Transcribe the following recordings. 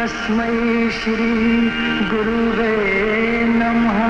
तस्मै श्री गुरुवे नमः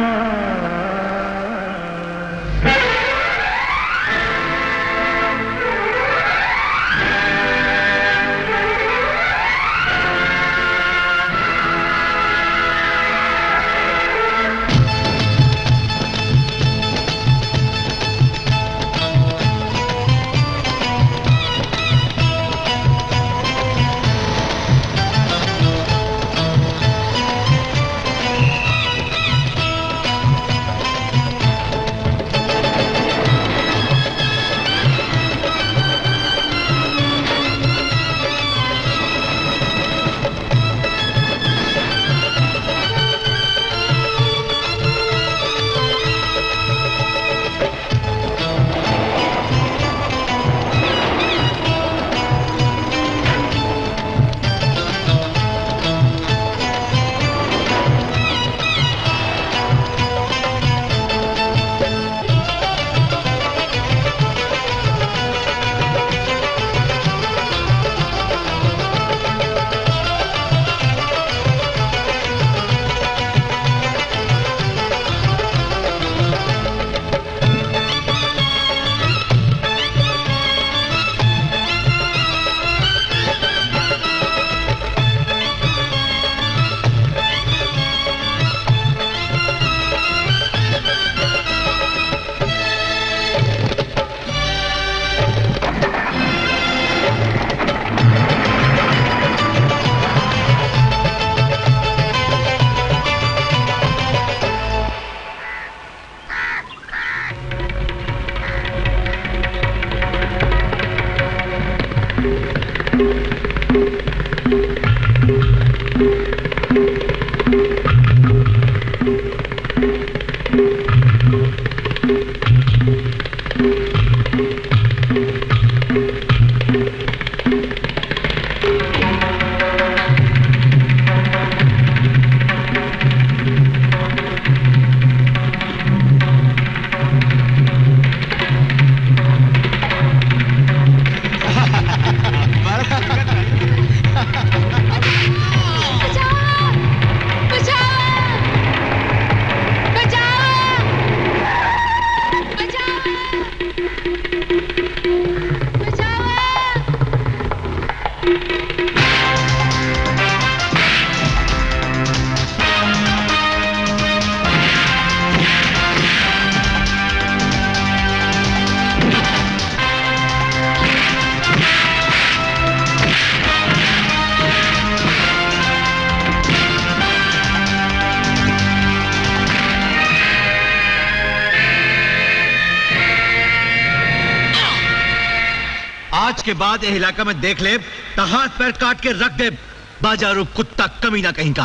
आज के बाद ये इलाका में देख ले तो हाथ पैर काट के रख दे बाजारू कुत्ता कमी ना कहीं का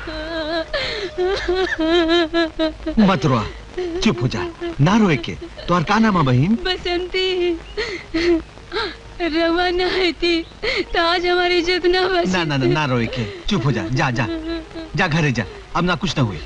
मत रोआ चुप हो जा ना रोए के तो और का नाम है बहन बसंती रवा न थी तो आज हमारी इज्जत न बची ना ना ना ना रोए के चुप हो जा जा जा जा घरे जा अब ना कुछ ना हुए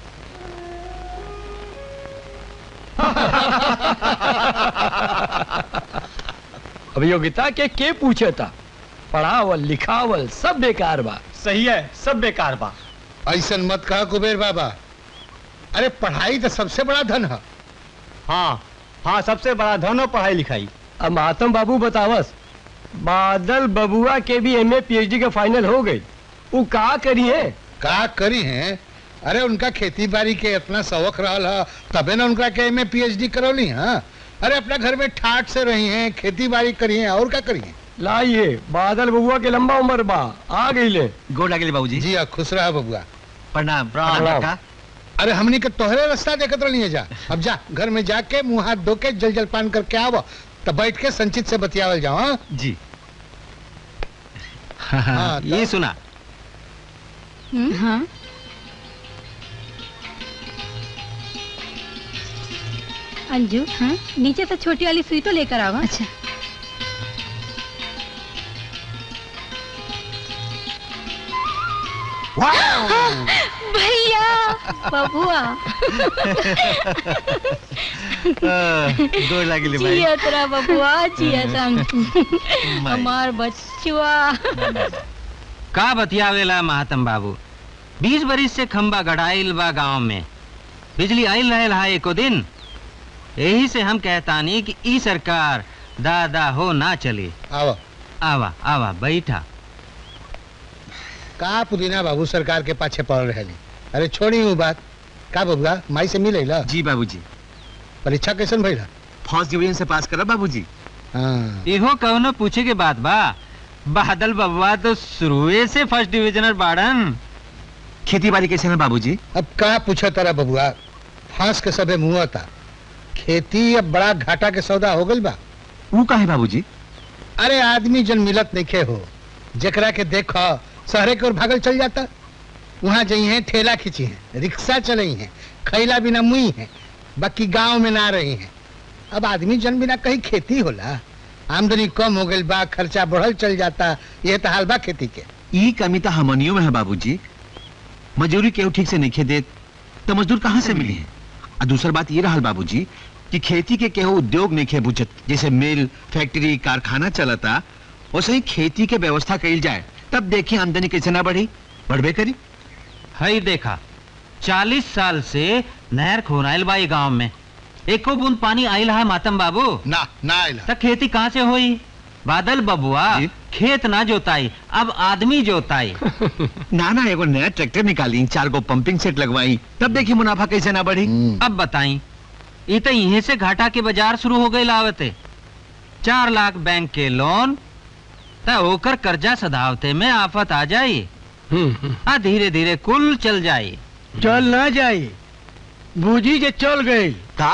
अभियोगिता के के पूछे था पढ़ावल लिखावल सब बेकार बा सही है सब बेकार बा ऐसन मत कहा कुबेर बाबा अरे पढ़ाई तो सबसे बड़ा धन है हाँ हाँ सबसे बड़ा धन हो पढ़ाई लिखाई अब महात्म बाबू बतावस बादल बबुआ के भी एमए पीएचडी के फाइनल हो गई वो का करी है का करी हैं अरे उनका खेती बाड़ी के इतना शौक रहा है तबे ना उनका के में पीएचडी करौली हाँ अरे अपना घर में ठाट से रही हैं खेती बाड़ी करी हैं और क्या करी हैं लाइए बादल बबुआ के लंबा उम्र बा आ गई ले गोड़ लगे बाबूजी जी हाँ खुश रहा बबुआ प्रणाम प्रणाम। काका अरे हमनी के तोहरे रास्ता देखत रही जा अब जा घर में जाके मुंह हाथ धो के जल जलपान करके आवो तब बैठ के संचित से बतियावल जाओ हाँ? जी हाँ, ये तो- सुना हाँ अंजू हाँ नीचे से छोटी वाली सुई तो लेकर आवा अच्छा भैया बबुआ गोड़ लगे भाई जिया तेरा बबुआ जिया तम हमार बच्चुआ का बतियावेला महातम बाबू बीस बरिस से खंबा गड़ाइल बा गांव में बिजली आइल रहे हा एको दिन यही से हम कहतानी कि ई सरकार दादा हो ना चली आओ आवा आवा बैठा का पुदीना बाबू सरकार के पाछे पड़ रहे अरे छोड़ी हूँ बात का बबुआ माई से मिले ला जी बाबूजी परीक्षा कैसन भइला फर्स्ट डिवीजन से पास करा बाबूजी हाँ इहो कौनो पूछे के बात बा बादल बबुआ तो शुरुए से फर्स्ट डिविजनर बाड़न खेती बाड़ी कैसे है बाबूजी अब का पूछा तारा बबुआ फांस के सबे मुंह था खेती अब बड़ा घाटा के सौदा हो गइल बा वो का है बाबूजी अरे आदमी जन मिलत नहीं हो जकरा के देखो शहरे की ओर भागल चल जाता वहां जई हैं ठेला खींची हैं रिक्शा चलई हैं खैला बिना मुई हैं बाकी गांव में ना रही हैं अब आदमी जन बिना कहीं खेती होला आमदनी कम हो गई बा खर्चा बढ़ल चल जाता ये तो हाल बा खेती के ई कमी तो हमनियों में है बाबूजी मजदूरी केहू ठीक से नहीं देत तो मजदूर कहाँ से मिली है और दूसर बात ये रहल बाबूजी कि खेती के केहू उद्योग नहीं खे बुझत जैसे मिल फैक्ट्री कारखाना चलता वैसे ही खेती के व्यवस्था कइल जाए तब देखिए आमदनी कैसे ना बढ़ी बढ़बे करी हई देखा चालीस साल से नहर खोनाइल बा ई गांव में एको बूंद पानी आइल है मातम बाबू ना ना आइला त खेती कहाँ से होई बादल बबुआ जी। खेत ना जोताई अब आदमी जोताई ना ना एगो नया ट्रैक्टर निकाली चार गो पंपिंग सेट लगवाई तब देखिए मुनाफा कैसे ना बढ़ी हम्म, अब बताई ये तो यहीं से घाटा के बाजार शुरू हो गई लावते चार लाख बैंक के लोन त ओकर कर्जा सधावते में आफत आ जाई हम्म, हम्म। आ धीरे धीरे कुल चल जाई चल ना जाई बूझी जे चल गई का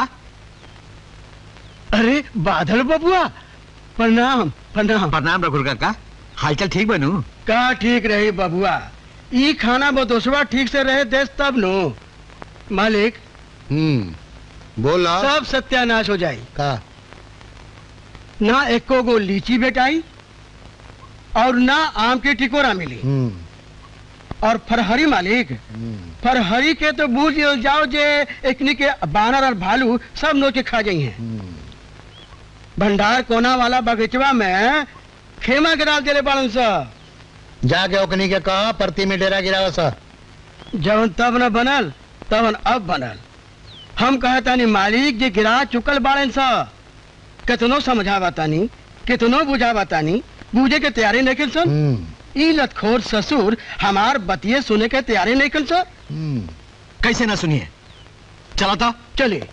अरे बादल बबुआ प्रणाम प्रणाम प्रणाम रघुर काका हालचाल ठीक बनू का ठीक रही बबुआ ई खाना बदोसवा ठीक से रहे देश तब नो मालिक हम्म बोला सब सत्यानाश हो जाई का ना एको गो लीची बेटाई और ना आम के टिकोरा मिली हम्म और फरहरी मालिक हम्म, फरहरी के तो बूझ जाओ जे एकनी के बानर और भालू सब नोच के खा जाई हैं हम्म। भंडार कोना वाला बगीचवा में खेमा गिरा देले बाड़न सा जाके ओकनी के कहा परती में डेरा गिरावा सा जवन तब न बनल तवन अब बनल हम कहतानी मालिक जे गिरा चुकल बाड़न सा कितनो समझावा तानी कितनो बुझावा तानी बूझे के तैयारी नहीं सन हम्म, ई लतखोर ससुर हमार बतिये सुने के तैयारी नहीं कर सर हम्म। कैसे ना सुनिए चला था चलिए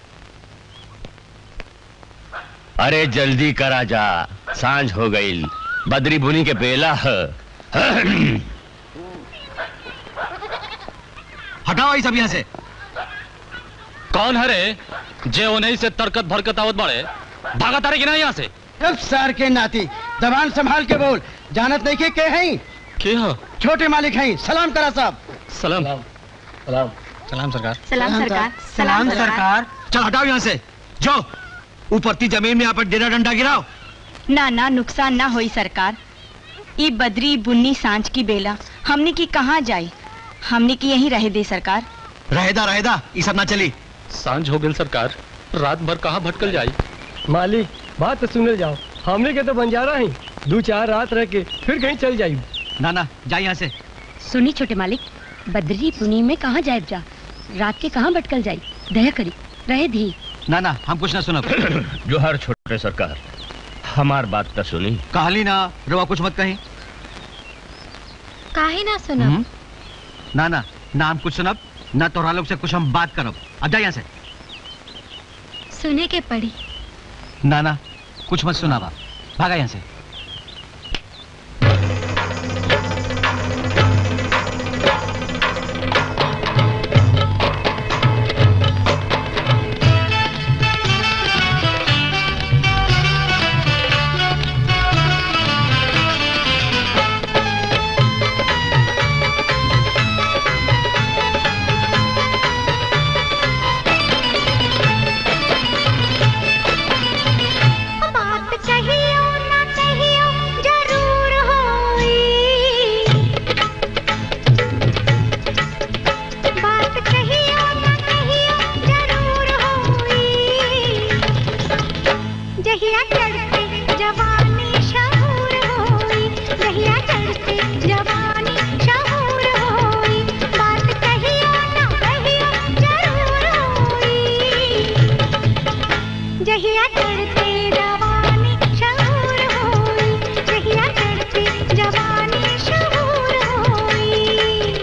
अरे जल्दी करा जा सांझ हो गई बदरी बुनी के बेला है हटाओ ये सब यहाँ से कौन हरे जे उन्हीं से तरकत भरकत आवत बड़े भागा तारे कि ना यहाँ से अब सर के नाती जबान संभाल के बोल जानत नहीं के के हैं के हो छोटे मालिक हैं सलाम करा साहब सलाम सलाम सरकार सलाम सरकार सलाम सरकार चल हटाओ यहाँ से जाओ ऊपर ती जमीन में यहाँ पर डेरा डंडा गिराओ ना ना नुकसान ना होई सरकार ई बदरी बुन्नी सांझ की बेला हमने की कहाँ जाई हमने की यहीं रहे दे सरकार रहेदा रहेदा ये सब ना चली सांझ हो गई सरकार रात भर कहाँ भटकल जाई मालिक बात तो सुने जाओ हमने के तो बंजारा ही दो चार रात रह के फिर कहीं चल जाई ना ना जा यहाँ से सुनी छोटे मालिक बदरी पुनी में कहाँ जाए जा रात के कहाँ भटकल जाई दया करी रहे धी ना ना हम कुछ ना सुनब जोहर छोटे सरकार हमार बात तो सुनी कहली ना रवा कुछ मत कहीं काहे ना सुना हम्म? ना ना ना हम कुछ सुनब ना तोरा लोग से कुछ हम बात करब अब जा यहाँ से सुने के पड़ी ना ना कुछ मत सुनावा भागा यहाँ से बात कहियो ना कहियो जरूर होई बात कहियो ना कहियो जरूर होई जहिया चढ़ते जवानी शहूर होई जहिया चढ़ते जवानी जहिया चढ़ते जवानी शहूर होई जहिया चढ़ते जवानी शहूर होई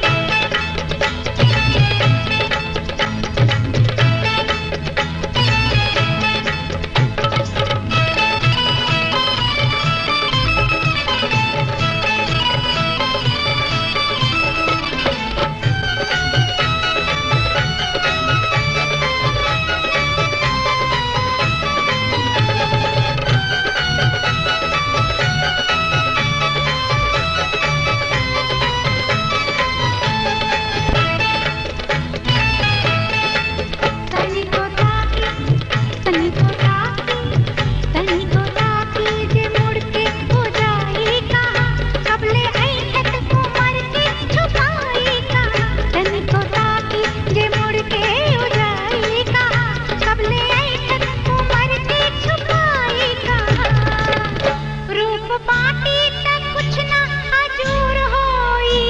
तनी को ताकी तनी को ताकी तनी को ताकी जे मुड़ के हो जाई कहाँ कबले ऐठत उमर के छुपाई कहाँ तनी को ताकी जे मुड़ के हो जाई कहाँ कबले ऐठत उमर के छुपाई कहाँ रूप पाटी तक कुछ ना हजूर होई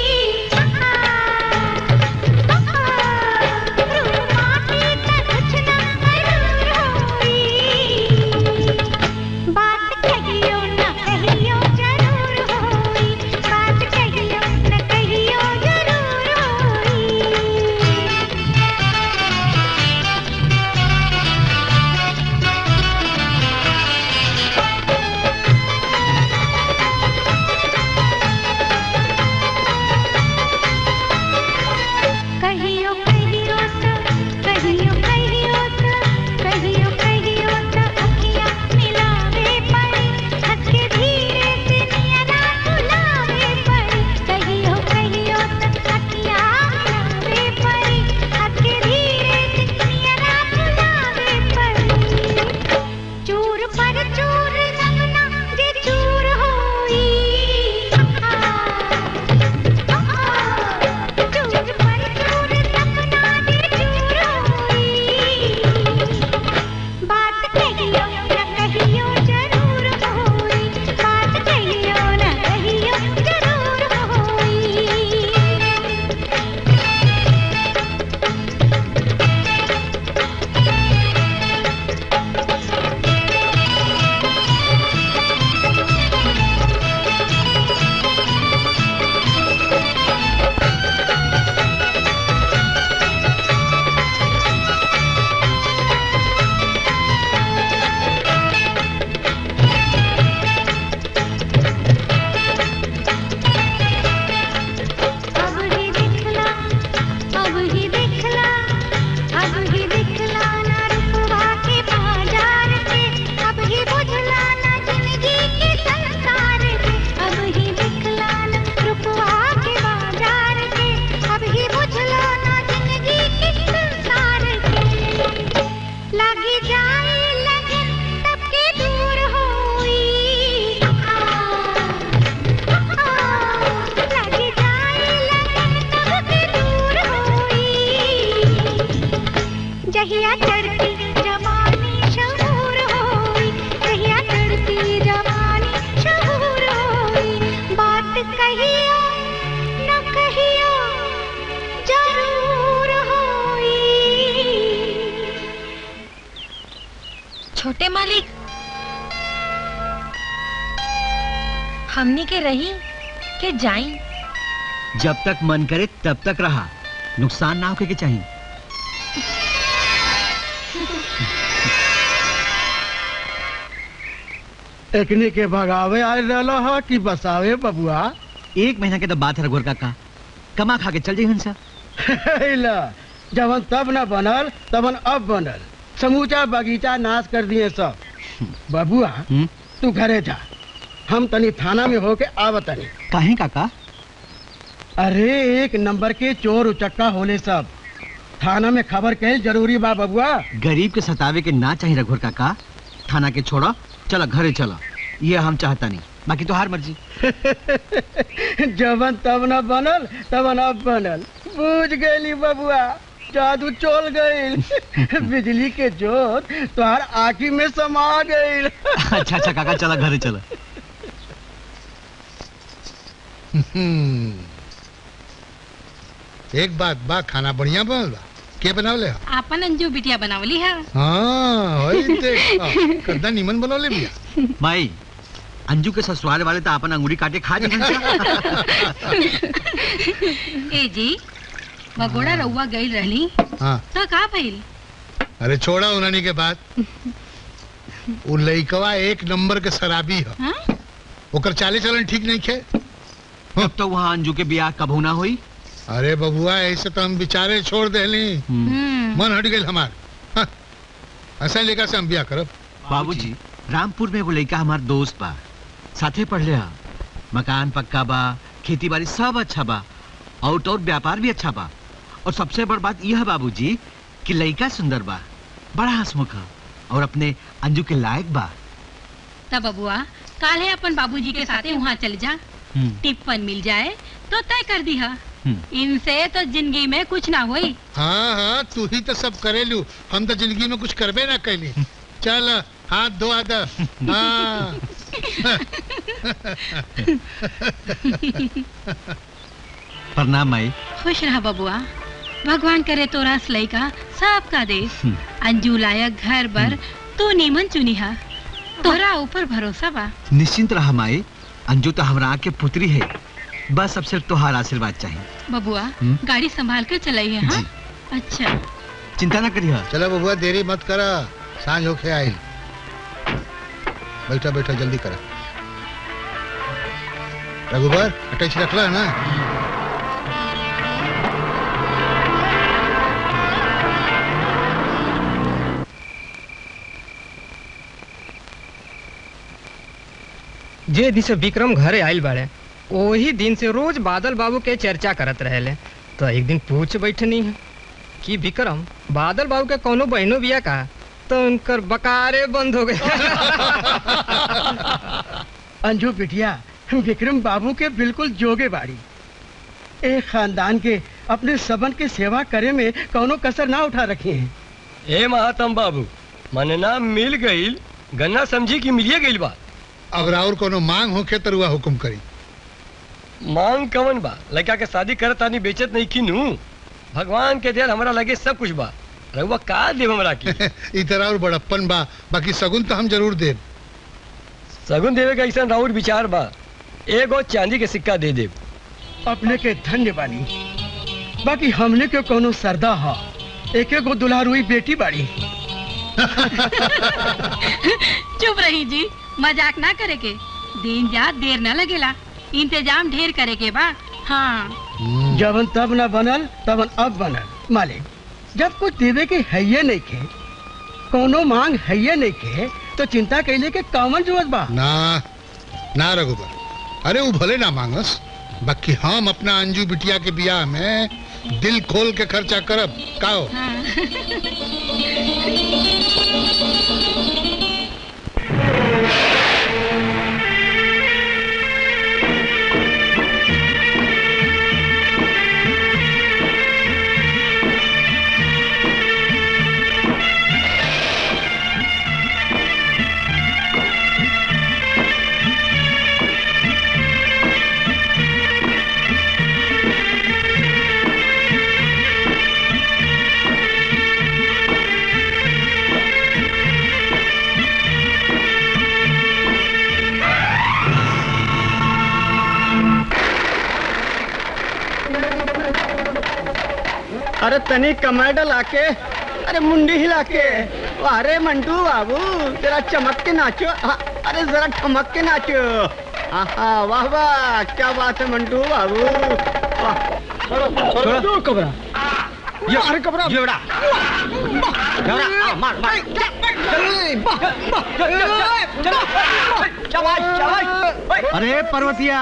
बात कहियो न कहियो जरूर होई बात कहियो न कहियो जरूर होई कहियो कहियो त कहियो कहियो त कहियो कहियो त अखियां मिलावे पड़ी हंस के धीरे से नियरा बुलावे पड़ी कहियो कहियो त अखियां मिलावे पड़ी हंस के धीरे से नियरा बुलावे पड़ी चूर पर चूर रंगना जे चूर होई चूर पर चूर सपना जे चूर होई बात कहियो न कहियो जरूर होई बात कहियो न कहियो जरूर होई अब ही दिखला अब ही दिखला अब ही दिखला ना रुपवा के बाजार के अब ही बुझला ना जिंदगी के संसार के अब ही दिखला ना रुपवा के बाजार के अब ही बुझला ना जिंदगी के संसार के लागी जाए लगन तब के दूर होई लगी जाए लगन तब के दूर होई जहिया चढ़ती जवानी शहूर होई जहिया चढ़ती जवानी शहूर होई बात कहियो न कहियो जरूर होई छोटे मालिक हमनी के रही के जाई जब तक मन करे तब तक रहा नुकसान ना होके के चाहिए एकने के भगावे आयल रहलो ह कि बसावे बबुआ एक महीना के तो बात है रघुवर काका कमा खा के चल जाइए हंसा ला जवन तब न बनल तवन अब बनल समूचा बगीचा नाश कर दिए सब बबुआ हम्म? तू घरे जा हम तनी थाना में होके आवतनी काहे काका अरे एक नंबर के चोर उचक्का होले सब थाना में खबर कहल जरूरी बा बबुआ गरीब के सतावे के ना चाहिए रघुवर काका थाना के छोड़ो चलो घरे चलो ये हम चाहता नहीं बाकी तो हार मर्जी जवन तब न बनल तवन अब बनल बूझ गईली बबुआ जादू चोल गईल बिजली के जोत तोहार आँखी में समा गईल अच्छा अच्छा काका चला घरे चला हम्म। एक बात बा खाना बढ़िया बनल बा के बनावले आपन अंजू बिटिया बनावली है हाँ वही देखा कद्दा निमन बनवले बिया माई अंजू के ससुराल वाले तो अपन अंगूरी काटे खा जाए ए जी भगोड़ा रउआ गई रहली हाँ तो का भइल अरे छोड़ा उन्हनी के बाद वो लइकवा एक नंबर के शराबी है हाँ? ओकर चाले चलन ठीक नहीं खे तब तो वहाँ अंजू के ब्याह कब होना हुई अरे बबुआ ऐसे तो हम बिचारे छोड़ देली हम्म मन हट गई हमार हाँ, ऐसा लेकर से हम ब्याह करब बाबूजी रामपुर में वो लड़का हमार दोस्त बा साथे पढ़ लिया मकान पक्का बा खेती बाड़ी सब अच्छा बा और और व्यापार भी अच्छा बा और सबसे बड़ बात यह है बाबूजी कि लड़का सुंदर बा बड़ा हंसमुख है और अपने अंजू के लायक बा तब बबुआ काले अपन बाबूजी के साथे वहाँ चल जा टिप्पन मिल जाए तो तय कर दी है हम्म। इनसे तो जिंदगी में कुछ ना हुई हाँ हाँ तू ही तो सब करेलू हम तो जिंदगी में कुछ करबे ना कैली चल हाथ धो आदा हाँ प्रणाम माई खुश रहा बबुआ भगवान करे तोरा सलई का सबका देश हम्म। अंजू लायक घर बर तू नीमन चुनी हा तोरा ऊपर भरोसा बा निश्चिंत रहा माई अंजू तो हमरा आँख के पुत्री है बस अब सिर्फ तुहार आशीर्वाद चाहिए बबुआ हम्म। गाड़ी संभाल कर चलाई है हाँ जी। अच्छा चिंता ना करिए चलो बबुआ देरी मत करा सांझ होके आई बैठा बैठा जल्दी करा रघुबर अटैच रखला ना जे दिन से विक्रम घरे आइल बाड़े वही दिन से रोज बादल बाबू के चर्चा करत रहेले तो एक दिन पूछ बैठनी है कि विक्रम बादल बाबू के कोनो बहनों बिया का तो उनकर बकारे बंद हो गए अंजू बिटिया विक्रम बाबू के बिल्कुल जोगे बाड़ी एक खानदान के अपने सबन के सेवा करे में कौनो कसर ना उठा रखी है ए महातम बाबू मने ना मिल गईल गन्ना समझी कि मिलिए गईल बा अगर और कोनो मांग होके तो रुआ हुकुम करी मांग कवन बा लड़का के शादी करत आनी बेचत नहीं की नू भगवान के देर हमरा लगे सब कुछ बा रहुआ का देव हमरा की ई तरह और बड़प्पन बा बाकी सगुन तो हम जरूर देब सगुन देवे का ऐसा राउर विचार बा एगो चांदी के सिक्का दे देव अपने के धन्य बानी बाकी हमने के कोनो सरदा हा एक एगो दुल्हारुई बेटी बाड़ी चुप रही जी मजाक ना करे के दिन जा देर न लगेला इंतजाम ढेर करे के बा हाँ जबन तब न बनल तबन अब बनल मालिक जब कुछ देवे के हैये नहीं के कोनो मांग हैये नहीं के तो चिंता कैले के कामन जरूरत बा ना ना रघुबर अरे वो भले ना मांगस बाकी हम अपना अंजू बिटिया के बियाह में दिल खोल के खर्चा करब का हो अरे तनी कमर लाके अरे मुंडी हिला के अरे मंटू बाबू जरा चमक के नाचो हाँ, अरे जरा ठमक के नाचो आहा वाह वाह क्या बात है मंटू बाबू वाह छोड़ो कबरा ये अरे कबरा ये बड़ा मार मार अरे पर्वतिया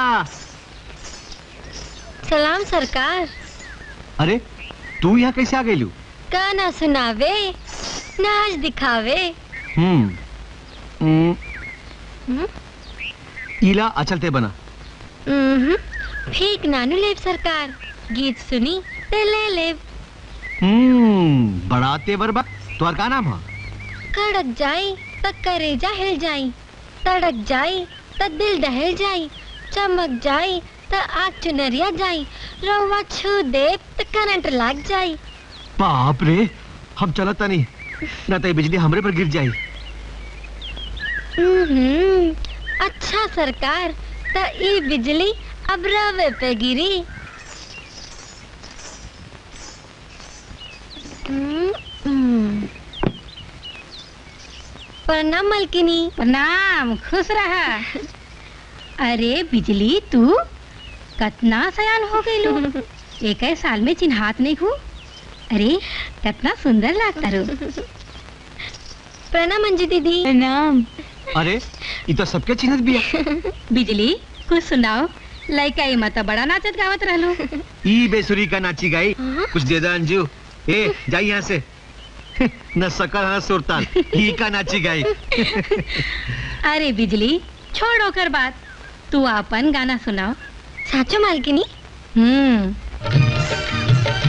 सलाम सरकार अरे तू यहाँ कैसे आ गई गाना सुनावे नाच दिखावे हम्म हम्म, हम्म? इला अचलते बना हम्म, ठीक नानू लेब सरकार गीत सुनी ते ले लेब हम्म बड़ा तेवर बा तोहर का नाम है कड़क जाई त करेजा हिल जाई तड़क जाई त दिल दहल जाई चमक जाई त आग चुनरिया जाई रवा छू दे त करंट लग जाई बाप रे हम चलता नहीं ना तो ये बिजली हमरे पर गिर जाई हम्म, अच्छा सरकार त ई बिजली अब रवे पे गिरी हम्म, हम्म। प्रणाम मलकिनी प्रणाम खुश रहा अरे बिजली तू कतना सयान हो गई लो एक साल में चिन्हात नहीं हूँ अरे कितना सुंदर लगता रो प्रणाम अंजू दीदी प्रणाम अरे ये तो सबके चिन्हत भी है बिजली कुछ सुनाओ लड़का ये मत बड़ा नाचत गावत रहलो ई बेसुरी का नाची गाई कुछ दे दा अंजू ए जाई यहाँ से न सकल न सुरताल ई का नाची गाई अरे बिजली छोड़ो कर बात तू अपन गाना सुनाओ साचो मालकिनी हम्म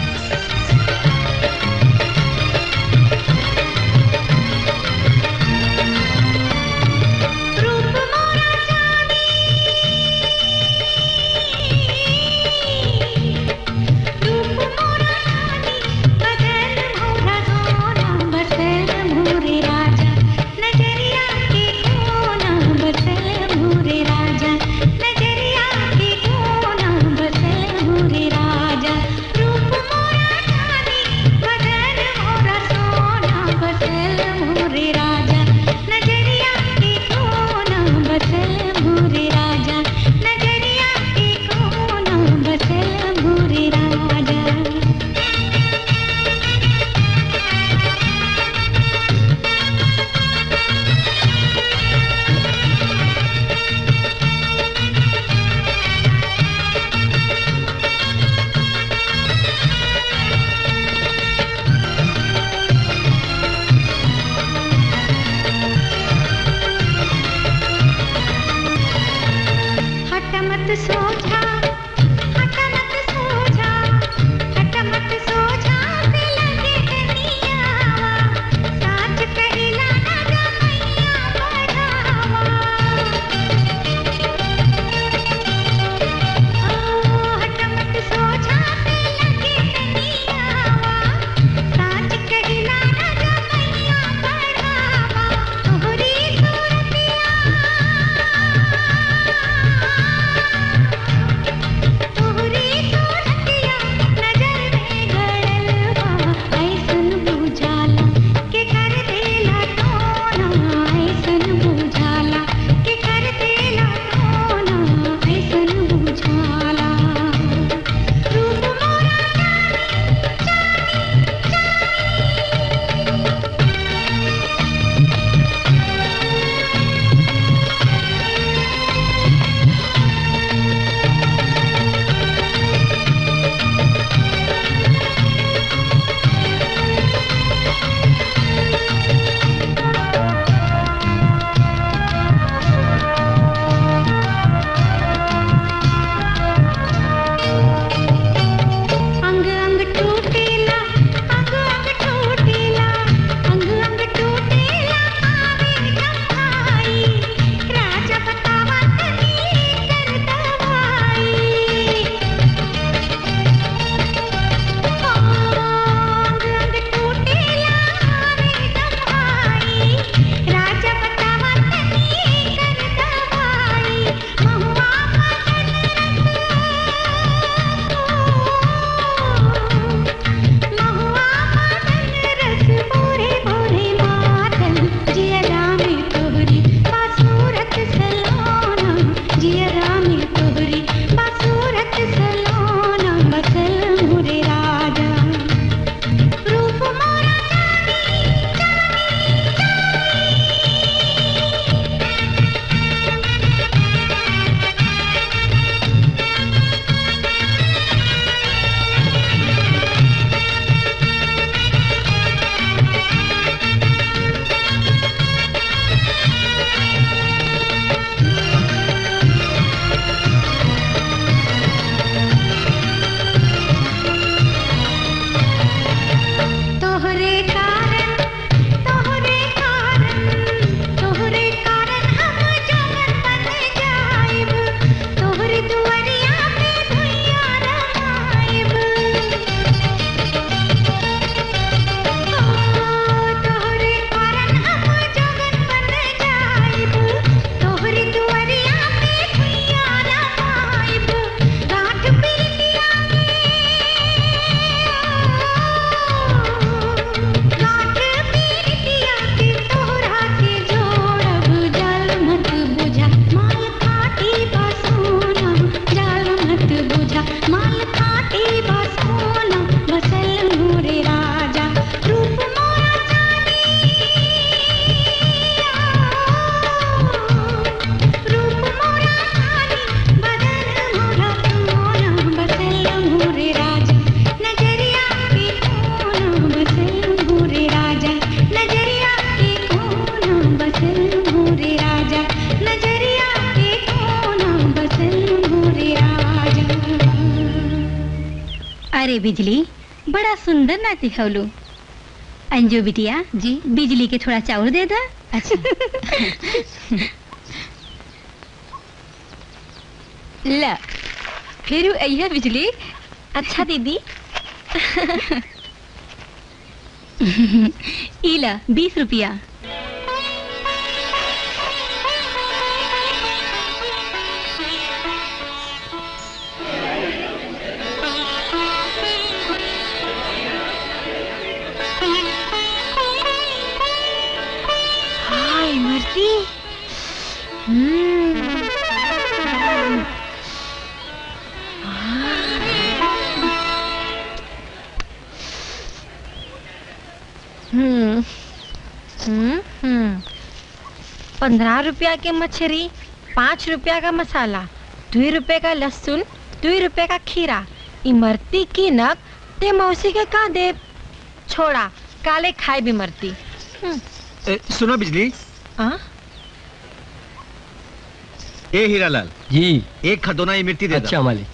हट मत सो जा हट मत सो जा हट मत सो जा पे लगे कनियावा साच कहिला ना जा मैया बढ़ावा ओ हट मत सो जा पे लगे कनियावा साच कहिला ना जा मैया बढ़ावा तोहरी सूरतिया अरे बिजली बड़ा सुंदर नाच दिखौलू अंजू बिटिया जी बिजली के थोड़ा चाउर दे दा अच्छा ला फिर अइहा बिजली अच्छा दीदी इला बीस रुपया हाय मर्दी हम्म हम्म हम्म हम्म पंद्रह रुपया के मछली पाँच रुपया का मसाला दो रुपये का लहसुन दो रुपये का खीरा इमरती की नक ते मौसी के का दे छोड़ा काले खाए भी मरती हम्म, ए, सुनो बिजली हाँ? ए हीरालाल जी एक खदोना ये मिर्ची दे अच्छा मालिक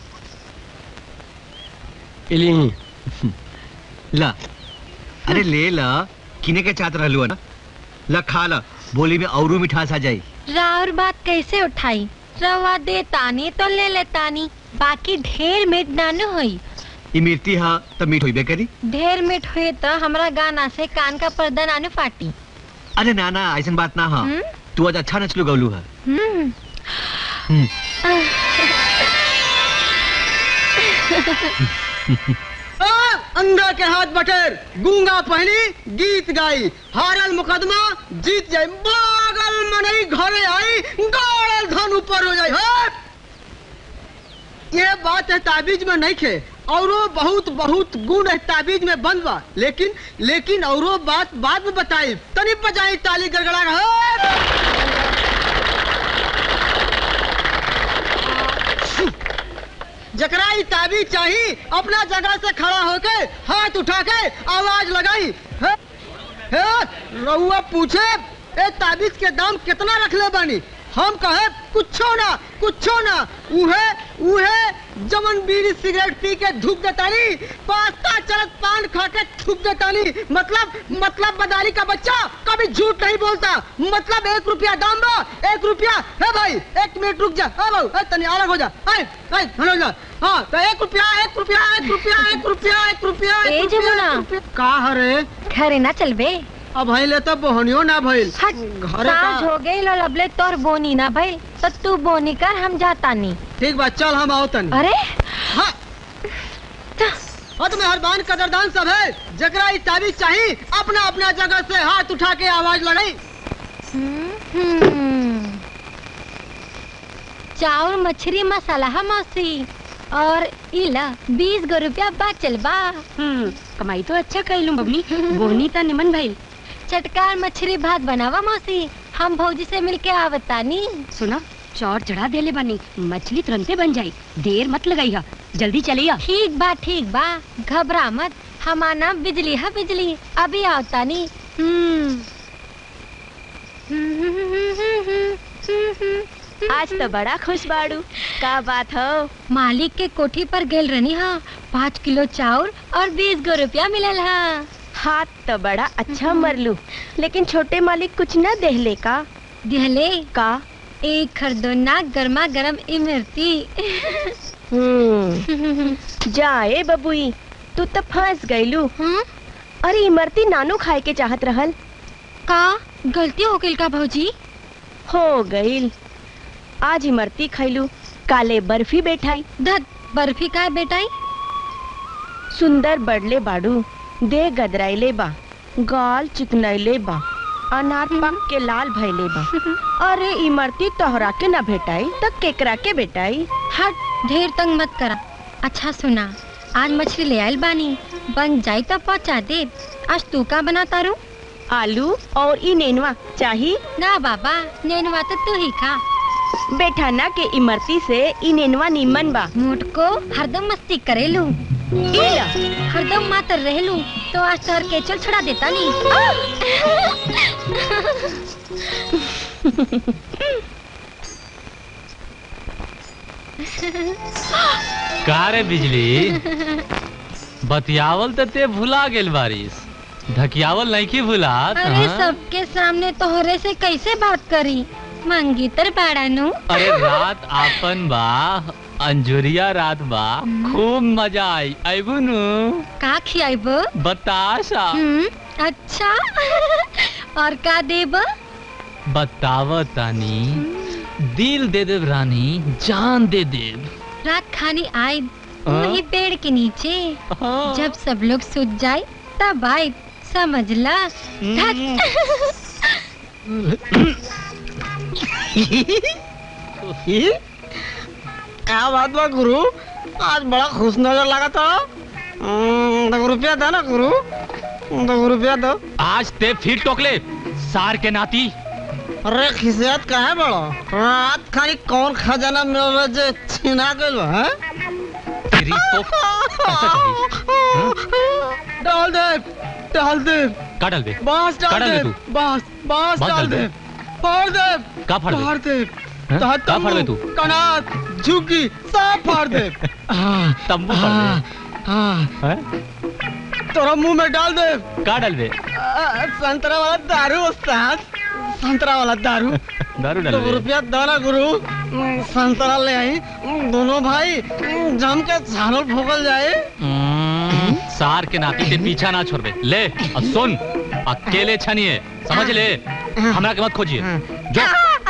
इली ला अरे ले ला किने के चाहत रहलू है ना ला खा ला बोली में औरू मिठास आ जाई राउर बात कैसे उठाई रवा दे तानी तो ले ले तानी बाकी ढेर मीठ नानु होई ये मिर्ची हाँ तब मीठ होइबे करी ढेर मीठ हुए तो हमरा गाना से कान का पर्दा नानु फाटी अरे ना ना ऐसन बात ना हाँ हम्म? तू आज अच्छा नचलू गौलू है हम्म हम्म। आ, अंधा के हाथ बटेर गूंगा पहनी गीत गाई हारल मुकदमा जीत जाई बागल मनई घरे आई गाड़ल धन ऊपर हो जाई है ये बात है ताबीज में नहीं खे औरो बहुत बहुत गुण है ताबीज में बंद बा लेकिन लेकिन औरो बात बाद में बताई तनी बजाई ताली गड़गड़ा है जकरा ई ताबीज चाही अपना जगह से खड़ा होके हाथ उठा के आवाज लगाई हे, हे, रउआ पूछे ए ताबीज के दाम कितना रखले बानी हम कहे कुछो ना कुछो ना उहे उहे जमन बीड़ी सिगरेट पी के धूप देतानी पास्ता चलत पान खा के थूक देतानी मतलब मतलब बदारी का बच्चा कभी झूठ नहीं बोलता मतलब एक रुपया दाम बा एक रुपया है भाई एक मिनट रुक जा हाँ भाऊ ए, तनी अलग हो जा आए आए हो जा हाँ तो एक रुपया एक रुपया एक रुपया एक रुपया एक रुपया ए एक रुपया, जमुना। एक रुपया। का हरे घरे ना चलबे अब भइले तो बोहनियो ना भइल हट घरे साँझ का हो गई लो लबले तोर बोनी ना भाई तो तू बोनी कर हम जाता नहीं ठीक बा चल हम आओ तनी अरे हाँ हाँ तो मेहरबान कदरदान सब है जकरा ई ताबीज चाहिए अपना अपना जगह से हाथ उठा के आवाज लगाई हम्म। चाउर मछली मसाला है मौसी और इला बीस गो रुपया बचल बा हम्म कमाई तो अच्छा कैलू बबनी बोनी ता निमन भइल चटकार मछली भात बनावा मौसी हम भौजी से मिलके आवतानी सुना चौर चढ़ा देले बानी मछली तुरंते बन जाई देर मत लगाई जल्दी चलिया ठीक बा ठीक बा घबरा मत हमारा नाम बिजली है बिजली अभी आवतानी हम्म आज तो बड़ा खुश बाड़ू का बात हो मालिक के कोठी पर गेल रहनी हा पाँच किलो चाउर और बीस गो रुपया मिलल हा हाथ तो बड़ा अच्छा मरलू लेकिन छोटे मालिक कुछ न देहले का दिहले का एक खरदोना गर्मा गर्म इमरती हम्म जाए बबुई तू तो फंस गईलू अरे इमरती नानू खाए के चाहत रहल का गलती हो गई का भौजी हो गईल आज इमरती खैलू काले बर्फी बैठाई धत बर्फी का बेटाई सुंदर बड़ले बाड़ू दे गदराइले बा गाल चिकनैले बा अनार पक के लाल भैले बा अरे इमरती तोहरा के न भेटाई त केकरा के बेटाई हट ढेर तंग मत करा अच्छा सुना आज मछली ले आयल बानी बन जाई तो पहुंचा दे आज तू का बना तारू आलू और ई नेनुआ चाही ना बाबा नेनुआ तो तू ही खा बेटा ना के इमरती से ई नेनुआ निमन बा मोट को हरदम मस्ती करेलू इला हरदम मातर रहेलू तो आज तोहर के चल छुड़ा देता नी का रे बिजली बतियावल तो ते भुला गेल बारिश धकियावल नहीं की भुलात अरे हाँ? सबके सामने तोहरे से कैसे बात करी मंगीतर बाड़ानू अरे रात आपन बा अंजुरिया रात बा खूब मजा आई आईबू नु का खियाब बताशा अच्छा और का देब बताव तानी दिल दे देव रानी जान दे देव रात खानी आए हाँ? वही पेड़ के नीचे जब सब लोग सूत जाए तब आए समझला क्या बात बा गुरु आज बड़ा खुश नजर लगा था हम्म, दो रुपया दो ना गुरु दो रुपया दो आज ते फिर टोकले सार के नाती अरे खिसियत का है बड़ो रात खाली कौन खजाना मिल रहा जे छिना गइल बा हैं? तेरी तो ऐसा कही डाल दे डाल दे का डाल दे बांस का डाल डाल दे दे तू बांस बांस बांस डाल डाल दे दे। फाड़ दे का फाड़ दे? फाड़ दे हैं? तहा का फाड़ दे तम्बू, तू? कनात झुकी सब फाड़ दे हाँ, तंबू फाड़ दे हाँ, हैं? तोरा मुंह में डाल दे का डाल दे आ, संतरा वाला दारू उस्ताद संतरा वाला दारू दारू डाल दो दे रुपया दो ना गुरु हम्म, संतरा ले आई हम्म, दोनों भाई हम्म, जम के झालर भोगल जाए हम्म, सार के नाती ते पीछा ना छोड़बे ले अब सुन अकेले छनिए समझ ले हमरा के मत खोजिए जो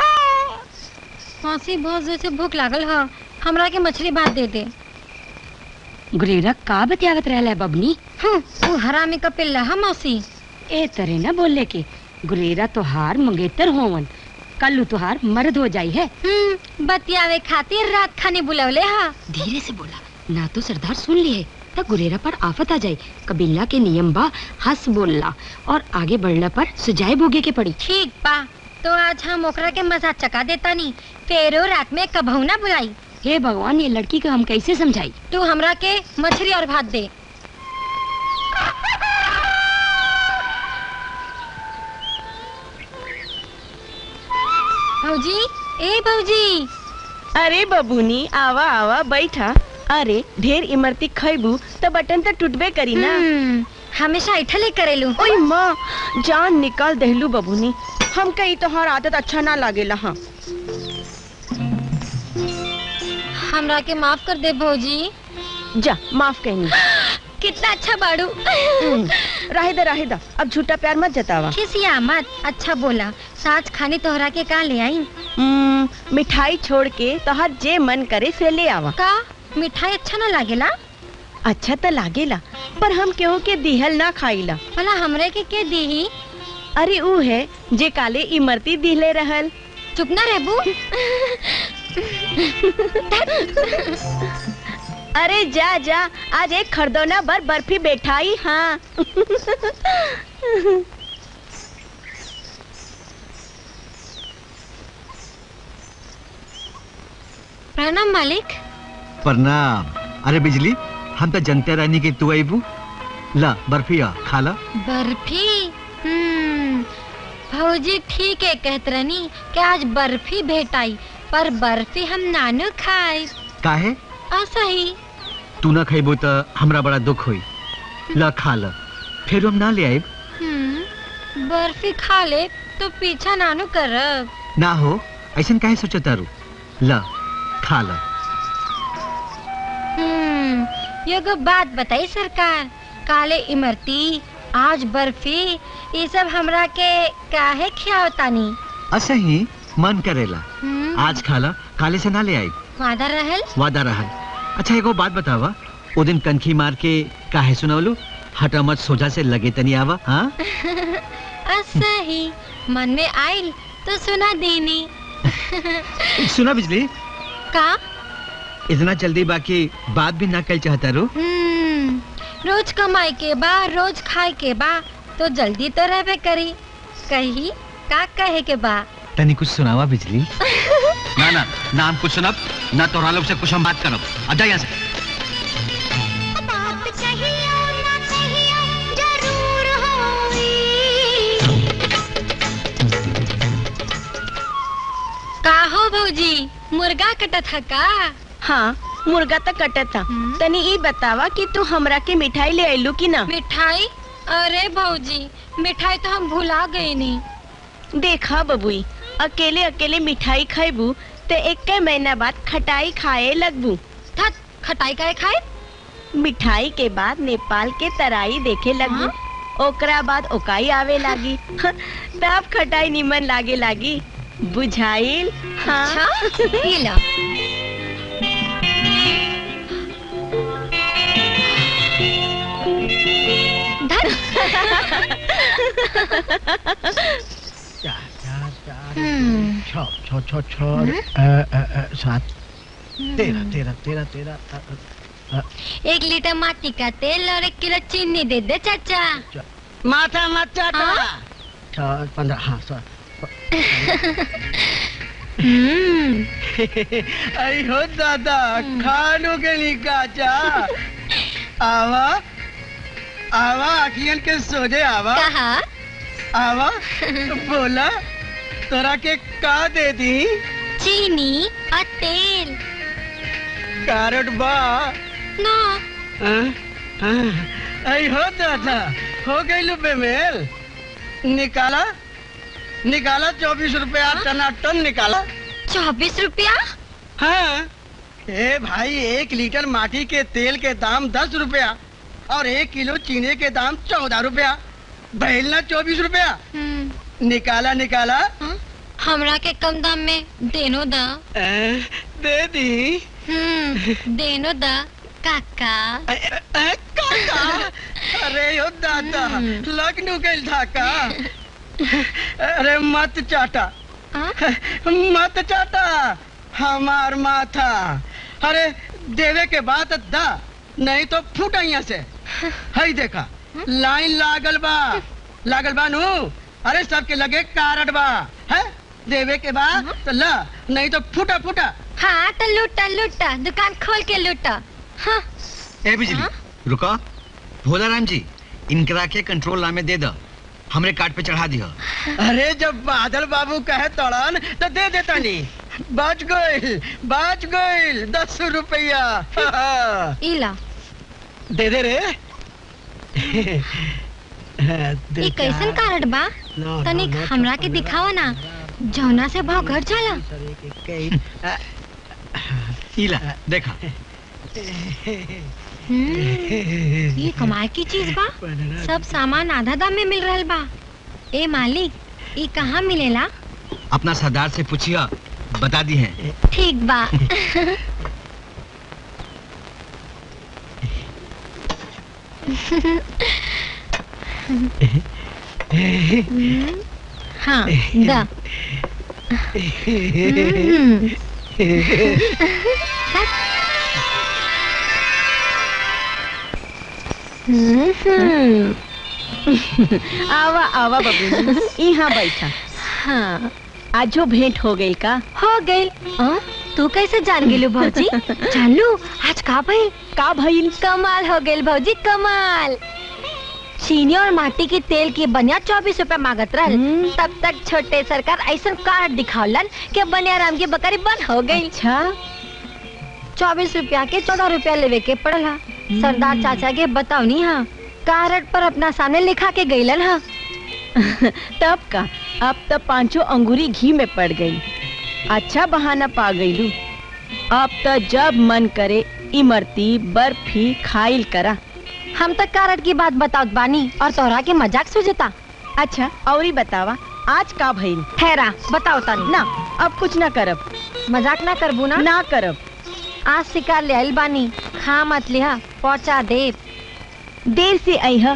मौसी बहुत जोर से भूख लागल ह हमरा के मछली भात दे दे गुरेरा का बतियावत रहला है बबनी हम्म, वो हरामी का पिल्ला है मौसी ए तरे ना बोले के गुरेरा तोहार मंगेतर होवन कल तुहार मर्द हो जाई है हम्म, बतियावे खातिर रात खाने बुलवले हा धीरे से बोला ना तो सरदार सुन लिए तब गुरेरा पर आफत आ जाए कबीला के नियम बा हंस बोलला और आगे बढ़ला पर सुजाए भोगे के पड़ी ठीक बा तो आज हम ओकरा के मजा चका देता नी फेरो रात में कबहू ना बुलाई हे भगवान ये लड़की को हम कैसे समझाई तू हमरा के मछली और भात दे भौजी ए भौजी अरे बबूनी आवा आवा बैठा अरे ढेर इमरती खैबू तो बटन तो टूटबे करी ना हम्म, हमेशा ऐठले करेलू ओए माँ जान निकाल दहलू बबूनी हम कही तोहार आदत अच्छा ना लागेला हाँ हमरा के माफ कर दे भौजी जा माफ कहनी कितना अच्छा बाड़ू राहे दा राहे दा अब झूठा प्यार मत जतावा खिसिया मत अच्छा बोला साज खाने तोहरा के का ले आई हम्म, मिठाई छोड़ के तोहार जे मन करे से ले आवा का मिठाई अच्छा ना लागेला अच्छा तो लागेला पर हम केहू के दिहल ना खाईला भला हमरे के के दीही अरे ऊ है जे काले इमरती दिहले रहल चुप ना रहबू अरे जा जा आज एक खरदौना बर बर्फी बैठाई हाँ प्रणाम मालिक प्रणाम अरे बिजली हम तो जनते रहनी कि तू अबू ला बर्फिया खा ला बर्फी हम्म भौजी ठीक है कहत रहनी कि आज बर्फी भेटाई पर बर्फी हम नानू खाए काहे ऐसा ही तू ना खइबो तो हमरा बड़ा दुख होई ला खा ला फिर हम ना ले आए हम्म बर्फी खा ले तो पीछा नानू करब ना हो ऐसा काहे सोचो तारू ला खा ला हम्म एगो बात बताई सरकार काले इमरती आज बर्फी ये सब हमरा के काहे खियावतानी ऐसा ही मन करेला हम्म, आज खा ला काले से ना ले आई वादा रहल वादा रहल अच्छा एगो बात बतावा ओ दिन कनखी मार के काहे सुनवलू हटा मत सोझा से लगे तनी आवा हाँ ऐसा ही मन में आइल तो सुना देनी सुना बिजली का इतना जल्दी बाकी बात भी ना कल चाहता रू हम्म रोज कमाई के बा रोज खाए के बा तो जल्दी तो रहबे करी कही का कहे के बा तनी कुछ सुनावा बिजली ना ना ना हम कुछ सुनब ना तोरा लोग से कुछ हम बात करब अब जा यहाँ से बात कहियो ना कहियो जरूर होई का हो भौजी मुर्गा कटत है का हाँ मुर्गा तो कटता तनी ई बतावा कि तू हमरा के मिठाई ले आइलू कि ना मिठाई अरे भौजी मिठाई तो हम भुला गए नहीं देखा बबुई अकेले अकेले मिठाई खाइबू ते एक महीना बाद खटाई खाए लगबू थक खटाई काहे खाए मिठाई के बाद नेपाल के तराई देखे लगबू ओकरा बाद ओकाई आवे लागी तब खटाई निमन लागे लागी बुझाइल हाँ अच्छा ये ला हम्म। छ छ छ छ अ, अ, अ, सात तेरह तेरह तेरह तेरह अ, अ, अ, एक लीटर माटी का तेल और एक किलो चीनी दे दे चाचा माथा मत चाटा छ पंद्रह हाँ सौ हम्म आई हो दादा खानो के लिए काचा आवा आवा अखियन के सोजे आवा कहा आवा बोला तोरा के का दे दी चीनी और तेल कारट बा ना हाँ? हाँ। आई हो दादा हो गई बेमेल निकाला निकाला चौबीस रुपया टनाटन निकाला चौबीस रुपया हाँ ए भाई एक लीटर माटी के तेल के दाम दस रुपया और एक किलो चीनी के दाम चौदह रुपया बहलना चौबीस रुपया निकाला निकाला हमरा के कम दाम में देनो दा ए, दे दी हम्म देनो दा काका काका अरे यो दादा लखनऊ गई था का अरे मत चाटा मत चाटा हमार माथा अरे देवे के बाद दा नहीं तो फूट यहाँ से हई देखा लाइन लागल बा लागल बा नू अरे सबके लगे कारड बा है देवे के बाद तो ला नहीं तो फूटा फूटा हाँ तो लूटा लूटा दुकान खोल के लूटा हाँ ए बिजली रुको भोला राम जी इनकरा के कंट्रोल नामे दे दो हमरे कार्ड पे चढ़ा दियो अरे जब बादल बाबू कहे तोड़न तो दे देता नहीं बच गई बच गई दस रुपया इला दे दे रे ये कैसन कार्ड बा तनिक हमरा के दिखावा ना जौना से भाव घर चला इला देखा हम्म, ये कमाए की चीज बा सब सामान आधा दाम में मिल रहल बा ए मालिक ये कहाँ मिलेला अपना सरदार से पूछिया बता दी है ठीक बा हम्म, हाँ दा हम्म। आवा आवा बबू यहाँ बैठा हाँ आजो भेंट हो गई का हो गई तू कैसे जान गेलू भौजी जान लू आज का भइल का भइल कमाल हो गइल भौजी कमाल चीनी और माटी के तेल की बनिया चौबीस रूपए मांगत रहल तब तक छोटे सरकार ऐसा कार्ड दिखावलन कि बनिया राम की बकरी बंद हो गई अच्छा चौबीस रुपया के चौदह रुपया लेवे के पड़ल हा सरदार चाचा के बताओ नहीं हाँ कार्ड पर अपना सामने लिखा के गईलन हा तब का अब तो पांचों अंगूरी घी में पड़ गई अच्छा बहाना पा गईलू अब तो जब मन करे इमरती बर्फी खाइल करा हम तक कार्ड की बात बताओ बानी और तोहरा के मजाक सुझता अच्छा और ही बतावा आज का भइल ठहरा बताओ तानी ना अब कुछ ना करब मजाक ना करबू ना ना करब आज शिकार ले आइल बानी खा मत लिहा पहुंचा दे देर से आई है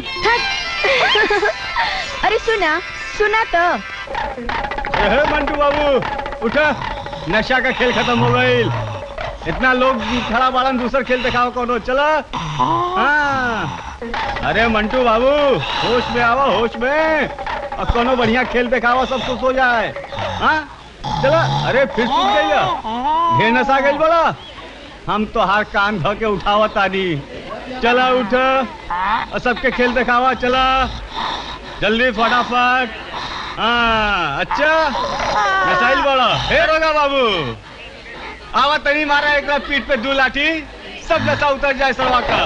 अरे सुना सुना तो हे मंटू बाबू उठा नशा का खेल खत्म हो गई इतना लोग खड़ा बाड़न दूसर खेल दिखाओ कोनो चला हाँ अरे मंटू बाबू होश में आवा होश में और कोनो बढ़िया खेल दिखावा सब खुश हो जाए हाँ चला अरे फिर सुन गई ढेर नशा गई बोला हम तो हर कान ध के उठावा तानी चला उठ और सबके खेल दिखावा चला जल्दी फटाफट हाँ अच्छा नसाइल बोला हे रोगा बाबू आवा तनी मारा एक पीठ पे दू लाठी सब नशा उतर जाए सरवा का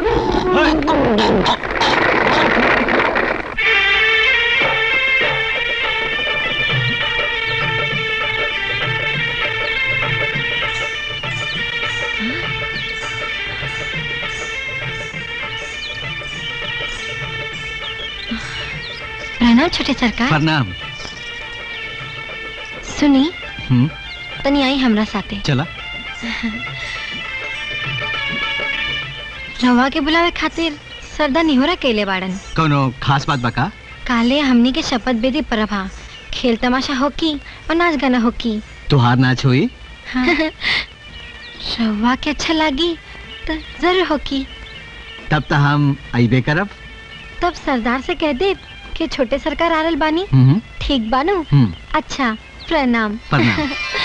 प्रणाम छोटे सरकार प्रणाम सुनी हम्म तनी आई हमरा साथे चला रवा के बुलावे खातिर सरदा निहोरा केले बाड़न कोनो खास बात बका काले हमनी के शपथ बेदी प्रभा खेल तमाशा होकी और नाच गाना होकी तुहार नाच हुई हाँ। रवा के अच्छा लागी तो जरूर होकी तब तो हम अबे करब तब सरदार से कह दे कि छोटे सरकार आरल बानी हम्म ठीक बानू हम्म अच्छा प्रणाम प्रणाम।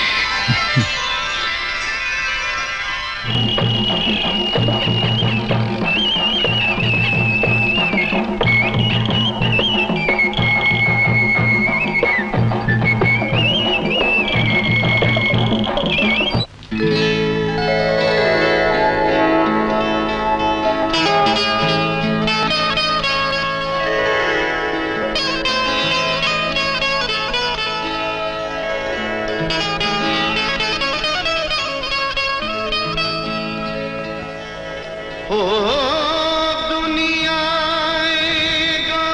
हो दुनिया एगो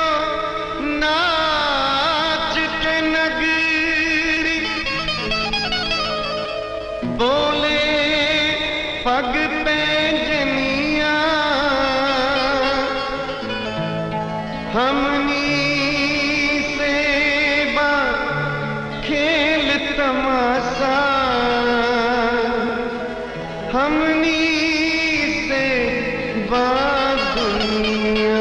नाच के नगरी बोले पग पे जनिया हमनी से बा खेल तमाशा हमनी से बात दुनिया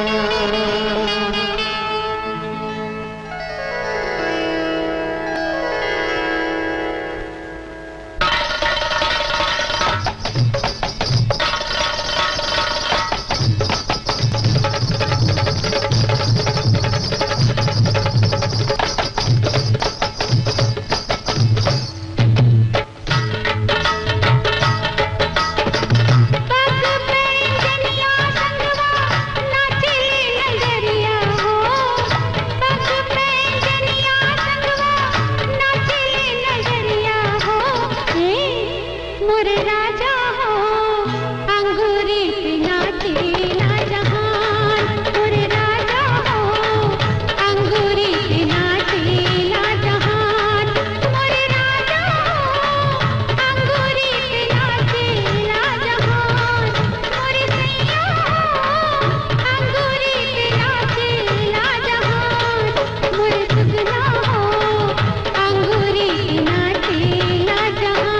मोरे राजा हो अंगूरी नाचे ना जहान मोरे राजा हो अंगूरी नाचे ना जहान मोरे राजा हो अंगूरी नाचे ना जहान मोरे सैया हो अंगूरी नाचे ना जहान मोरे सुगना हो अंगूरी नाचे ना जहान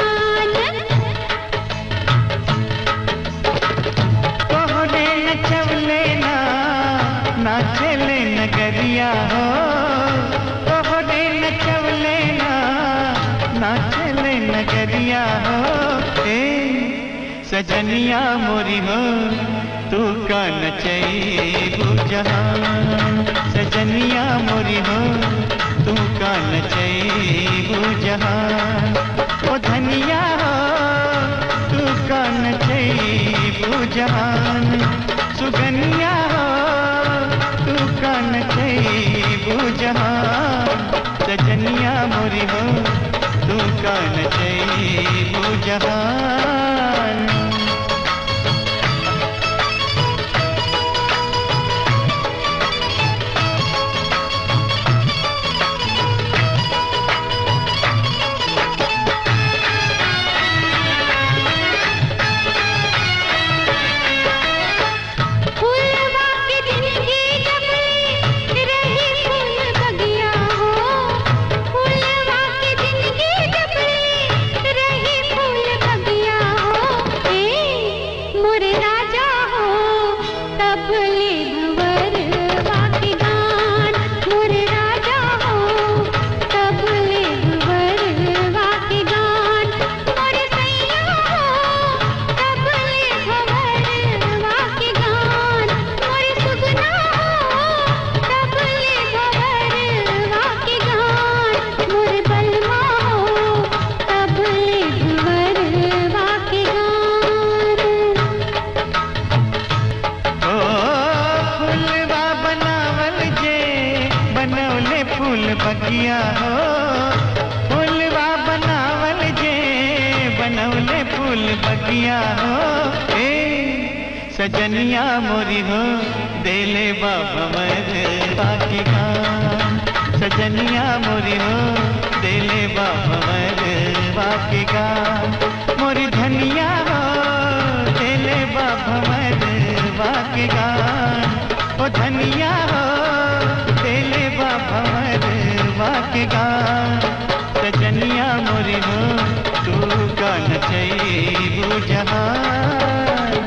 तोहरे नचवले ना नाचले नगरिया हो तोहरे नचवले ना नाचले नगरिया हो ए सजनिया मोरी हो तू का नचैबू जहान सजनिया मोरी हो तू का नचैबू जहान ओ धनिया हो तू का नचैबू जहान सुगनिया हो तू का नचैबू जहान सजनिया मोरी हो तू का नचैबू जहान फूलवा की जिंदगी जब रही फूल बगिया हो फूलवा की जिंदगी जब रही फूल बगिया हो सजनिया हो ए सजनिया मोरी हो देले बाबा मर बाकी गान सजनिया मोरी हो देले बाबा मर बाकी गान मोरी धनिया हो देले बाबा मर बाकी गान ओ धनिया हो देले बाबा मर बाकी गान सजनिया मोरी हो तू गान चाहिए जहान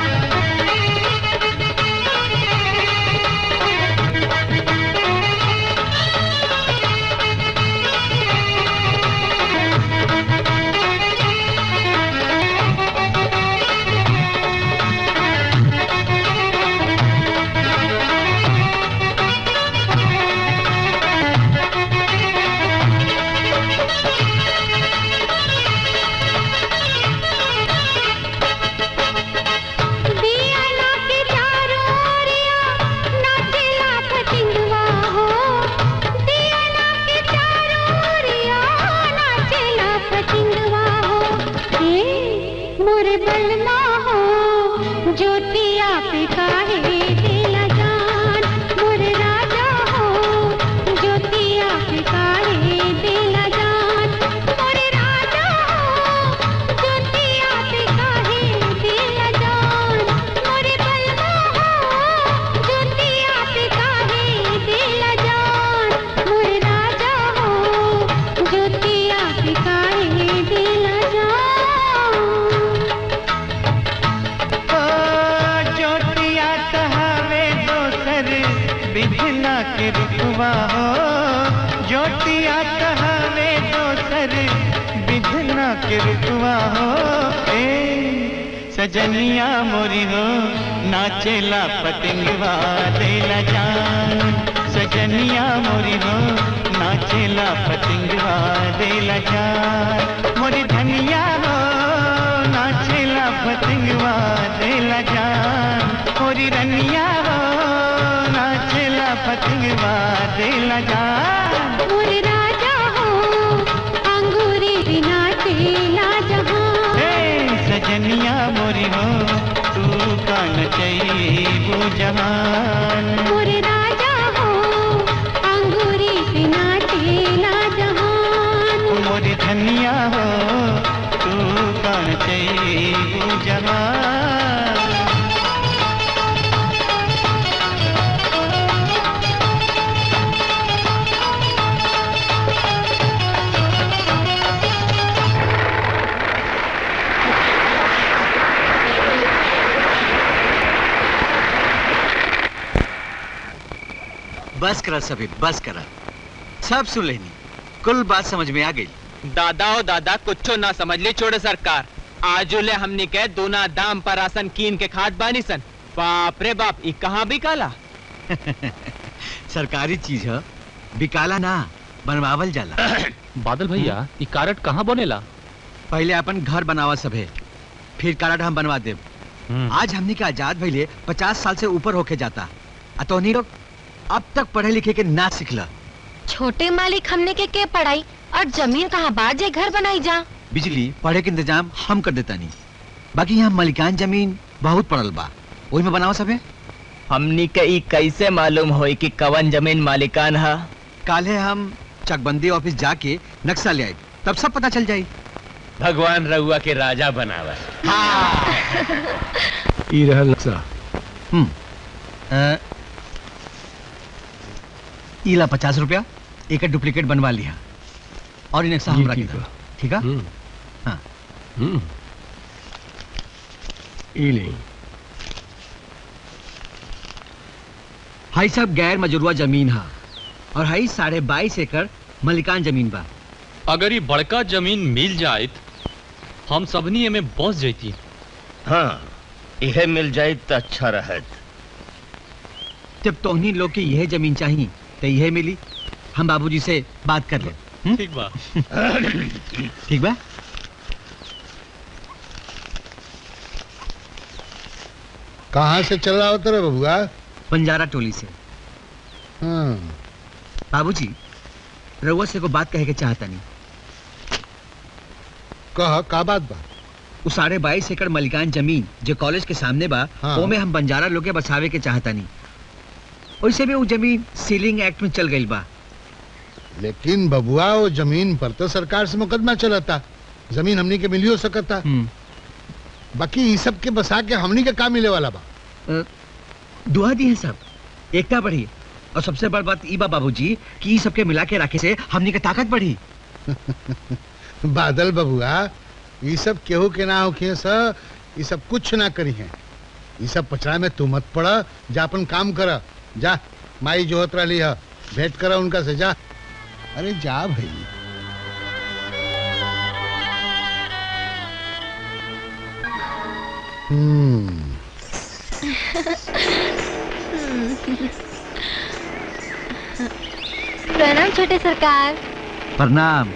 दियाना के चारों ओरिया नाचेला पतिंगवा हो दियाना के चारों ओरिया नाचेला पतिंगवा हो हे मोरे बलमा हो ज्योतिया पे काहे दिला जान मोरे राजा हो ज्योतिया पे काहे दिला जान मोरे राजा हो ज्योतिया पे काहे दिला जान मोरे बलमा हो ज्योतिया पे काहे दिला जान मोरे राजा हो ज्योतिया पे काहे दिला जान ओ ज्योतिया कहावे दोसर बिघना के रुकवा हो ज्योतिया कहावे दोसर बिघना के रुकवा हो ए सजनिया मोरी हो नाचेला पतंगवा देला जान सजनिया मोरी हो नाचेला पतंगवा देला जान मोरी धनिया हो नाचेला पतंगवा देला जान मोरी रनिया हो नाचेला पतंगवा देला जान मोरे राजा हो अंगूरी बिना तेला जहां हे सजनिया मोरी हो तू कान चाहिए जहान मोरे राजा हो अंगूरी बिना तेला जहान मोरी धनिया हो तू कान चाहिए जहान बस करा सभी बस करा सब सुन लेनी कुल बात समझ में आ गई दादा ओ दादा कुछो ना समझ ली छोड़े सरकार आजुले हमने कह दोना दाम पर आसन कीन के खाद बानी सन बाप रे बाप ई कहाँ भी काला सरकारी चीज है बिकाला ना बनवावल जाला बादल भैया ई कारट कहाँ बनेला पहले अपन घर बनावा सभे फिर कारड हम बनवा देब आज हमने के आजाद भइले पचास साल से ऊपर होके जाता आ तोहनी लोग अब तक पढ़े लिखे के ना सिखला छोटे मालिक हमने के के पढ़ाई और जमीन कहाँ बात जे घर बनाई जा बिजली पढ़े के इंतजाम हम कर देता नहीं बाकी यहाँ मलिकान जमीन बहुत पड़ल बा वही में बनावा सभे हमनी के ई कैसे मालूम होई कि कवन जमीन मालिकान है काले हम चकबंदी ऑफिस जाके नक्शा ले आए तब सब पता चल जाई भगवान रउआ के राजा बनावा ई रहल नक्शा हम्म अ, इला पचास रुपया एक डुप्लीकेट बनवा लिया और इन नक्शा जी, हमरा के ठीक दो। बा। ठीक है हम्म। हाँ हम्म ई नहीं हाई सब गैर मजरूआ जमीन है और हाई साढ़े बाईस एकड़ मलिकान जमीन बा अगर ये बड़का जमीन मिल जाए हम सबनी एमे बस जैती हाँ यह मिल जाए तो अच्छा रहत जब तोहनी लोग के यह जमीन चाहिए तो यह मिली हम बाबूजी से बात कर ले ठीक बा ठीक बा कहाँ से चल रहा होता रे बबुआ बंजारा टोली से हाँ बाबूजी रउआ से को बात कहे के चाहता नहीं कह का बात बा उस साढ़े बाईस एकड़ मलिकान जमीन जो कॉलेज के सामने बा हाँ। ओमे हम बंजारा लोग के बसावे के चाहतानी वैसे भी वो जमीन सीलिंग एक्ट में चल गई बा लेकिन बबुआ वो जमीन पर तो सरकार से मुकदमा चलता जमीन हमनी के मिलियो सकता बाकी ई सब के बसा के हमनी के का मिले वाला बा दुआ दी है सब एकता बढ़ी और सबसे बड़ बात ई बा बाबूजी कि ई सबके मिला के रखे से हमनी के ताकत बढ़ी बादल बबुआ ई सब केहू के ना होखे स ई सब कुछ ना करी है ई सब पचड़ा में तू मत पड़ा जा अपन काम कर जा माई जोहत रही है भेंट करा उनका से जा अरे जा भाई हम्म प्रणाम छोटे सरकार प्रणाम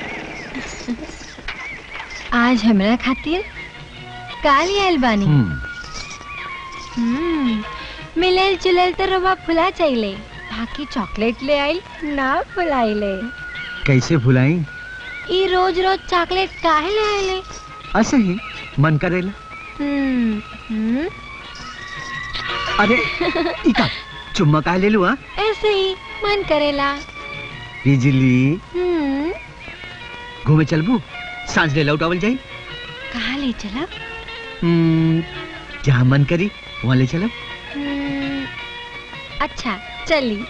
आज हमरा खातिर काल आयल बानी हम्म, मिलल जुलल तो रवा फुला चाहिए बाकी चॉकलेट ले आइल ना फुलाइले कैसे भुलाई ई रोज रोज चॉकलेट काहे ले आइले ऐसे ही मन करेला हम्म, हम्म, अरे इका चुम्मा का ले लू हाँ ऐसे ही मन करेला बिजली हम्म, घूमे चलबू सांझ ले लौटावल जाई कहाँ ले चला हम्म, जहाँ मन करी वहाँ ले चलब हम्म, अच्छा चली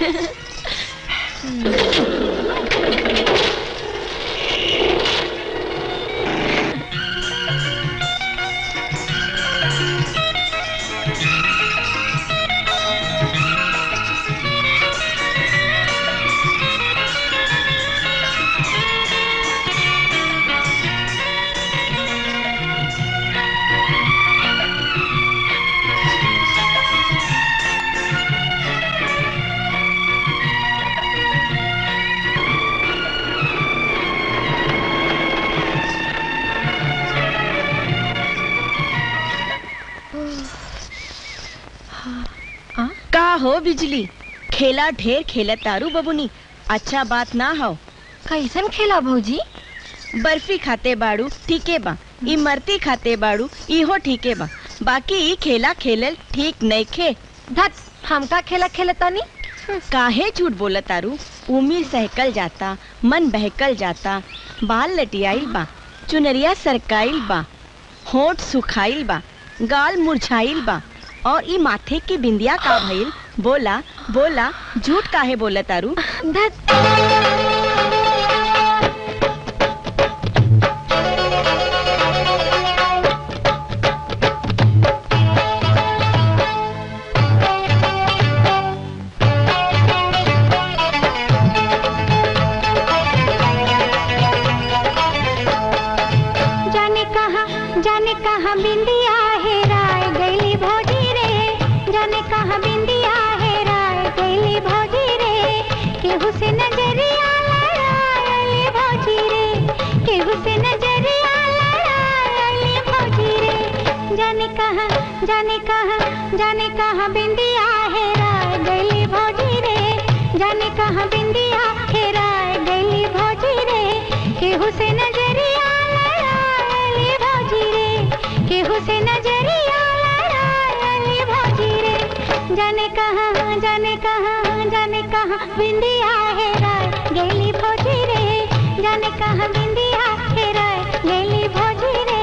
का हो बिजली खेला ढेर खेला तारू बबुनी अच्छा बात ना हो कैसन खेला भौजी बर्फी खाते बाड़ू ठीके बा इमरती खाते बाड़ू इहो ठीके बा बाकी ई खेला खेलल ठीक नहीं खे धत हमका खेला खेलतानी काहे झूठ बोलत तारू उम्र सहकल जाता मन बहकल जाता बाल लटियाइल बा चुनरिया सरकाइल बा होठ सुखाइल बा गाल मुरझाइल बा और ई माथे की बिंदिया का भइल बोला बोला झूठ काहे बोलत तारू जाने कहा जाने कहा बिंदिया है राय गैली भौजी रे जाने कहा बिंदिया है राय गैली भौजी रे केहू से नजरिया लड़ाई भौजी रे केहू से नजरिया लड़ाई भौजी रे जाने कहा जाने कहा जाने कहा बिंदिया है राय गैली भौजी रे जाने कहा बिंदिया है राय गैली भौजी रे केहू से नजरिया लड़ाई भौजी रे केहू से नजरिया लड़ाई भौजी रे जाने कहा जाने कहा जाने कहा बिंदिया है राय गैली भौजी रे जाने कहा बिंदिया है राय गैली भौजी रे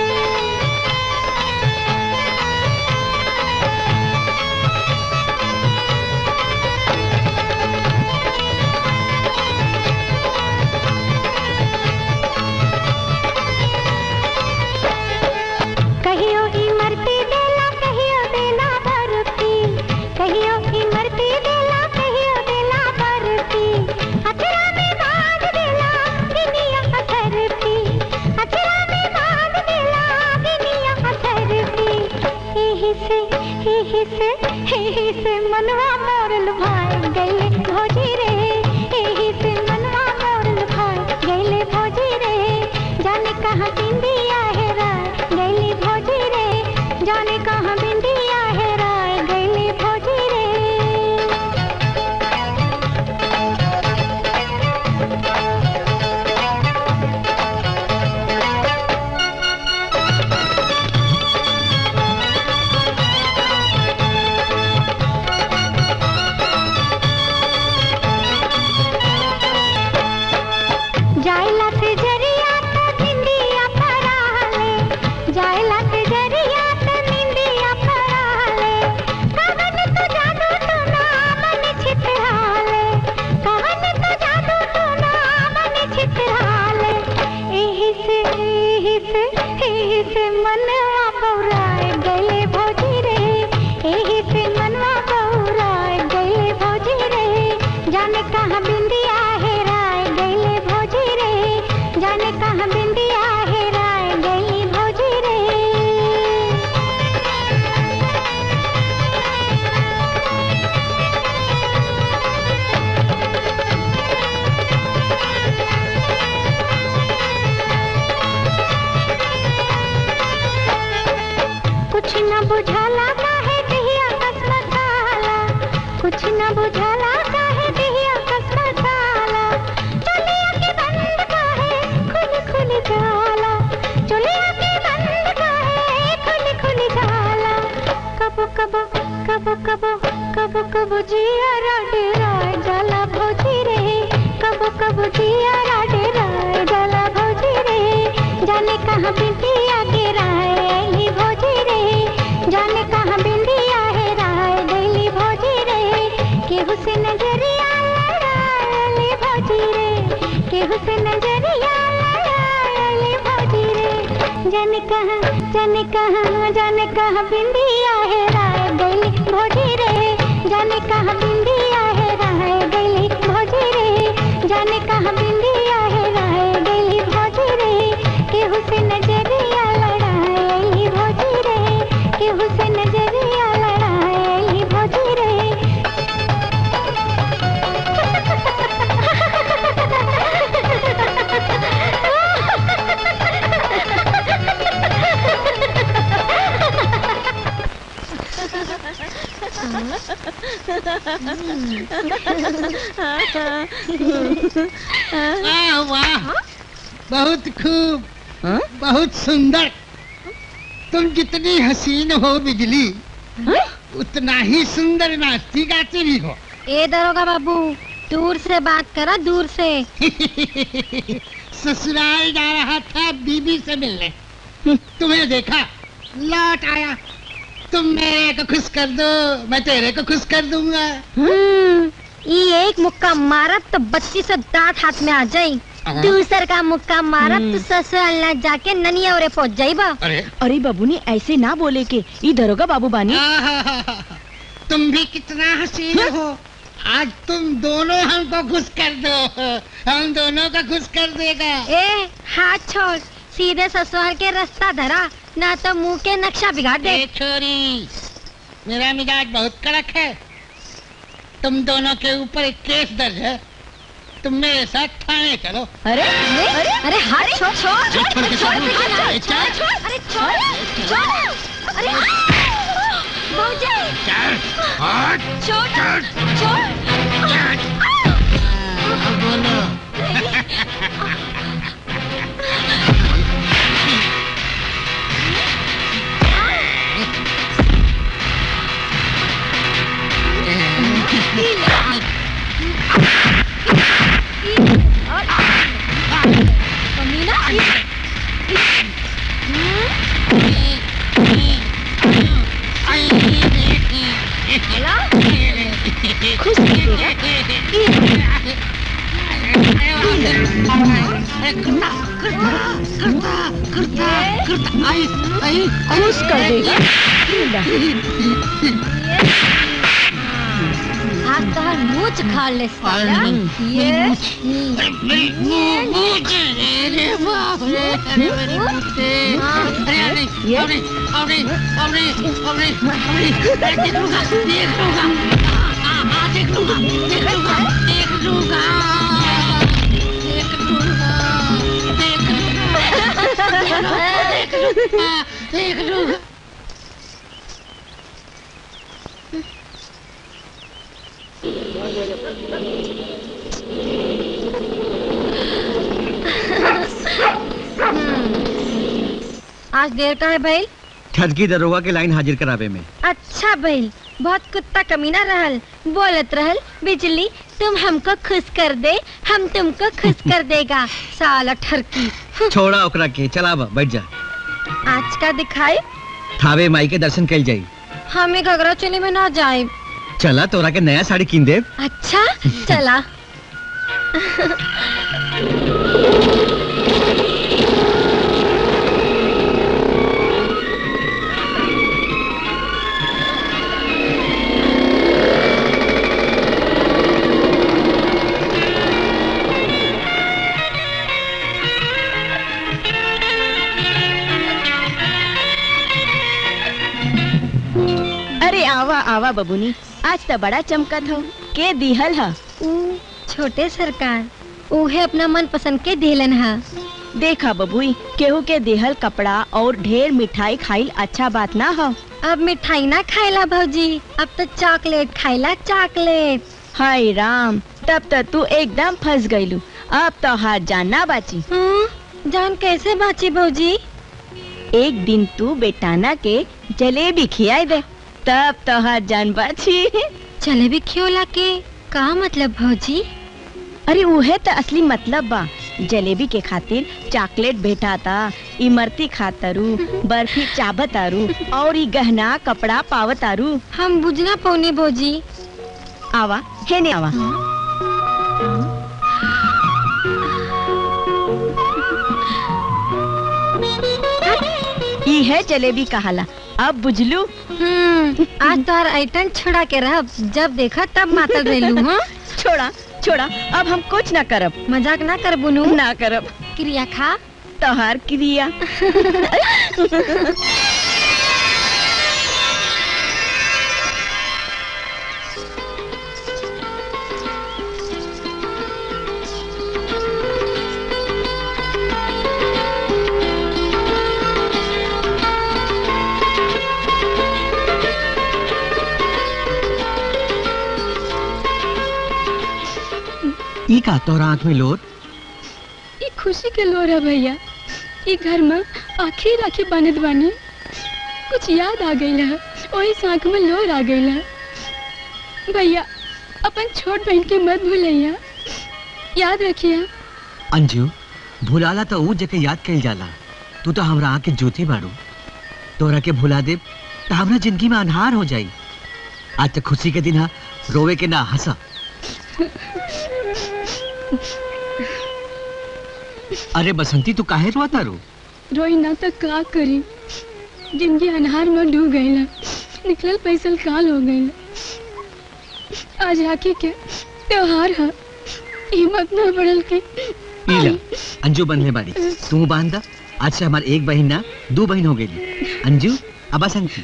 कहियो इमरती देला कहियो देला बरती कहियो इमरती देला कहियो देला बरती अचरा में बांध देला गिनिया अथरती अचरा में बांध देला गिनिया अथरती एही से एही से एही से मनवा मोरल भाई गईले भोजी रे एही से मनवा मोरल भाई गईले भोजी रे जाने कहाँ बिंदिया है राय गईली भोजी रे जाने कहाँ बिंदिया है राय गईली भोजी रे जायला ते जरिया त निंदिया फराले जायला ते जरिया त निंदिया फराले कवन तो जादू तो नामन छितराले कवन तो जादू तो नामन छितराले एही से एही से एही से मनवा बौराए गले भौजी रे एही से मनवा बौराए गले भौजी रे जाने कहाँ बिंदिया हेराए गले भौजी रे जाने कहाँ बिंदिया हेराए गली भौजी रे कुछ न बुझाला काहे दिहिया कसमसाला कुछ न बुझाला काहे दिहिया कसमसाला चलिया के बंद काहे खुल खुल जाला चलिया के बंद काहे खुल खुल जाला कबो कबो कबो कबो कबो कबो जिया राडे राय जाला भौजी रे कबो कबो जिया राडे राय जाला भौजी रे जाने कहाँ बिटिया गिराए अली भौजी रे जाने कहाँ बिंदिया है राय गली भौजी रे केहू से नजरिया लड़ाए भौजी रे केहू से नजरिया लड़ाए भौजी रे जाने कहाँ जाने कहाँ जाने कहाँ बिंदिया है राय गली भौजी रे जाने कहाँ बिंदिया है राय गली भौजी रे जाने कहाँ बिंदिया है राय गली भौजी रे केहू से नजरिया लड़ाए भौजी रे केहू से नजरिया लड़ाए भौजी रे वाह वाह बहुत खूब बहुत सुंदर तुम जितनी हसीन हो बिजली उतना ही सुंदर नाचती गाती भी हो ए दरोगा बाबू दूर से बात करा दूर से ससुराल जा रहा था बीबी से मिलने तुम्हें देखा लौट आया तुम मेरे को खुश कर दो मैं तेरे को खुश कर दूंगा हम्म, ये एक मुक्का मारब तो बत्ती से दांत हाथ में आ जाई हाँ। दूसर का मुक्का मारब तो ससुराल न जाके ननिया ओरे पहुंच जाई बा अरे अरे बाबूनी ऐसे ना बोले के ई दरोगा बाबू बानी तुम भी कितना हसीन हो आज तुम दोनों हमको खुश कर दो हम दोनों का खुश कर देगा ए हाथ छोड़ सीधे ससुराल के रास्ता धरा ना तो मुंह के नक्शा बिगाड़ दे ए छोरी मेरा मिजाज बहुत कड़क है तुम दोनों के ऊपर एक केस दर्ज है तुम मेरे साथ थाने चलो अरे अरे अरे हाथ छोड़ छोड़ छोड़, छोड़ के छोड़ छोड़, पीछे ना, ए, छोड़ छोड़ अरे छोड़ छोड़ अरे भौजी छोड़ छोड़ खुश खुश कर देगा आज तो हर मूछ खा ले साला ये मेरी मुंह मुंह अरे बाप रे अरे मेरी मुझसे अरे अरे अरे अरे अरे अरे अरे अरे देख लूंगा देख लूंगा आ, आ, देख लूंगा देख लूंगा देख लूंगा देख लूंगा देख लूंगा देख लूंगा देख लूंगा आज देर का है भाई ठगी दरोगा के लाइन हाजिर करावे में अच्छा भाई बहुत कुत्ता कमीना रहल बोलत रहल बिजली तुम हमको खुश कर दे हम तुमको खुश कर देगा साला ठरकी छोड़ा ओकरा के चला बा बैठ जा आज का दिखाई थावे माई के दर्शन कल जाई हमें घगरा चोली में ना जाए चला तोरा के नया साड़ी कीन दे अच्छा चला अरे आवा आवा बबुनी आज तो बड़ा चमकत हो के दिहल हा छोटे सरकार उहे अपना मन पसंद के दिलन हा देखा बबुई केहू के देहल कपड़ा और ढेर मिठाई खाइल अच्छा बात ना हो अब मिठाई ना खाइला भौजी अब तो चॉकलेट खाइला चॉकलेट हाय राम तब तो तू एकदम फंस गईलू अब तो हाथ जान ना बाची जान कैसे बाची भौजी एक दिन तू बेटाना के जलेबी खियाई दे तब तो हाथ जान बाची जलेबी खियोला के का मतलब भौजी अरे उहे तो असली मतलब बा जलेबी के खातिर चॉकलेट भेटाता इमरती खातरू बर्फी चाबतारू और ई गहना कपड़ा पावतारू हम बुझना पौने भौजी आवा हेने आवा ई है जलेबी कहाला अब बुझलू हम्म आज तो हर आइटम छुड़ा के रह जब देखा तब मातल रेलू हाँ छोड़ा छोड़ा अब हम कुछ ना करब मजाक ना कर बुनू ना करब क्रिया खा तोहार क्रिया ई का तोरा आंख में लोट ये खुशी के लोर है भैया ये घर में आखिरी राखी बनत बानी कुछ याद आ गई है वही आंख में लोर आ गई है भैया अपन छोट बहन के मत भूलैया याद रखिए अंजू भुलाला तो ऊ जके याद कइल जाला तू तो हमरा आँख के ज्योति बाड़ू तोरा के भुला दे तो हमरा जिंदगी में अनहार हो जाई आज तक खुशी के दिन हा रोवे के ना हंसा अरे बसंती तू काहे रोआ तारू रोई ना तो का करी जिंदगी अनहार में डूब गई निकलल पैसल काल हो गई आज राखी के त्योहार है हिम्मत ना बढ़ल के इला अंजू बंधने बाड़ी तू बांध दा आज से हमार एक बहन ना दो बहन हो गई अंजू अब बसंती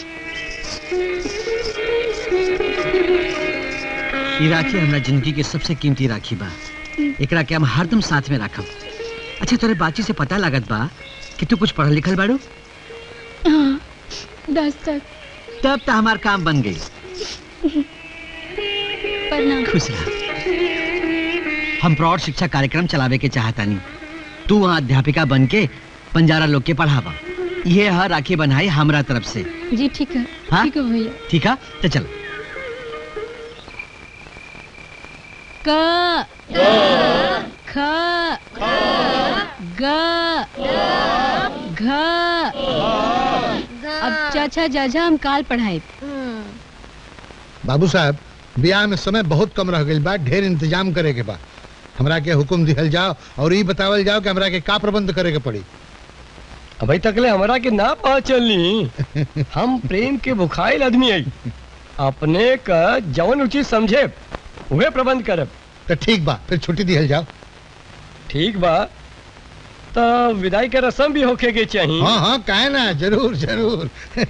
ई राखी हमरा जिंदगी के सबसे कीमती राखी बा एकरा के हम हरदम साथ में रखब अच्छा तोरे बातचीत से पता लागत बा कि तू कुछ पढ़ल लिखल बाड़ू हाँ दस तक तब तो हमार काम बन गई प्रणाम खुश रह हम प्रौढ़ शिक्षा कार्यक्रम चलावे के चाहतानी तू वहाँ अध्यापिका बन के पंजारा लोग के पढ़ावा ये है राखी बनाई हमरा तरफ से जी ठीक है हाँ? ठीक है भैया ठीक है तो चल क ख ग घ अब चाचा जाजा हम काल पढ़ाए बाबू साहब ब्याह में समय बहुत कम रह गई बा ढेर इंतजाम करे के बा हमरा के हुक्म दिहल जाओ और ये बतावल जाओ कि हमरा के का प्रबंध करे के पड़ी अभी तकले हमरा के ना पता चलनी हम प्रेम के बुखाइल आदमी आई अपने का जवन उचित समझे उहे प्रबंध करब तो ठीक बा फिर छुट्टी दिहल जाओ ठीक बा तो विदाई के रस्म भी होके के चाहिए हाँ हाँ काहे ना जरूर जरूर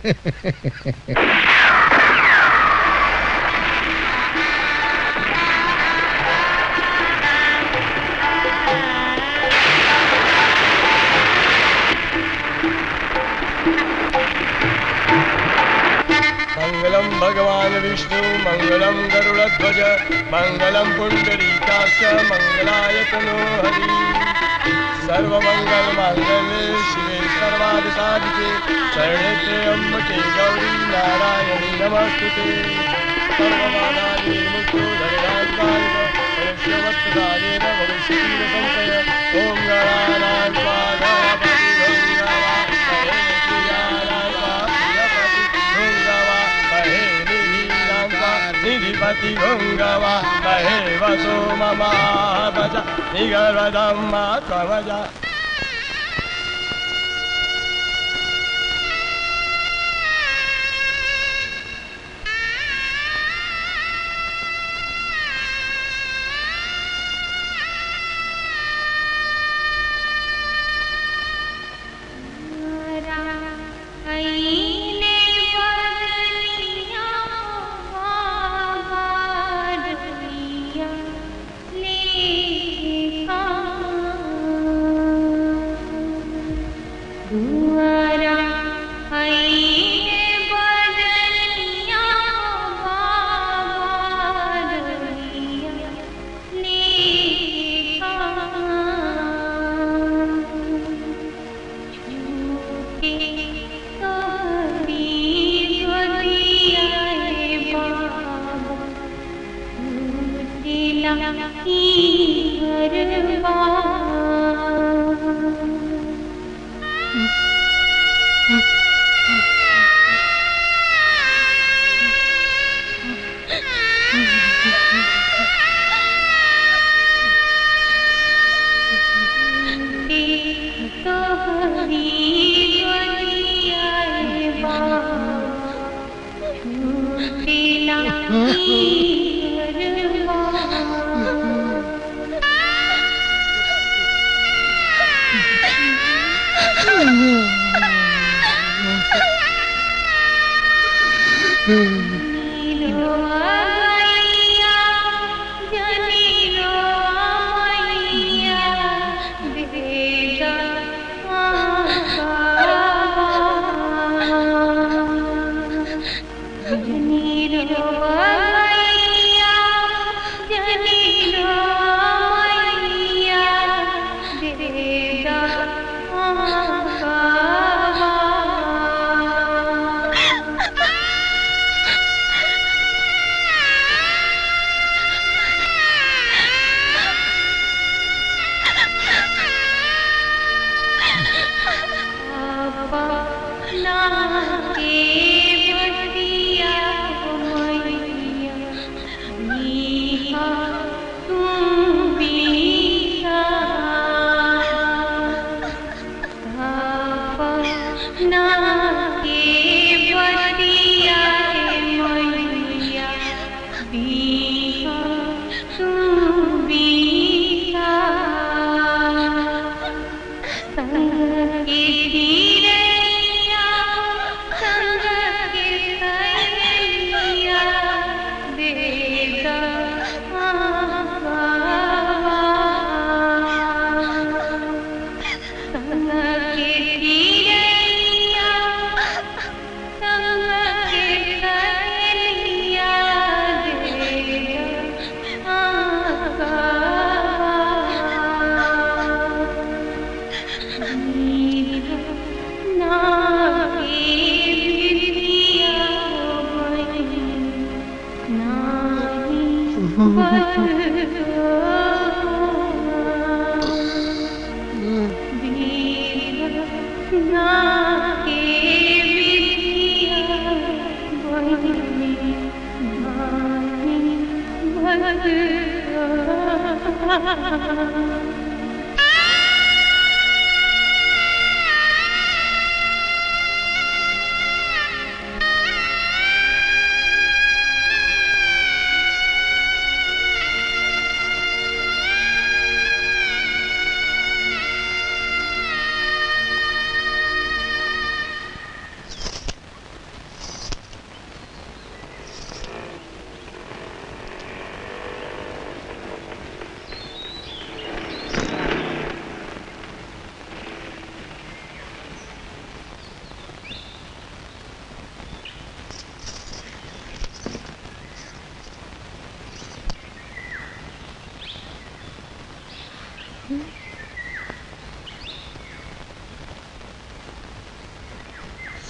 मंगलम भगवान विष्णु मंगलम गरुड़ध्वज मंगलम पुंडरीकाक्ष मंगलाय तनो हरि सर्वमंगल मांगल्ये शिवे सर्वा साध साधिके शरणे त्र्यम्बके गौरी नारायणी नमस्ते सर्वबाधानि मुक्तो धनराजकारिक मनुष्यवत्सदानेन भविष्यति न संशय ॐ गणानां स्वाहा निधिपति गङ्गवा महे वसो ममा भज निगर्वदम्मा त्वमजा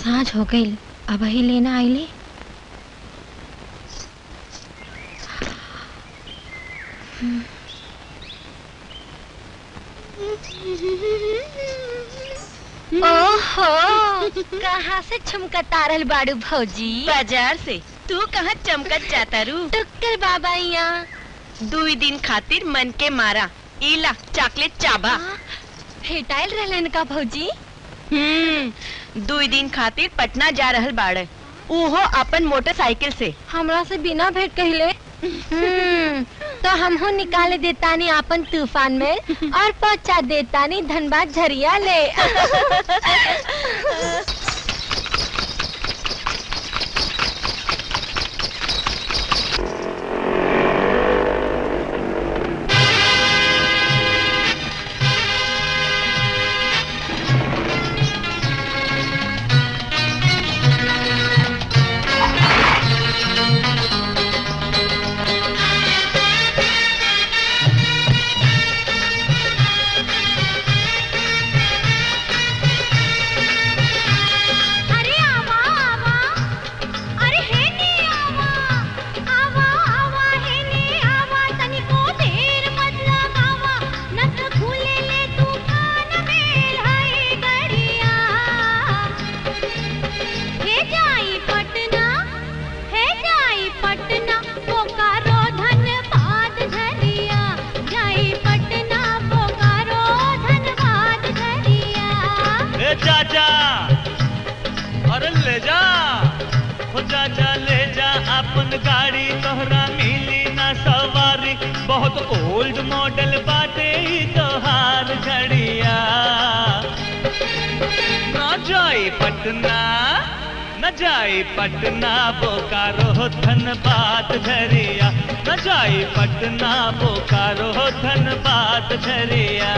साँझ हो गई अब ही लेना आईली ओहो कहाँ से छमकता रहल बाड़ू भौजी बाजार से तू कहाँ चमकत जाता रू टक्कर बाबा यहाँ दुई दिन खातिर मन के मारा इला चॉकलेट चाबा भेटाइल रहलन का भौजी हम्म दुई दिन खातिर पटना जा रहल बाड़े उहो अपन मोटरसाइकिल से हमरा से बिना भेंट कहले हम्म, तो हमहू निकाले देतानी आपन तूफान में और पहुंचा देतानी धनबाद झरिया ले अरे आवा आवा अरे हे ने आवा आवा आवा हे ने आवा तनिको देर मत लगावा नस खुले ले तूफान में हाय गड़िया हे जाई पटना हे जाई पटना बोकारो धनबाद झरिया जाई पटना बोकारो धनबाद झरिया ए चाचा अरे ले जा हो चाचा ले जा अपन गाड़ी तोहरा मिली ना सवारी बहुत ओल्ड मॉडल बाटे ई तोहार घड़िया ना जाई पटना न जाई पटना बोकारो धनबाद झरिया न जाई पटना बोकारो धनबाद झरिया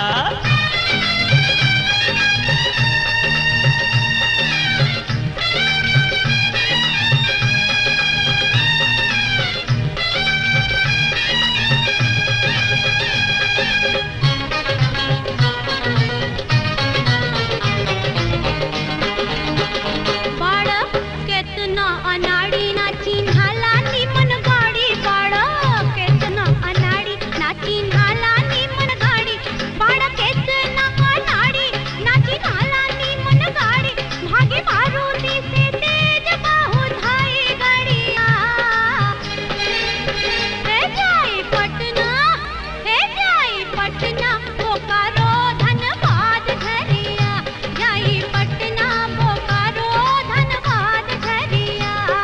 बाळ केतना अनाडी ना चिन्हाला निमन गाडी बाळ केतना अनाडी ना चिन्हाला निमन गाडी बाळ केतना अनाडी ना चिन्हाला निमन गाडी भागे मारुती से तेज बाहु धाई गाड़िया हे जाई पटना हे जाई पटना बोकारो धनबाद झरिया जाई पटना बोकारो धनबाद झरिया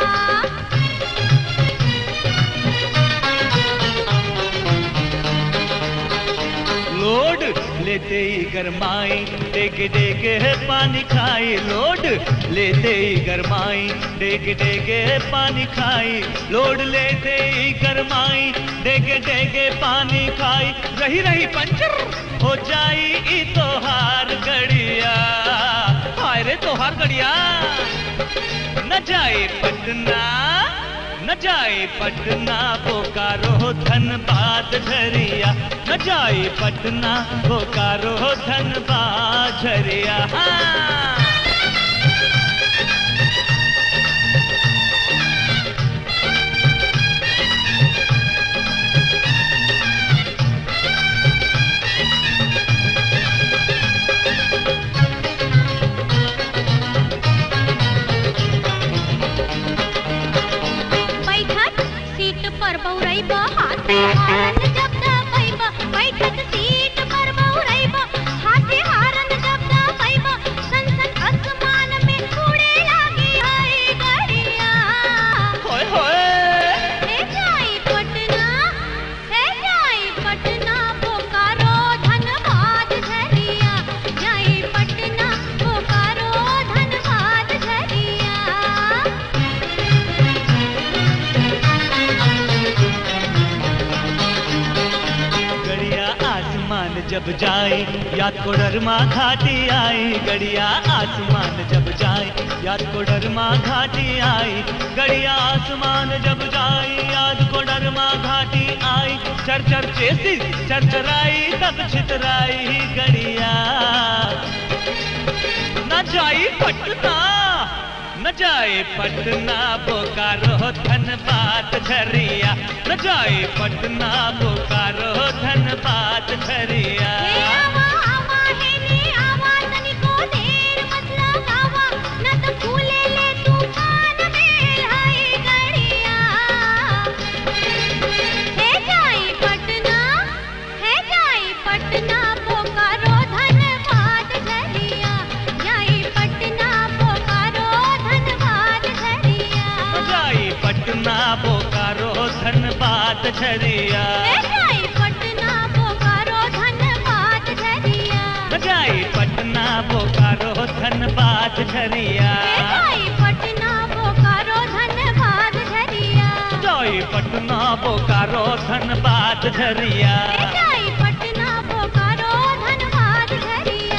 लोड लेते ही गरमाई डेगे डेगे है पानी खाई लोड लेते ही गरमाई डेगे डेगे है पानी खाई लोड लेते ही गरमाई डेगे डेगे पानी खाई रही रही पंचर हो जाई ई तोहार गड़िया हाय रे तोहार गड़िया न जाए पटना न जाए पटना बोकारो धनबाद झरिया न जाए पटना बोकारो धनबाद झरिया हाँ। बैठक सीट पर बौरैब हाथे हारन जब दबैब बैठक सीट पर बौरैब हाथे हारन जब दबैब सन सन आसमान में उड़े लागी है गड़िया होय होय हे जाई पटना हे जाई पटना बोकारो धनबाद झरिया जाई पटना बोकारो धनबाद झरिया गड़िया आसमान जब जाए याद को डरमा घाटी आई गड़िया आसमान जब जाए याद को डरमा घाटी आई गड़िया आसमान जब जाए याद को डरमा घाटी आई चर चर चेसी चरचराई तब छितराई गड़िया न जाई पटना जाए पटना बोकारो धनबाद झरिया न जाए पटना बोकारो धनबाद झरिया पटना बोकारो धनबाद झरिया जाई पटना बोकारो धनबाद झरिया जाई पटना बोकारो धनबाद झरिया जाई पटना बोकारो धनबाद झरिया जाई पटना बोकारो धनबाद झरिया जाई पटना बोकारो धनबाद झरिया जाई पटना बोकारो धनबाद झरिया जाई पटना बोकारो धनबाद झरिया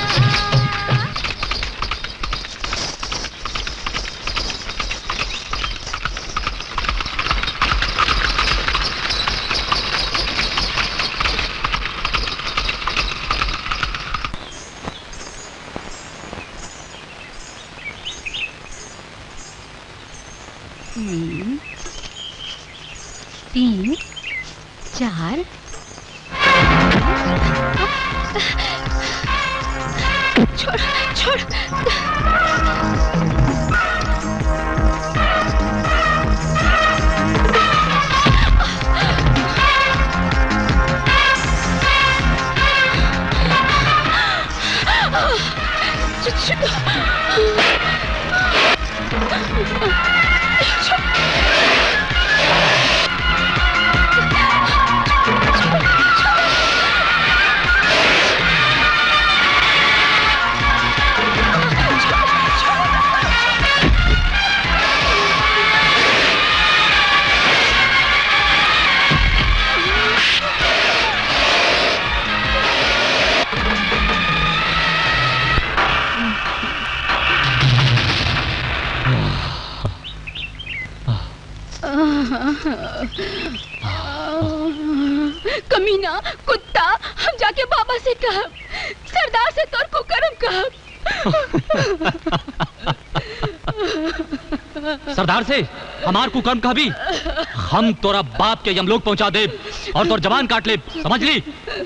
हम्म, तीन चार छोड़ छोड़ कमीना कुत्ता हम जाके बाबा से कह सरदार से तोर को करम कह सरदार से हमार कुकर्म का भी हम तोरा बाप के यमलोक पहुंचा दे और तोर जवान काट ले समझ ली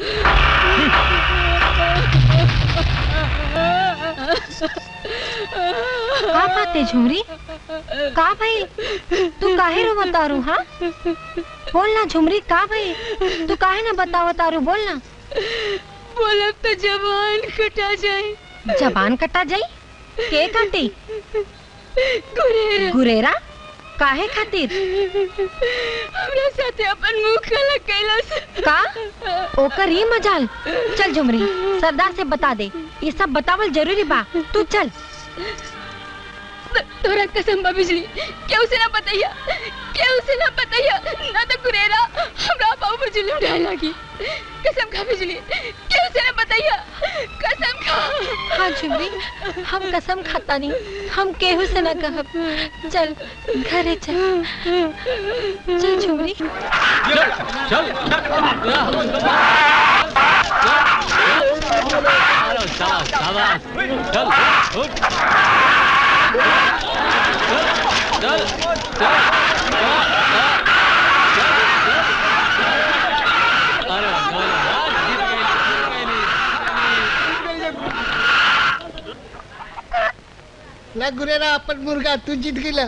का बाते झुमरी का भाई तू काहे रो बतारू हाँ बोल ना झुमरी का भाई तू काहे ना बताओ तारू बोल ना बोलब तो जवान कटा जाए जबान कटा जाई के काटी गुरेरा गुरेरा काहे खातिर हमरा साथे अपन मुंह काला कैलास का ओकर ही मजाल चल झुमरी सरदार से बता दे ये सब बतावल जरूरी बा तू चल तोरा कसम बा बिजली केहू से ना बताइया केहू से ना बताइया ना तो गुरेरा हमरा बाबू पर जुलूम ढाए लागी कसम खा बिजली केहू से ना बताइया कसम खा हाँ झुमरी हम कसम खाता नहीं हम केहू से ना कहब चल घरे चल चल झुमरी ला गुरेरा अपन मुर्गा तू जीत गेला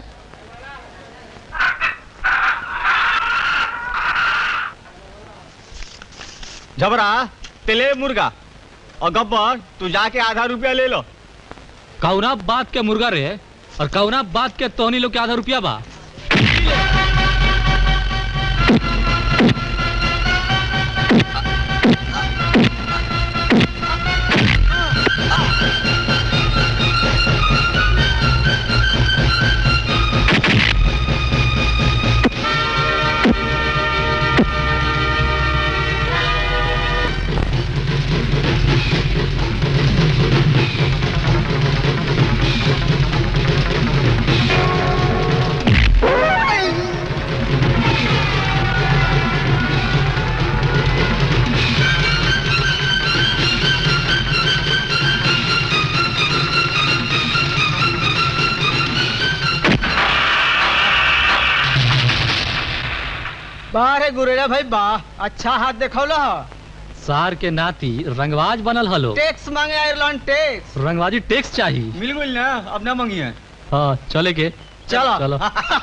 झबरा तेले मुर्गा और गब्बर तू जाके आधा रुपया ले लो कौना बात के मुर्गा रे और कौना बात के तोहनी लोग के आधा रुपया बा वाह रे गुरेरा भाई वाह अच्छा हाथ देखौला ह सार के नाती रंगवाज बनल हलो टैक्स मांगे आयरलैंड टैक्स रंगवाजी टैक्स चाहिए मिल गई ना अब ना मांगिए हाँ चले के चलो चलो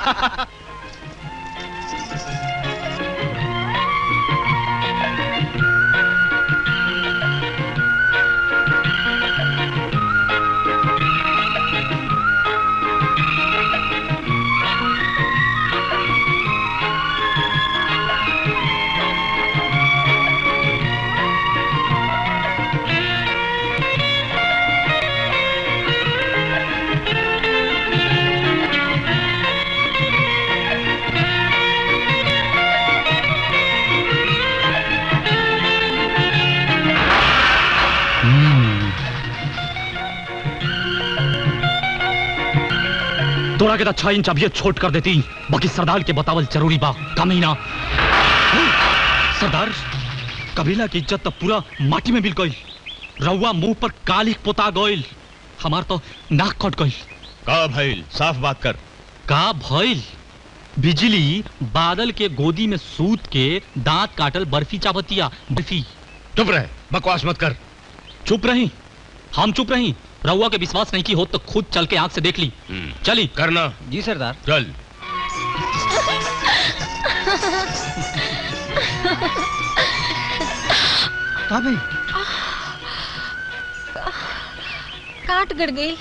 तोड़ा के तो छह इंच अभी छोट कर देती बाकी सरदार के बतावल जरूरी बा कमीना सरदार कबीला की इज्जत तो पूरा माटी में मिल गई रउआ मुंह पर कालिक पोता गइल हमार तो नाक कट गई का भइल साफ बात कर का भइल बिजली बादल के गोदी में सूत के दांत काटल बर्फी चापतिया बर्फी चुप रहे बकवास मत कर चुप रही हम चुप रही रउआ के विश्वास नहीं की हो तो खुद चल के आंख से देख ली चली करना जी सरदार चल का भाई काट गड़ गई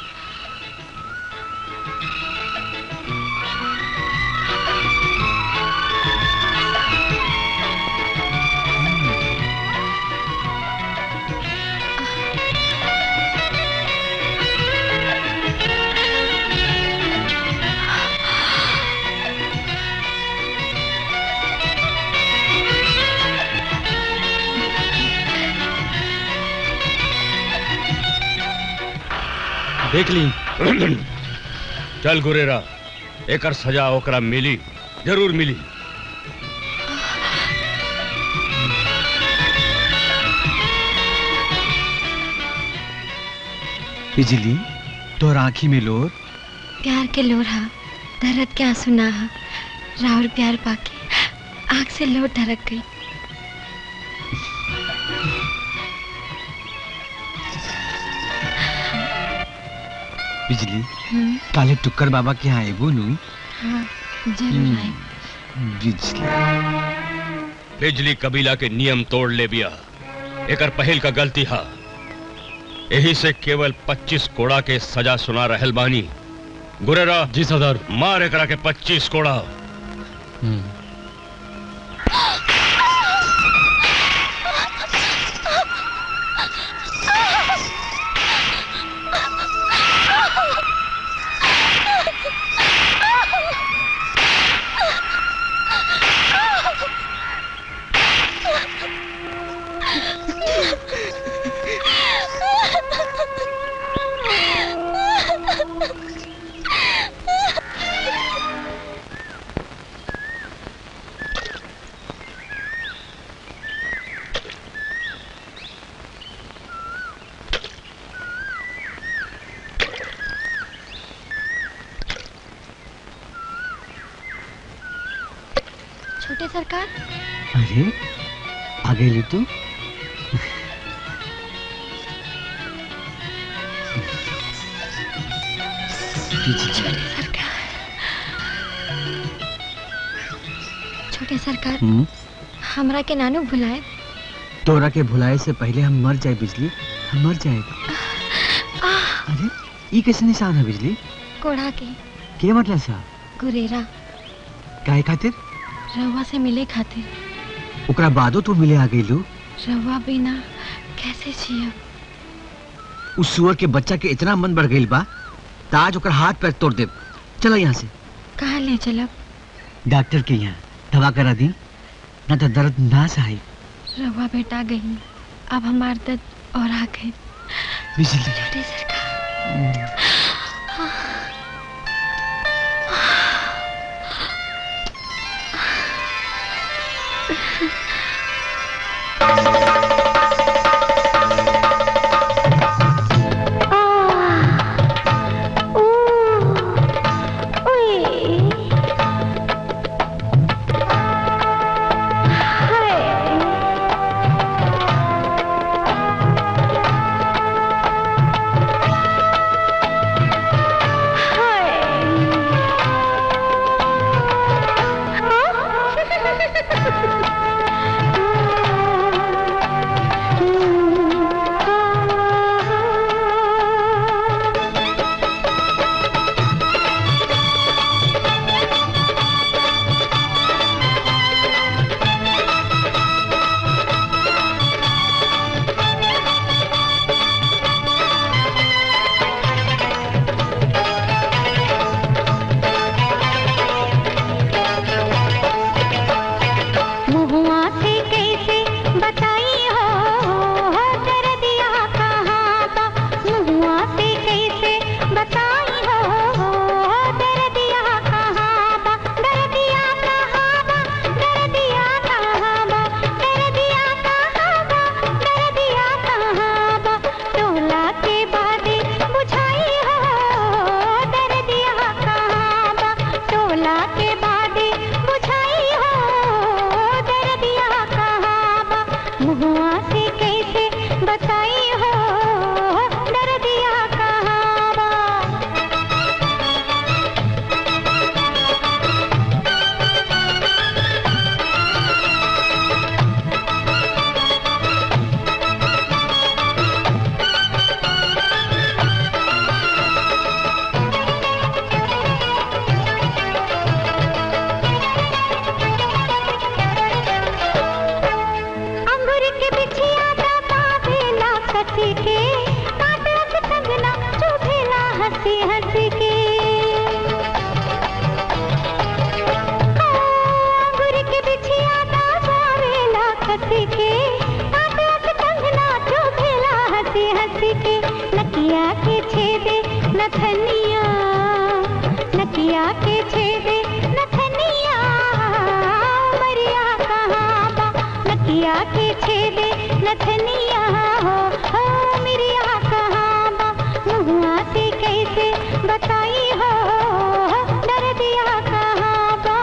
देख ली चल गुरेरा एकर सजा ओकरा मिली जरूर मिली बिजली तोर आँखी में लोर प्यार के लोढ़ा दर्द के आंसू ना हा राउर प्यार पाके आंख से लो ढरक गई बिजली हम्म, काले टुक्कर बाबा के यहाँ एगो नु हाँ जरूर आए बिजली बिजली कबीला के नियम तोड़ ले बिया एकर पहल का गलती हा यही से केवल 25 कोड़ा के सजा सुना रहल बानी गुरेरा जी सरदार मार एकरा के 25 कोड़ा छोटे सरकार अरे आ गई तू छोटे सरकार छोटे सरकार हम्म, हमरा के नानू भुलाए तोरा के भुलाए से पहले हम मर जाए बिजली हम मर जाए अरे ये कैसे निशान है बिजली कोढ़ा के के मतलब सा गुरेरा काहे खातिर रवा से मिले खातिर ओकरा बादो तू मिले आ गई लू रवा बिना कैसे जियब उस सुअर के बच्चा के इतना मन बढ़ गई बा त आज ओकर हाथ पैर तोड़ दे चलो यहाँ से कहाँ ले चलब डॉक्टर के यहाँ दवा करा दी ना तो दर्द ना सही रवा बेटा गई अब हमार दर्द और आ गए बिजली छोटे सरकार ओए हंसी हंसी के अंगूर के बिछिया दासावेला खसी के आट आट कंगना चुभेला हंसी हंसी के नकिया के छेदे नथनिया नकिया के छेदे नथनिया मरिया कहाँ बा नकिया के छेदे नथनिया हो हो मिरिया कहाँ बा मुहुआ से कैसे बताई हो दर्दिया कहाँ बा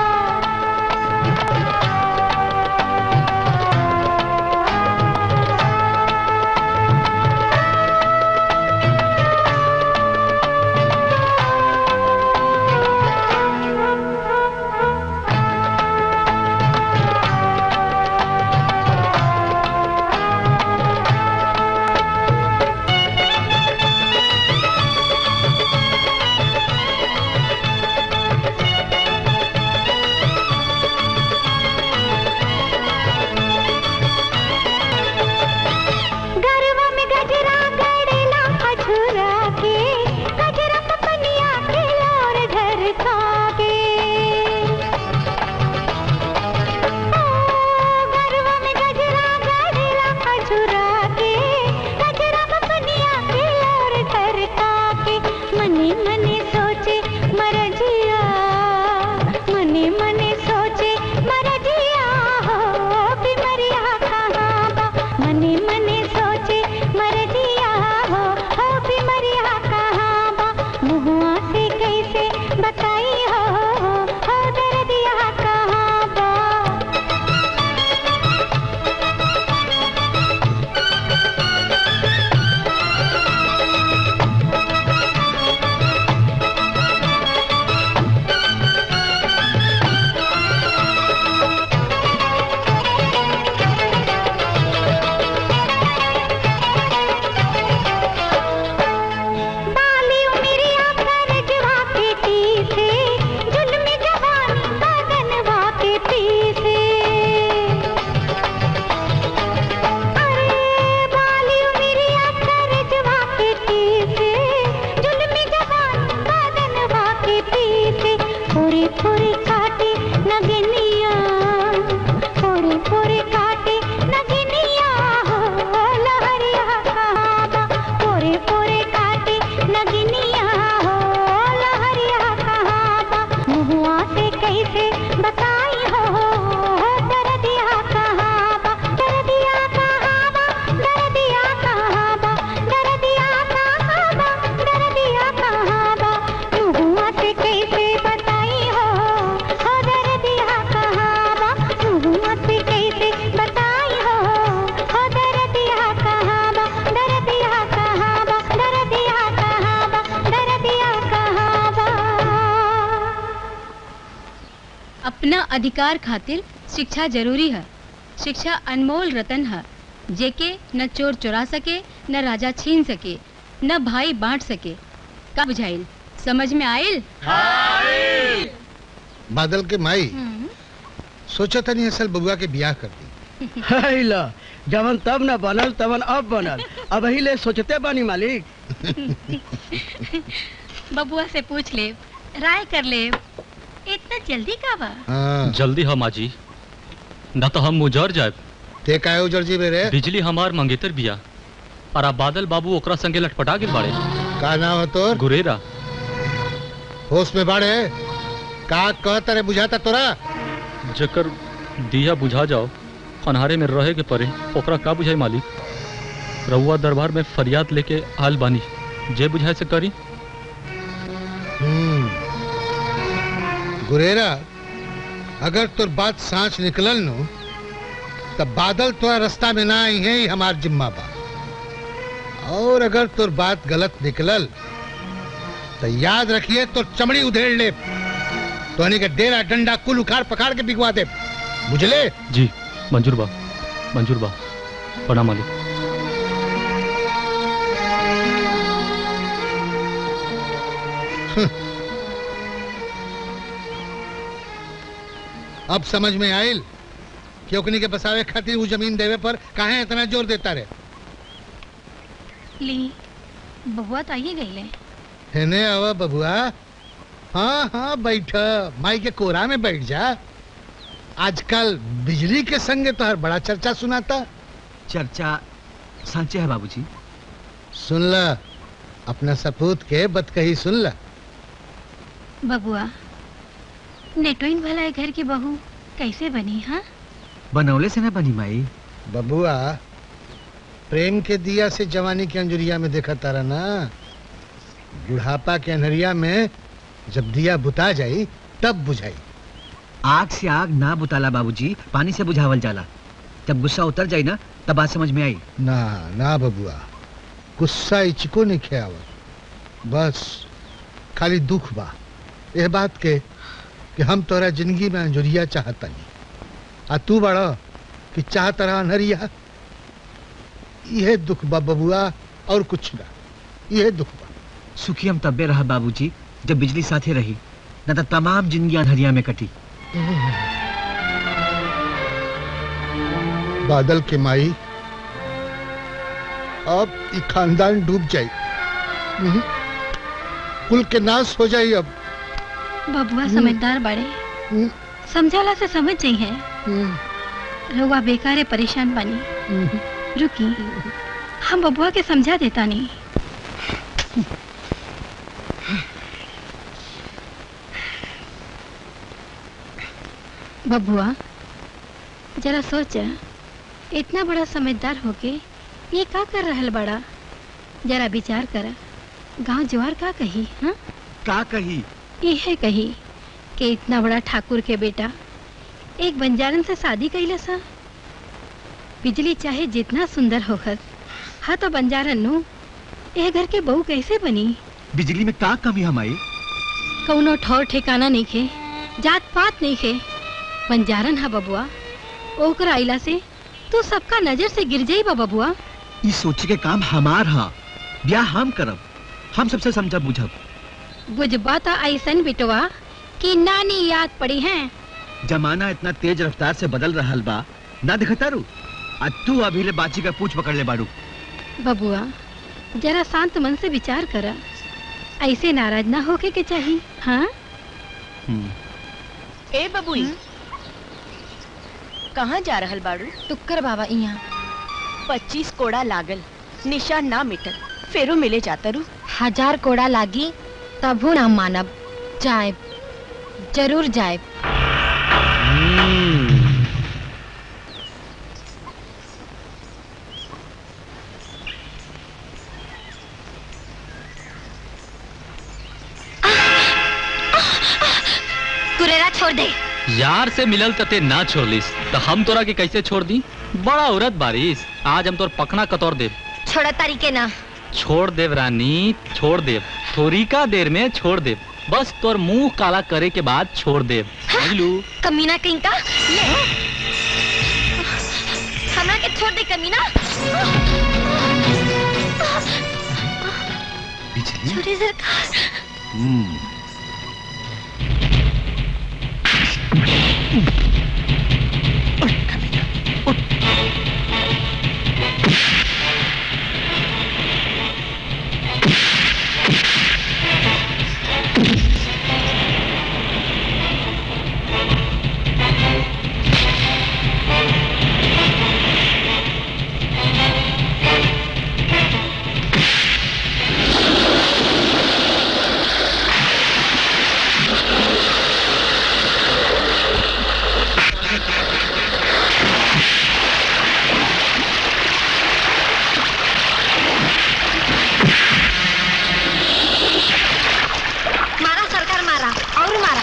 गरवा में गजरा गड़ेला अझुरा के गजरा पपनिया के और ढरका के ओ, गरवा में गजरा गड़ेला अझुरा के गजरा पपनिया के और ढरका के मने मने सोचे मरजिया मने मने सोचे मरजिया हो बिमरिया कहाँ बा मने मने सोचे मरजिया हो हो बिमरिया कहाँ बा मुहुआ से कैसे बताई हो हो दर्दिया कहाँ बा बाली उमरिया करजवा के पीछे जुल्म जवानी बदनवा के पीछे अरे बाली उमरिया करजवा के पीछे जुल्म जवानी बदनवा के पीछे पूरी पूरी काटे नगनिया पूरी पूरी काटे नगनिया हो लहरिया कहाँ बा पूरे पूरे काटे नगनिया हो लहरिया कहाँ बा मुहुआ से कैसे बताई हो दर्दिया कहाँ बा दर्दिया कहाँ बा दर्दिया कहाँ बा दर्दिया कहाँ बा दर्दिया कहाँ बा मुहुआ से कैसे बताई हो हो दर्दिया कहाँ बा मुहुआ से कैसे बताई हो हो दर्दिया कहाँ बा दर्दिया कहाँ बा दर्दिया कहाँ बा दर्दिया कहाँ बा अपना अधिकार खातिर शिक्षा जरूरी है शिक्षा अनमोल रतन है जेके न चोर चुरा सके न राजा छीन सके न भाई बांट सके का बुझाइल समझ में आइल बादल के माई सोचा था नहीं असल बबुआ के ब्याह कर दी हैला जवन तब न बनल तवन अब बनल अब ही ले सोचते बानी मालिक बबुआ से पूछ ले राय कर ले इतना जल्दी का बा जल्दी हम आजी न तो हम मुजर जाए ते काहे उजर जी रे बिजली हमार मंगेतर बिया और अब बादल बाबू ओकरा संगे लटपटा गिर बाड़े का नाम है तोर गुरेरा होश में बाड़े का कहता रे बुझाता तोरा जकर दिया बुझा जाओ अनहारे में रहे के परे ओकरा का बुझाई मालिक रउआ दरबार में फरियाद लेके आल बानी जे बुझाए से करी हम्म गुरेरा अगर तोर बात सांच निकलल नो तब बादल तोरा रास्ता में ना आई है ही हमार जिम्मा बा और अगर तोर बात गलत निकलल तो याद रखिए तो चमड़ी उधेड़ ले तो के डेरा डंडा कुल उखाड़ पखाड़ के बिगवा दे बुझले जी मंजूर बा मंजूर बा प्रणाम मालिक अब समझ में आयल कि ओकनी के बसावे खातिर वो जमीन देवे पर काहे इतना जोर देता रे ली बबुआ तो आइए गई ले हेने आवा बबुआ हाँ हाँ बैठ माई के कोरा में बैठ जा आजकल बिजली के संगे तो हर बड़ा चर्चा सुनाता चर्चा सांचे है बाबूजी सुन ल अपना सपूत के बतकही सुन ल बबुआ नेटोइन भला है घर की बहू कैसे बनी हाँ बनौले से ना बनी माई बबुआ प्रेम के दिया से जवानी के अंजुरिया में देखा तारा ना बुढ़ापा के अनहरिया में जब दिया बुता जाई तब बुझाई आग से आग ना बुताला बाबूजी पानी से बुझावल जाला जब गुस्सा उतर जाई ना तब बात समझ में आई ना ना बबुआ गुस्सा इचको नहीं खेआवत बस खाली दुख बा यह बात के कि हम तोरा जिंदगी में अंजुरिया चाहता नहीं आ तू बड़ा कि चाहत रहा अनहरिया यह दुख बा बबुआ और कुछ ना यह दुख बा सुखी हम तब्बे रहा बाबूजी जब बिजली साथे रही न तो तमाम जिंदगी अंधरिया में कटी बादल के माई अब ई खानदान डूब जाई हम्म, कुल के नाश हो जाई अब बबुआ समझदार बड़े समझाला से समझ जाई है रउआ बेकारे परेशान बनी रुकी हम बबुआ के समझा देता नहीं बबुआ जरा सोच इतना बड़ा समझदार होके ये का कर रहल बड़ा जरा विचार कर गांव जवार का कही हाँ का कही यह कही कि इतना बड़ा ठाकुर के बेटा एक बंजारन से शादी कैले सा बिजली चाहे जितना सुंदर होखत हाँ तो बंजारन नु यह घर के बहू कैसे बनी बिजली में का कमी हमारी कौनो ठौर ठिकाना नहीं खे जात पात नहीं खे बंजारन हा बबुआ ओकर आइला से तू सबका नजर से गिर जाई बा बबुआ ये सोचे के काम हमार हा ब्याह हम करब हम सबसे समझब बुझब बुझबा तो ऐसन बिटवा कि नानी याद पड़ी है जमाना इतना तेज रफ्तार से बदल रहल बा ना दिखता रू आज तू अभी ले बाची का पूछ पकड़ ले बाड़ू बबुआ जरा शांत मन से विचार करा ऐसे नाराज ना होके के चाहिए हाँ ए बबुई कहाँ जा रहल बाड़ू टुक्कर बाबा यहाँ पच्चीस कोड़ा लागल निशान ना मिटल फेरो मिले जाता रू हजार कोड़ा लागी तबू ना मानब जाए जरूर जाए कुरेरा छोड़ दे यार से मिलल तते ना छोड़लिस तो हम तोरा के कैसे छोड़ दी बड़ा औरत बारिश आज हम तोर पखना कतौर देव छोड़ा तरीके ना छोड़ देव रानी छोड़ देव थोड़ी का देर में छोड़ देव बस तोर मुंह काला करे के बाद छोड़ देव समझलू कमीना कहीं का ले हमरा के छोड़ दे कमीना छोड़ी सरकार मारा सरकार मारा और मारा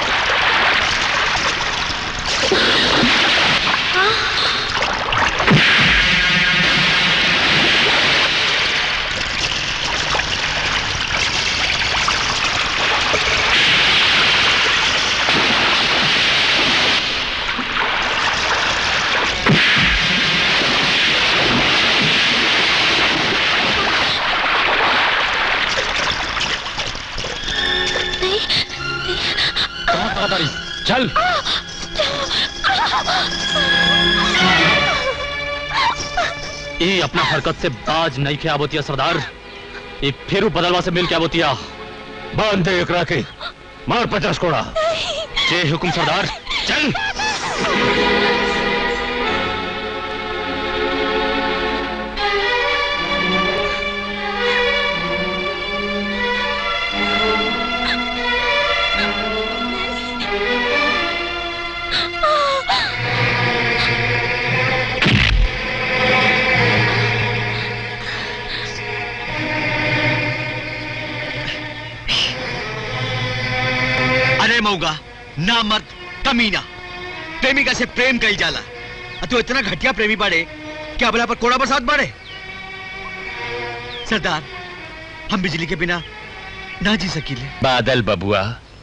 कहाँ कहाँ बारिश चल ये अपना हरकत से बाज नहीं के आबोतिया सरदार ये फिर बदलवा से मिल के आबोतिया बांध दे एकरा के मार पचास कोड़ा जय हुकुम सरदार चल अरे मऊगा ना मर्द कमीना प्रेमिका से प्रेम कही जाला और तू इतना घटिया प्रेमी बाड़े क्या बला पर कोड़ा बरसात बाड़े सरदार हम बिजली के बिना ना जी सकीले बादल बबुआ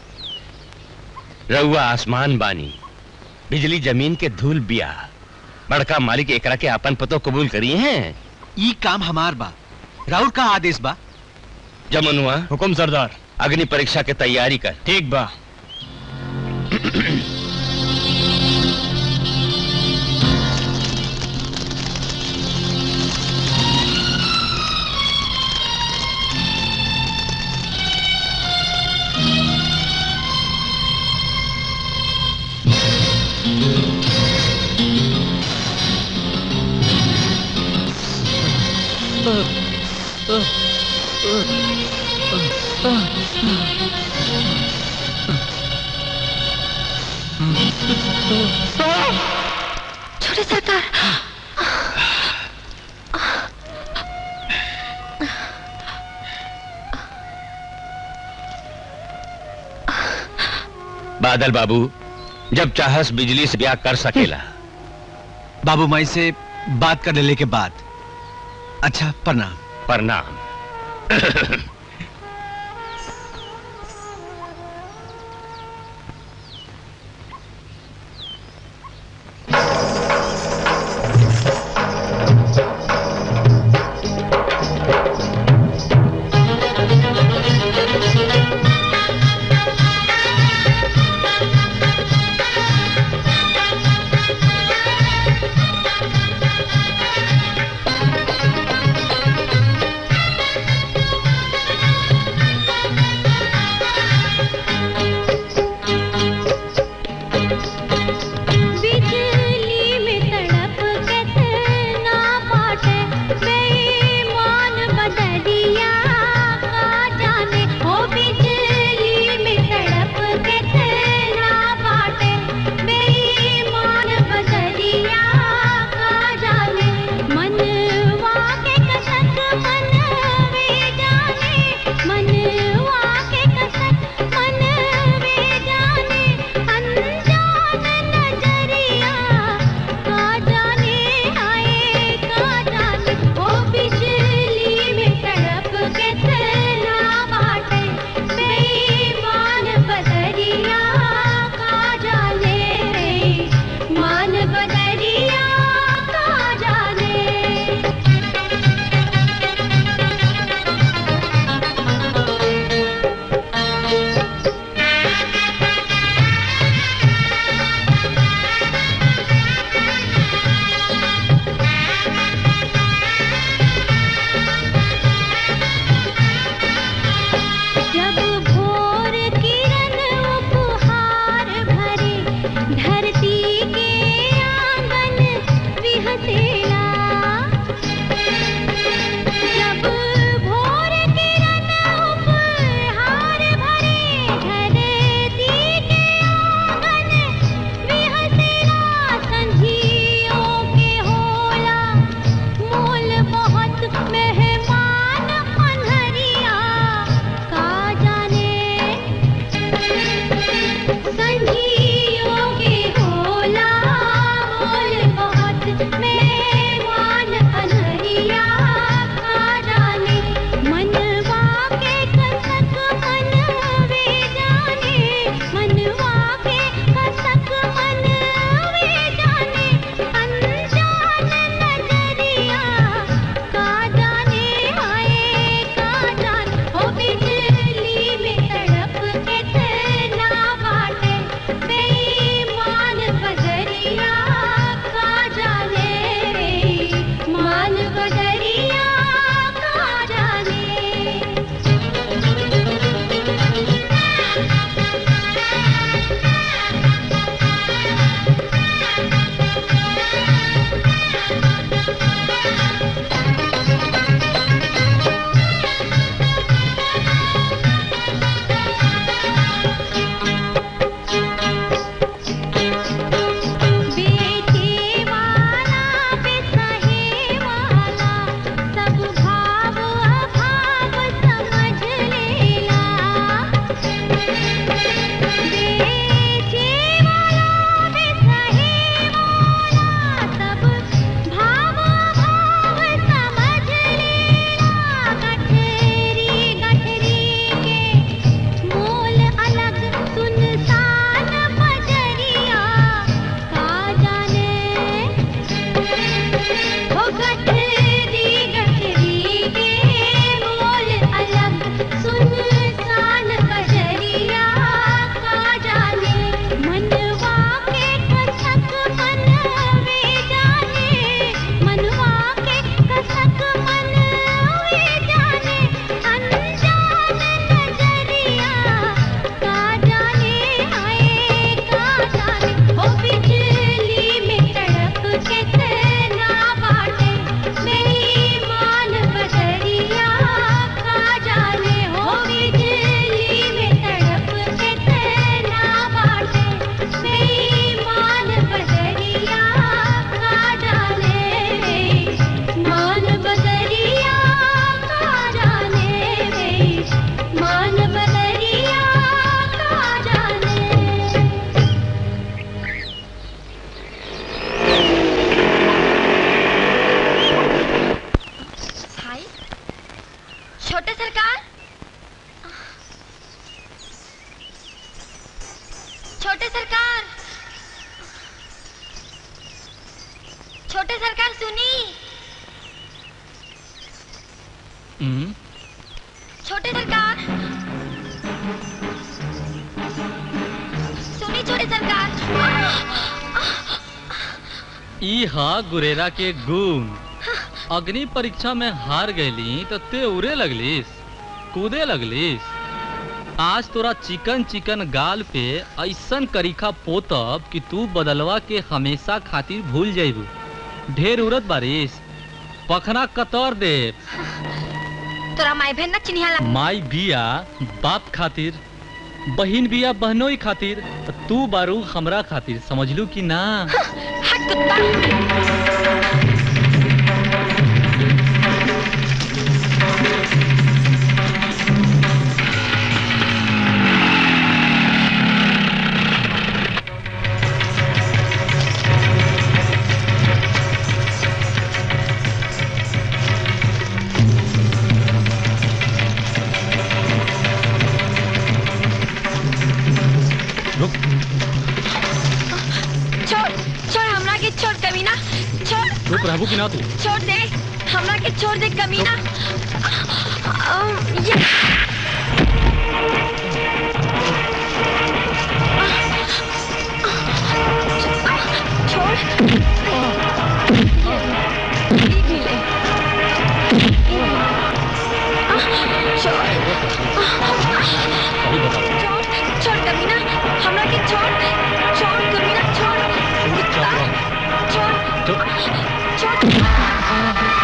रउआ आसमान बानी बिजली जमीन के धूल बिया बड़का मालिक एकरा के आपन पतो कबूल करी हैं ई काम हमार बा राउर का आदेश बा जमनुआ हुकुम सरदार अग्नि परीक्षा के तैयारी कर ठीक बा छोटे सरकार बादल बाबू जब चाहस बिजली से ब्याह कर सकेला बाबू माई से बात कर लेने के बाद अच्छा प्रणाम प्रणाम Thank छोटे सरकार छोटे सरकार छोटे सरकार सुनी हम्म, छोटे सरकार सुनी छोटे सरकार ई हा गुरेरा के गुण अग्नि परीक्षा में हार गईली तो ते उड़े लगलिस कूदे लगलिस आज तोरा चिकन चिकन गाल पे ऐसन करीखा पोतब कि तू बदलवा के हमेशा खातिर भूल जाइबू ढेर उड़त बारिश पखना कतर दे तोरा माई बहन ना चिन्हिया माई बिया बाप खातिर बहिन बिया बहनोई खातिर तू बारू हमरा खातिर समझलू कि ना छोड़ छोड़ हमरा के छोड़ कमीना छोड़ चुप रहबू कि ना तू छोड़ दे हमरा के छोड़ दे कमीना अम, ये छोड़ ई भी ले। छोड़ छोड़ छोड़ कमीना हमरा के छोड़ छोड़ कमीना छोड़ कुत्ता छोड़ छोड़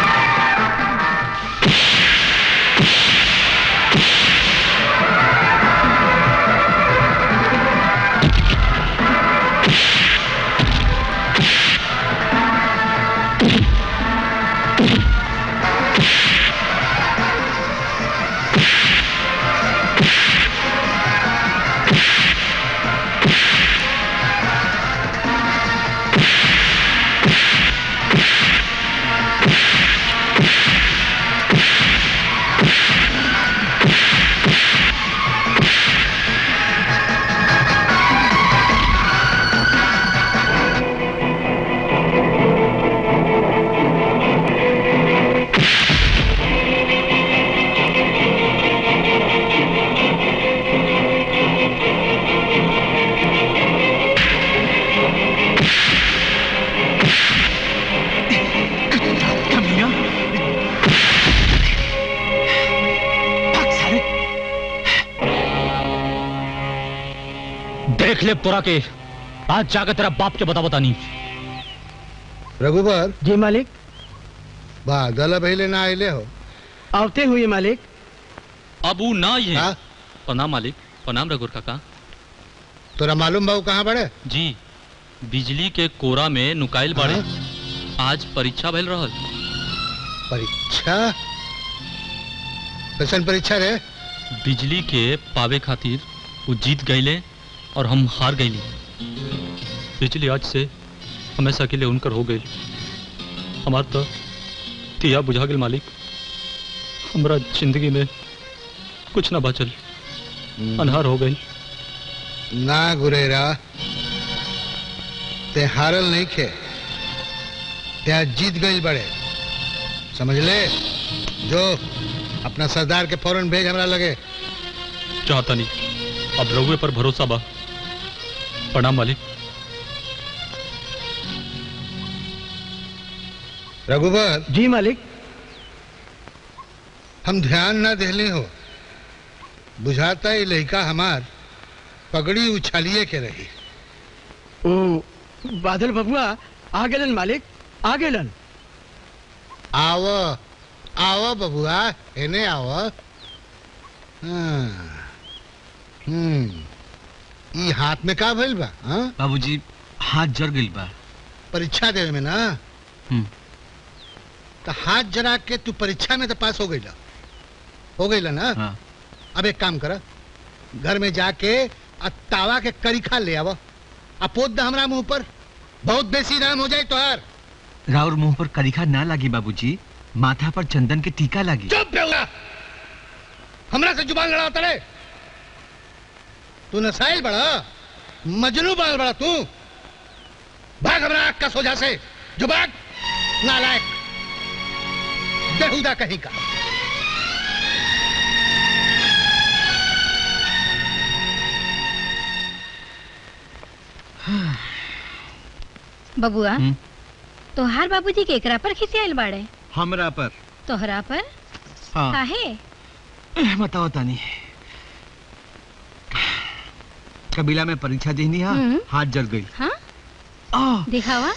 देख ले तोरा के आज जाकर तेरा बाप के बता बता नहीं रघुबर जी मालिक बादल पहले ना आइले हो आवते हुए मालिक अब वो ना ये प्रणाम मालिक प्रणाम रघुर काका तोरा मालूम बाबू कहाँ बड़े जी बिजली के कोरा में नुकाइल बाड़े आज परीक्षा भइल रहल परीक्षा कैसन परीक्षा रे बिजली के पावे खातिर वो जीत गईले और हम हार गईली बिजली आज से हमेशा के लिए उनकर हो गई हमार तो तिया बुझा गेल मालिक हमरा जिंदगी में कुछ ना बचल अनहार हो गई ना गुरेरा ते हारल नहीं खे ते आज जीत गई बड़े समझ ले जो अपना सरदार के फौरन भेज हमरा लगे चाहता नहीं अब रघुए पर भरोसा बा प्रणाम मालिक रघुबर जी मालिक हम ध्यान ना देले हो बुझाता ही लड़का हमार पगड़ी उछालिए के रही ओ बादल बबुआ आ गेलन मालिक आ गेलन आव आव बबुआ एने आव हाँ, हम्म ई हाथ में का भइल बा हाँ? बाबूजी हाथ जर गइल बा परीक्षा देवे में ना हम्म। तो हाथ जरा के तू परीक्षा में तो पास हो गई हो गई ना हाँ। अब एक काम कर घर में जाके आ तावा के करीखा ले आवा आ पोत द हमरा मुंह पर बहुत बेसी नाम हो जाए तोहार राउर मुंह पर करीखा ना लागी बाबूजी माथा पर चंदन के टीका लागी चुप बेहुआ हमरा से जुबान लड़ाता रे तू नसाइल बड़ा मजनू बाल बड़ा तू भाग हमरा आग का सोजा से जो भाग नालायक बेहुदा कहीं का बबुआ हम्म। तोहार बाबूजी केकरा पर खिसियाल बाड़े हमरा पर तोहरा पर हाँ काहे बताओ तानी कबीला में परीक्षा देनी हा हम्म। हाथ जल गई हाँ आ, दिखावा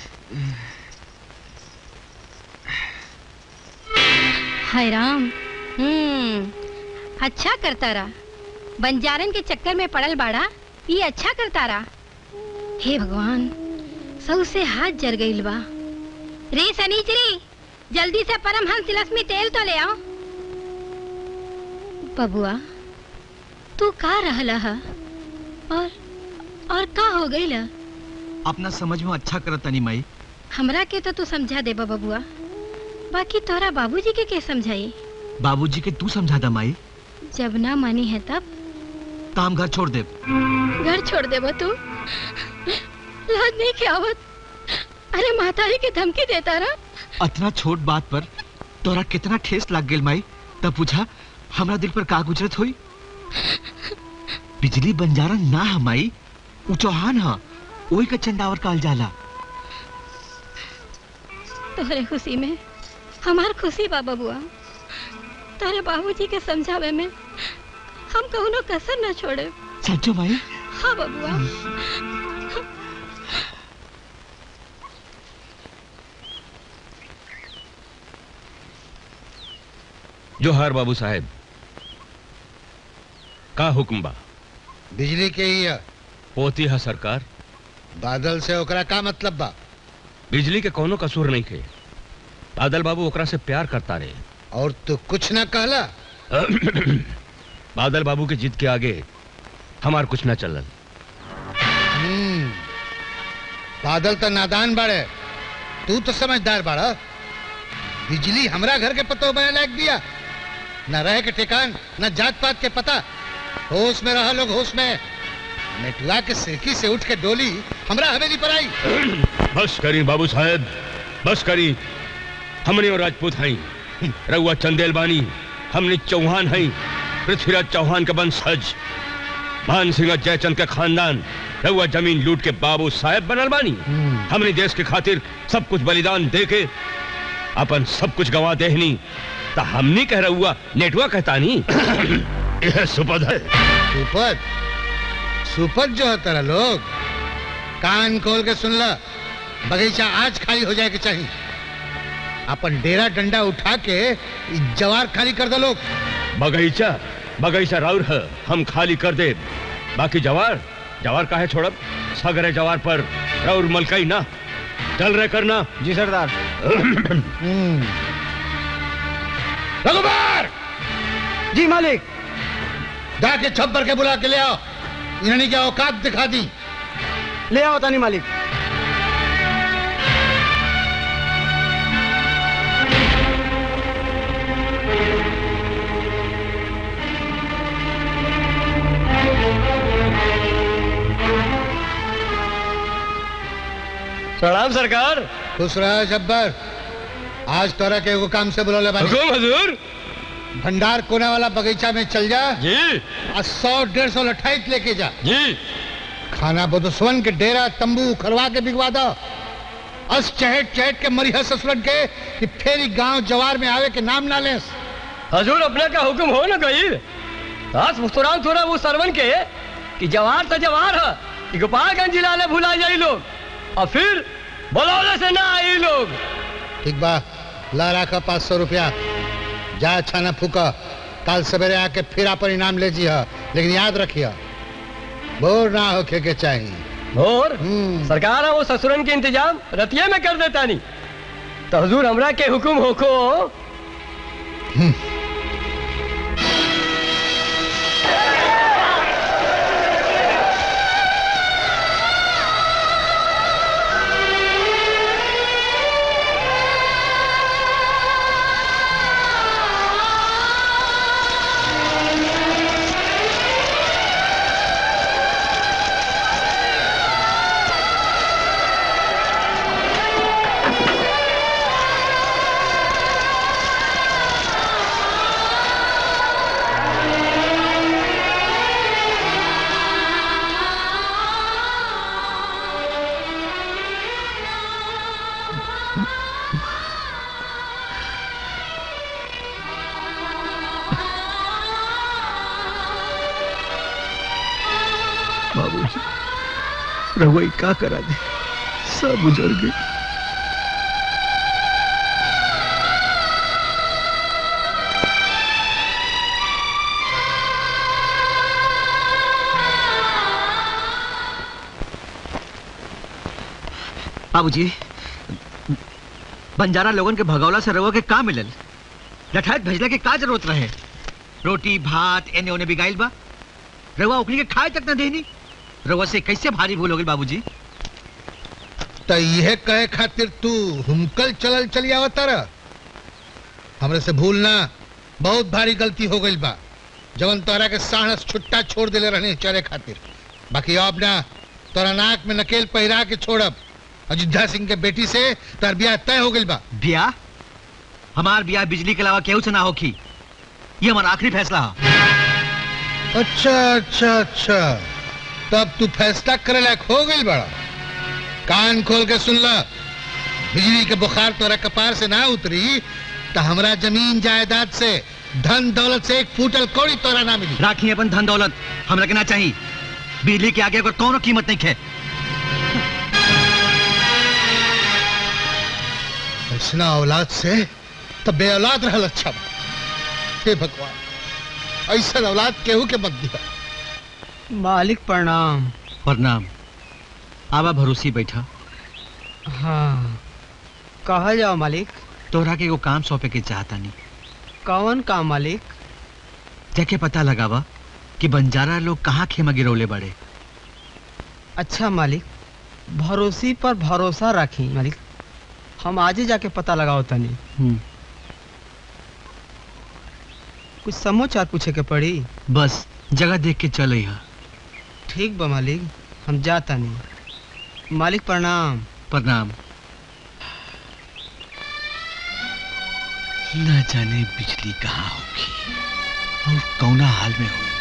हाय राम हम्म अच्छा करता रहा बंजारन के चक्कर में पड़ल बाड़ा ये अच्छा करता रहा हे भगवान सौ से हाथ जर गईल बा रे सनीचरी जल्दी से परमहंस तिलस्मी तेल तो ले आओ बबुआ तू का रहला हा? और और का हो गईल अपना समझ में अच्छा करत तानी माई हमरा के तो तू समझा दे बबुआ बाकी तोरा बाबूजी के के समझाई बाबूजी के तू समझा दा माई जब ना मानी है तब काम घर छोड़ दे घर छोड़ दे तू लाज नहीं के आवत अरे माता ही के धमकी देता रहा अतना छोट बात पर तोरा कितना ठेस लग गेल माई तब पूछा हमरा दिल पर का गुजरत हुई बिजली बंजारा ना है माई उ चौहान हा ओही का चंदावर काल जाला तोहरे खुशी में हमार खुशी बा बबुआ तोहरे बाबूजी के समझावे में हम कहुनो कसर न छोड़े सच्चो माई हाँ बबुआ जोहार बाबू साहेब का हुक्म बा बिजली के ही है पोती है सरकार बादल से ओकरा का मतलब बा बिजली के कोनो कसूर नहीं थे बादल बाबू ओकरा से प्यार करता रहे और तू कुछ ना कहला बादल बाबू के जिद के आगे हमार कुछ ना चलल हम्म, बादल तो नादान बाड़े तू तो समझदार बाड़ा बिजली हमरा घर के पतो बने लायक दिया न रहे के ठिकान न जात पात के पता होश में रहा लोग होश में नेटुआ के सिरकी से उठ के डोली हमरा हवेली पर आई बस करी बाबू साहेब बस करी हमने और राजपूत हई रउआ चंदेल बानी हमने चौहान हई पृथ्वीराज चौहान का वंशज मान सिंह जयचंद का खानदान रउआ जमीन लूट के बाबू साहेब बनल बानी हमने देश के खातिर सब कुछ बलिदान दे के अपन सब कुछ गवा देहनी तो हमनी कह रहुआ नेटवा कहता नहीं यह सुपद है सुपद सुपद जो है तेरा लोग कान खोल के सुन ला बगीचा आज खाली हो जाए के चाहिए अपन डेरा डंडा उठा के इ जवार खाली कर दो लोग बगीचा बगीचा राउर है हम खाली कर दे बाकी जवार जवार काहे छोड़ब सगरे जवार पर राउर मलकई ना चल रहे करना जी सरदार रघुबर जी मालिक जाके छप्पर के बुला के ले आओ इन्होंने क्या औकात दिखा दी ले आओ तानी मालिक प्रणाम सरकार खुश रहा जब्बर आज तोरा के एगो काम से बुला हुकुम हजूर भंडार कोना वाला बगीचा में चल जा जी और सौ डेढ़ सौ लठाइत लेके जा जी खाना बदुस्वन के डेरा तंबू उखड़वा के बिगवा दो अस चहट चहट के मरिया ससुरन के कि फेरी गांव जवार में आवे के नाम ना लेस हजूर अपने का हुक्म हो न गई आज मुस्कुरान थोड़ा वो सरवन के कि जवार तो जवार है कि गोपालगंज जिला ने भुला जाई लोग और फिर बलौले से ना आई लोग ठीक बा ला रखा पाँच सौ रुपया जा अच्छा ना फूका कल सवेरे आके फिर अपन इनाम ले जी लेकिन याद रखिए बोर ना होके के चाहिए और सरकार है वो ससुरन के इंतजाम रतिये में कर देता नहीं तो हजूर हमरा के हुक्म होको बाबूजी रहुआ का करा दे सब उजड़ गए बाबूजी बंजारा लोगन के भगौला से रहुआ के का मिलल लठायत भेजला के का जरूरत रहे रोटी भात एने ओने बिगाइल बा रहुआ ओकनी के खाए तक न देनी रहुआ से कैसे भारी भूल हो गई बाबूजी तो यह कहे खातिर तू हुमकल चलल चली आवता रह हमरे से भूलना बहुत भारी गलती हो गई बा जवन तोरा के साहस छुट्टा छोड़ देले रहने चरे खातिर बाकी अब ना तोरा नाक में नकेल पहिरा के छोड़ब अयोध्या सिंह के बेटी से तार ब्याह तय हो गई बा ब्याह हमार ब्याह बिजली के अलावा केहू से ना होखी ये हमारा आखिरी फैसला है अच्छा अच्छा अच्छा तब तू फैसला करे लायक हो गई बड़ा कान खोल के सुन ला बिजली के बुखार तोरा कपार से ना उतरी तो हमरा जमीन जायदाद से धन दौलत से एक फूटल कौड़ी तोरा ना मिली राखी अपन धन दौलत हमरा के ना चाहिए बिजली के आगे अगर कौनो कीमत नहीं है ऐसना औलाद से तब बे औलाद रहल अच्छा बा। हे भगवान ऐसा औलाद केहू के मत दिया मालिक प्रणाम प्रणाम आवा भरोसी बैठा हाँ कहा जाओ मालिक तोहरा के एगो काम सौंपे के चाहता नहीं कौन काम मालिक जाके पता लगावा कि बंजारा लोग कहाँ खेमा गिरौले बड़े अच्छा मालिक भरोसी पर भरोसा रखी मालिक हम आज ही जाके पता लगाओ तनी कुछ समाचार पूछे के पड़ी बस जगह देख के चल यहाँ ठीक बा मालिक हम जाता नहीं मालिक प्रणाम प्रणाम न जाने बिजली कहाँ होगी और कौना हाल में होगी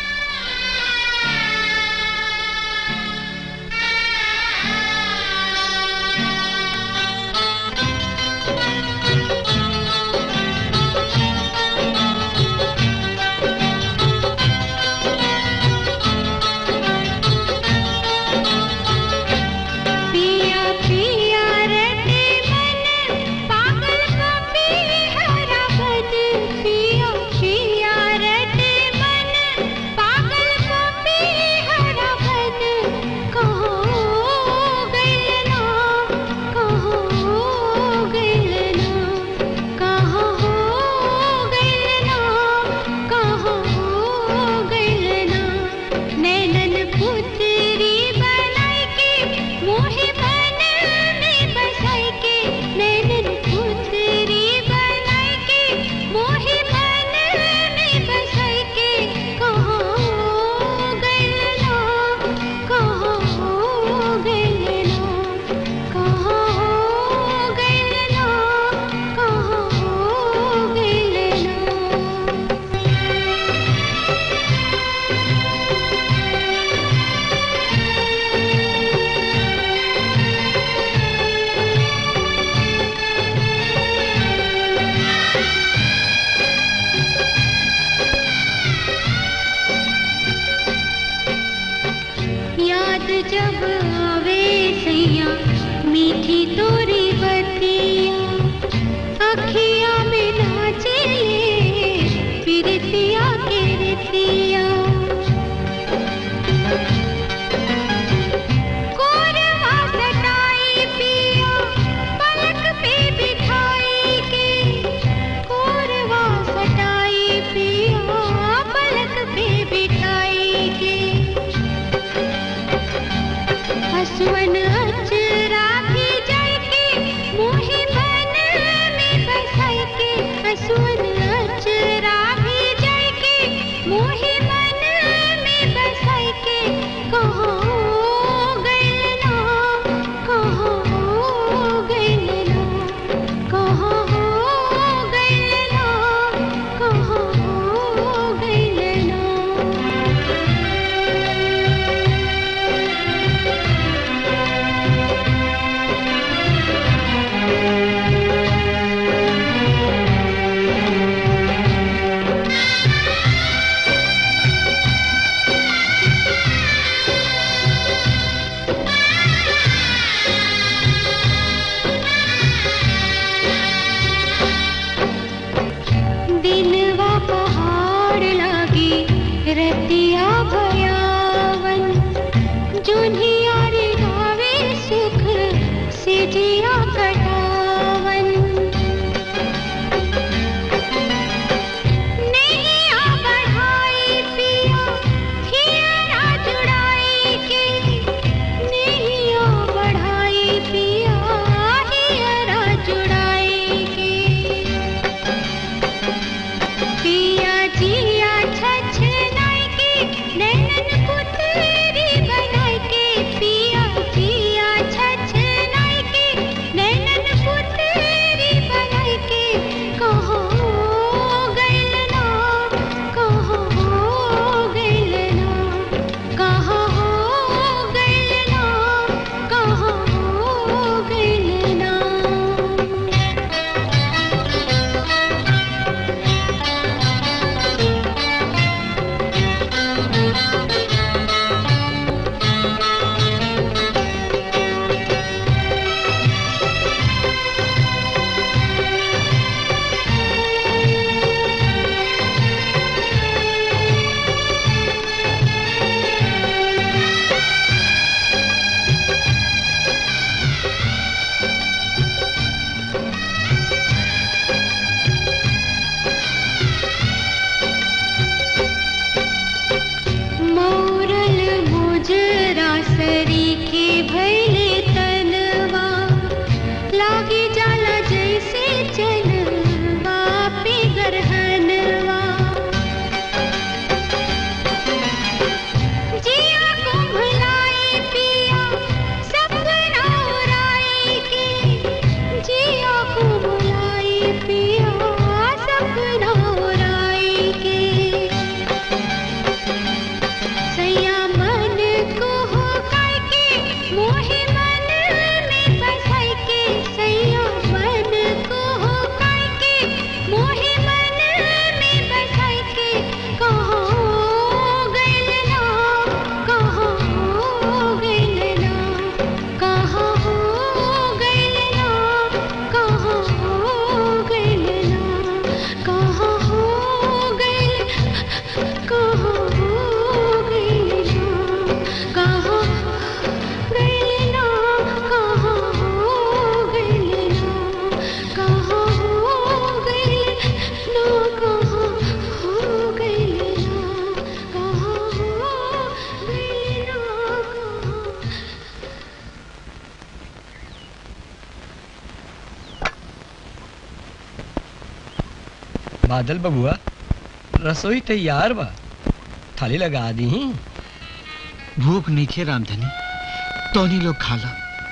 पिया पिया रटे मन पागल कपी हरा बन पिया पिया रटे मन पागल कपी हरा बन कहो गैलना कहो गैलना कहो गैलना कहो गैलना नैनन पुत्री बनाई के मोहे बन में बसाई के नैनन पुत्री बनाई के मोहे बन में बसाई के कहो गैलना कहो गैलना कहो गैलना कहो गैलना याद जब आवे सैया मीठी तोरी बतिया अखिया में नाचे पिरतिया के रतिया कोरवा सटाई पिया पलक पे बिठाई के कोरवा सटाई पिया पलक पे बिठाई के हसवन अचरा भी जाय के मोहे बन में बसाई के हसवन अचरा भी जाय के मोहे बन में बसाई के कहो गैलना कहो गैलना कहो गैलना कहो गैलना रतिया भयावन जोन्हिया रे गावे सुख से जिया कटावन नैया बढ़ाई पिया हियरा जुड़ाई के नैया बढ़ाई पिया हियरा जुड़ाई के पिया जिया छछनाई के नैनन पुतरी बनाई के पिया जिया छछनाई के नैनन पुतरी बनाई के कहो गइल ना कहो गइल ना कहो गइल ना कहो गइल ना मौरल मुजरा सरी के भैले तनवा लागे जाला जैसे चनवा पे गरहनवा जिया को भुलाई पिया सपना उड़ाई के जिया को भुलाई पिया सपना उड़ाई के सैया मन को हो काय के मोहे मन में बसाई के सैया मन को हो काय के मोहे मन में बसाई के कहो गइल ना कहो गइल ना कहो गइल ना कहो गइल ना कहो गइल कहो गइल ना कहो गइल ना कहो गइल ना कहो गइल ना कहो गइल ना कहो गइल ना बादल बबुआ रसोई तैयार बा थाली लगा दी भूख नहीं खे रामधनी तोनी लोग खाला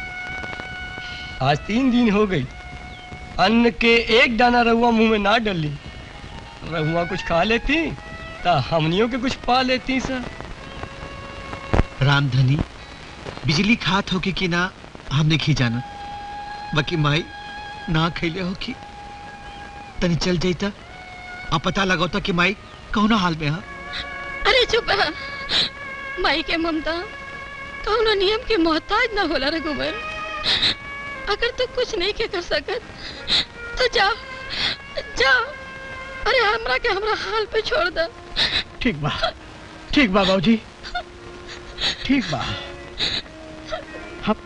आज तीन दिन हो गई अन्न के एक दाना रहुआ मुंह में ना डली रहुआ कुछ खा लेती ता हमनियों के कुछ पा लेती सर रामधनी बिजली खात होगी कि ना हम नहीं जाना बाकी माई ना खैले हो कि तनी चल जाता आ पता लगौता कि माई कौना हाल में है अरे चुप रहा माई के ममता कौनो नियम के मोहताज ना होला रघुबर अगर तू कुछ नहीं के कर सकत तो जा जा अरे हमरा के हमरा हाल पे छोड़ दे ठीक बा ठीक बा बाबूजी ठीक बा हम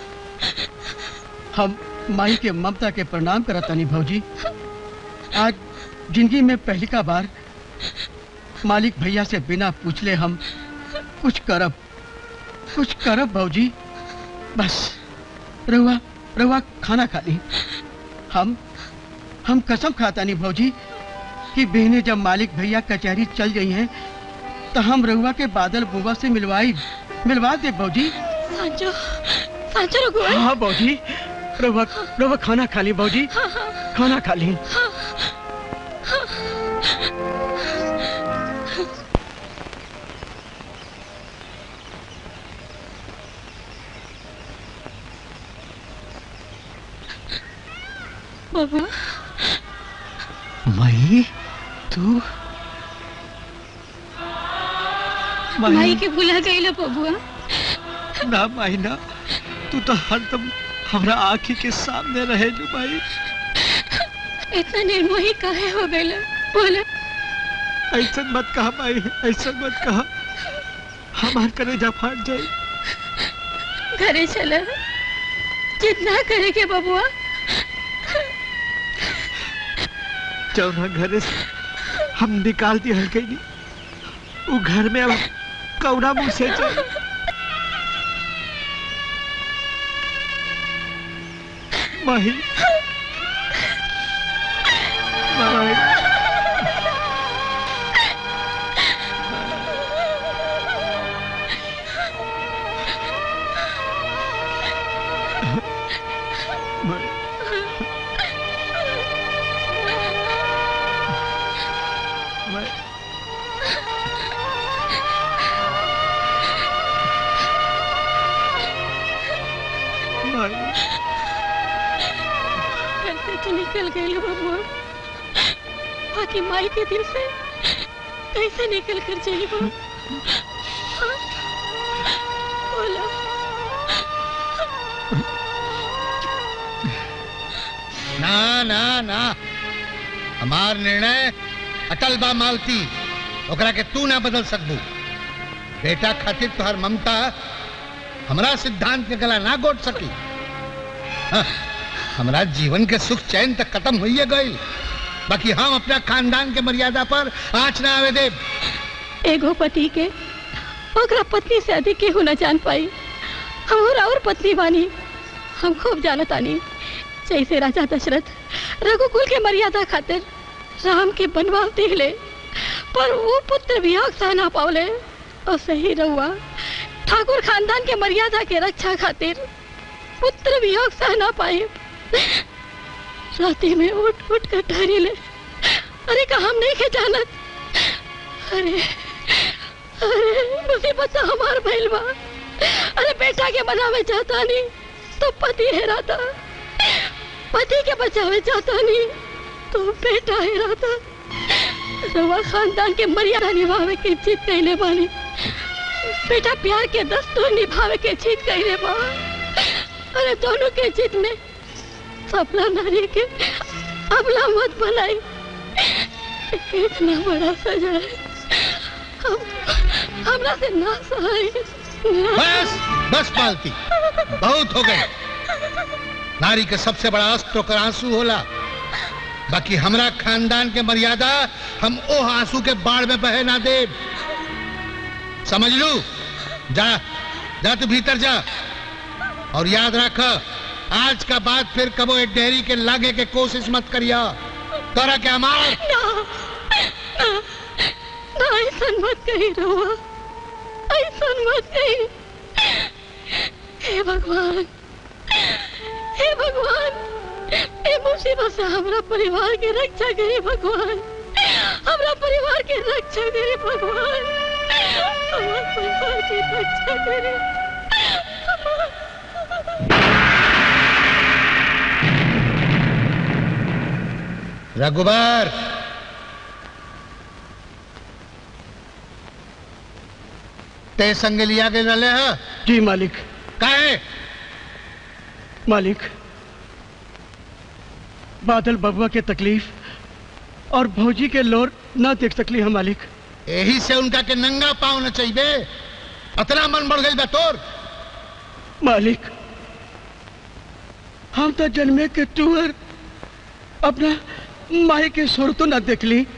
हम माई के ममता के प्रणाम करतानी भौजी आज जिंदगी में पहली का बार मालिक भैया से बिना पूछले हम कुछ करब कुछ करब भौजी बस रहुआ रहुआ खाना खा ली हम हम कसम खाता नहीं भौजी कि बहने जब मालिक भैया कचहरी चल गई हैं तो हम रहुआ के बादल बुआ से मिलवाई मिलवा दे भौजी सांचो सांचो रघुवर हाँ भौजी रहुआ रहुआ खाना खा ली भौजी खाना खा ली बाबा माई तू माई के भुला गई बबुआ ना माई ना तू तो हरदम हमरा आँखी के सामने रहे जो माई इतना निर्मोही काहे हो गई बोले ऐसा मत कहा माई ऐसा मत कहा हमार कलेजा फाट जाए घरे चल जितना करे के बबुआ जौना घरे से हम निकाल दिए हल्के नहीं वो घर में अब कौना मुंह से जाए माही माही कैसे तो निकल गए लो बबुआ बाकी माई के दिल से कैसे निकल कर जाइए वो हाँ? बोलो ना ना ना हमार निर्णय अटल बा मालती ओकरा के तू ना बदल सकबू बेटा खातिर तुहार ममता हमरा सिद्धांत के गला ना गोट सकी हाँ, हमरा जीवन के सुख चैन तक खत्म हुई गई बाकी हम अपना खानदान के मर्यादा पर आँच ना आवे दे एगो पति के ओकरा पत्नी से अधिक केहू न जान पाई हम और पत्नी बानी हम खूब जानत आनी जैसे राजा दशरथ रघुकुल के मर्यादा खातिर राम के बनवाव दिले पर वो पुत्र वियोग सह ना पावले और सही रहुआ ठाकुर खानदान के मर्यादा के रक्षा खातिर पुत्र वियोग सह ना पाए राती में उठ उठ कर ठहरी ले अरे का हम नहीं के जानत अरे अरे मुसीबत तो हमार भइल बा अरे बेटा के बनावे चाहता नहीं तो पति हेराता पति के बचावे चाहता नहीं तो बेटा हेराता रवा खानदान के मर्यादा निभावे के जीत कैले बानी बेटा प्यार के दस्तूर निभावे के जीत कैले बा अरे दोनों के जीत में सपना नारी के अबला मत बनाई इतना बड़ा सजा है हम हमरा से ना सहाय बस बस पालती बहुत हो गए नारी के सबसे बड़ा अस्त्र ओकर आंसू होला बाकी हमरा खानदान के मर्यादा हम ओ आंसू के बाढ़ में बहे ना दे समझ लू जा जा तू भीतर जा और याद रख आज का बाद फिर कबो एक डेहरी के लागे के कोशिश मत करिया तोरा के हमार ना ना ना ऐसा मत कही रहुआ ऐसा मत कही हे भगवान हे भगवान हे मुसीबत से हमरा परिवार के रक्षा करे भगवान हमरा परिवार के रक्षा करे भगवान हमारे परिवार की रक्षा करे रघुबर ते संग लिया के रले है जी मालिक काहे मालिक बादल बबुआ के तकलीफ और भौजी के लोर ना देख सकली हम मालिक यही से उनका के नंगा पाँव न चाहिए अतना मन बढ़ गई बा तोर मालिक हम तो जन्मे के टूअर अपना माई के सुर तो न देखली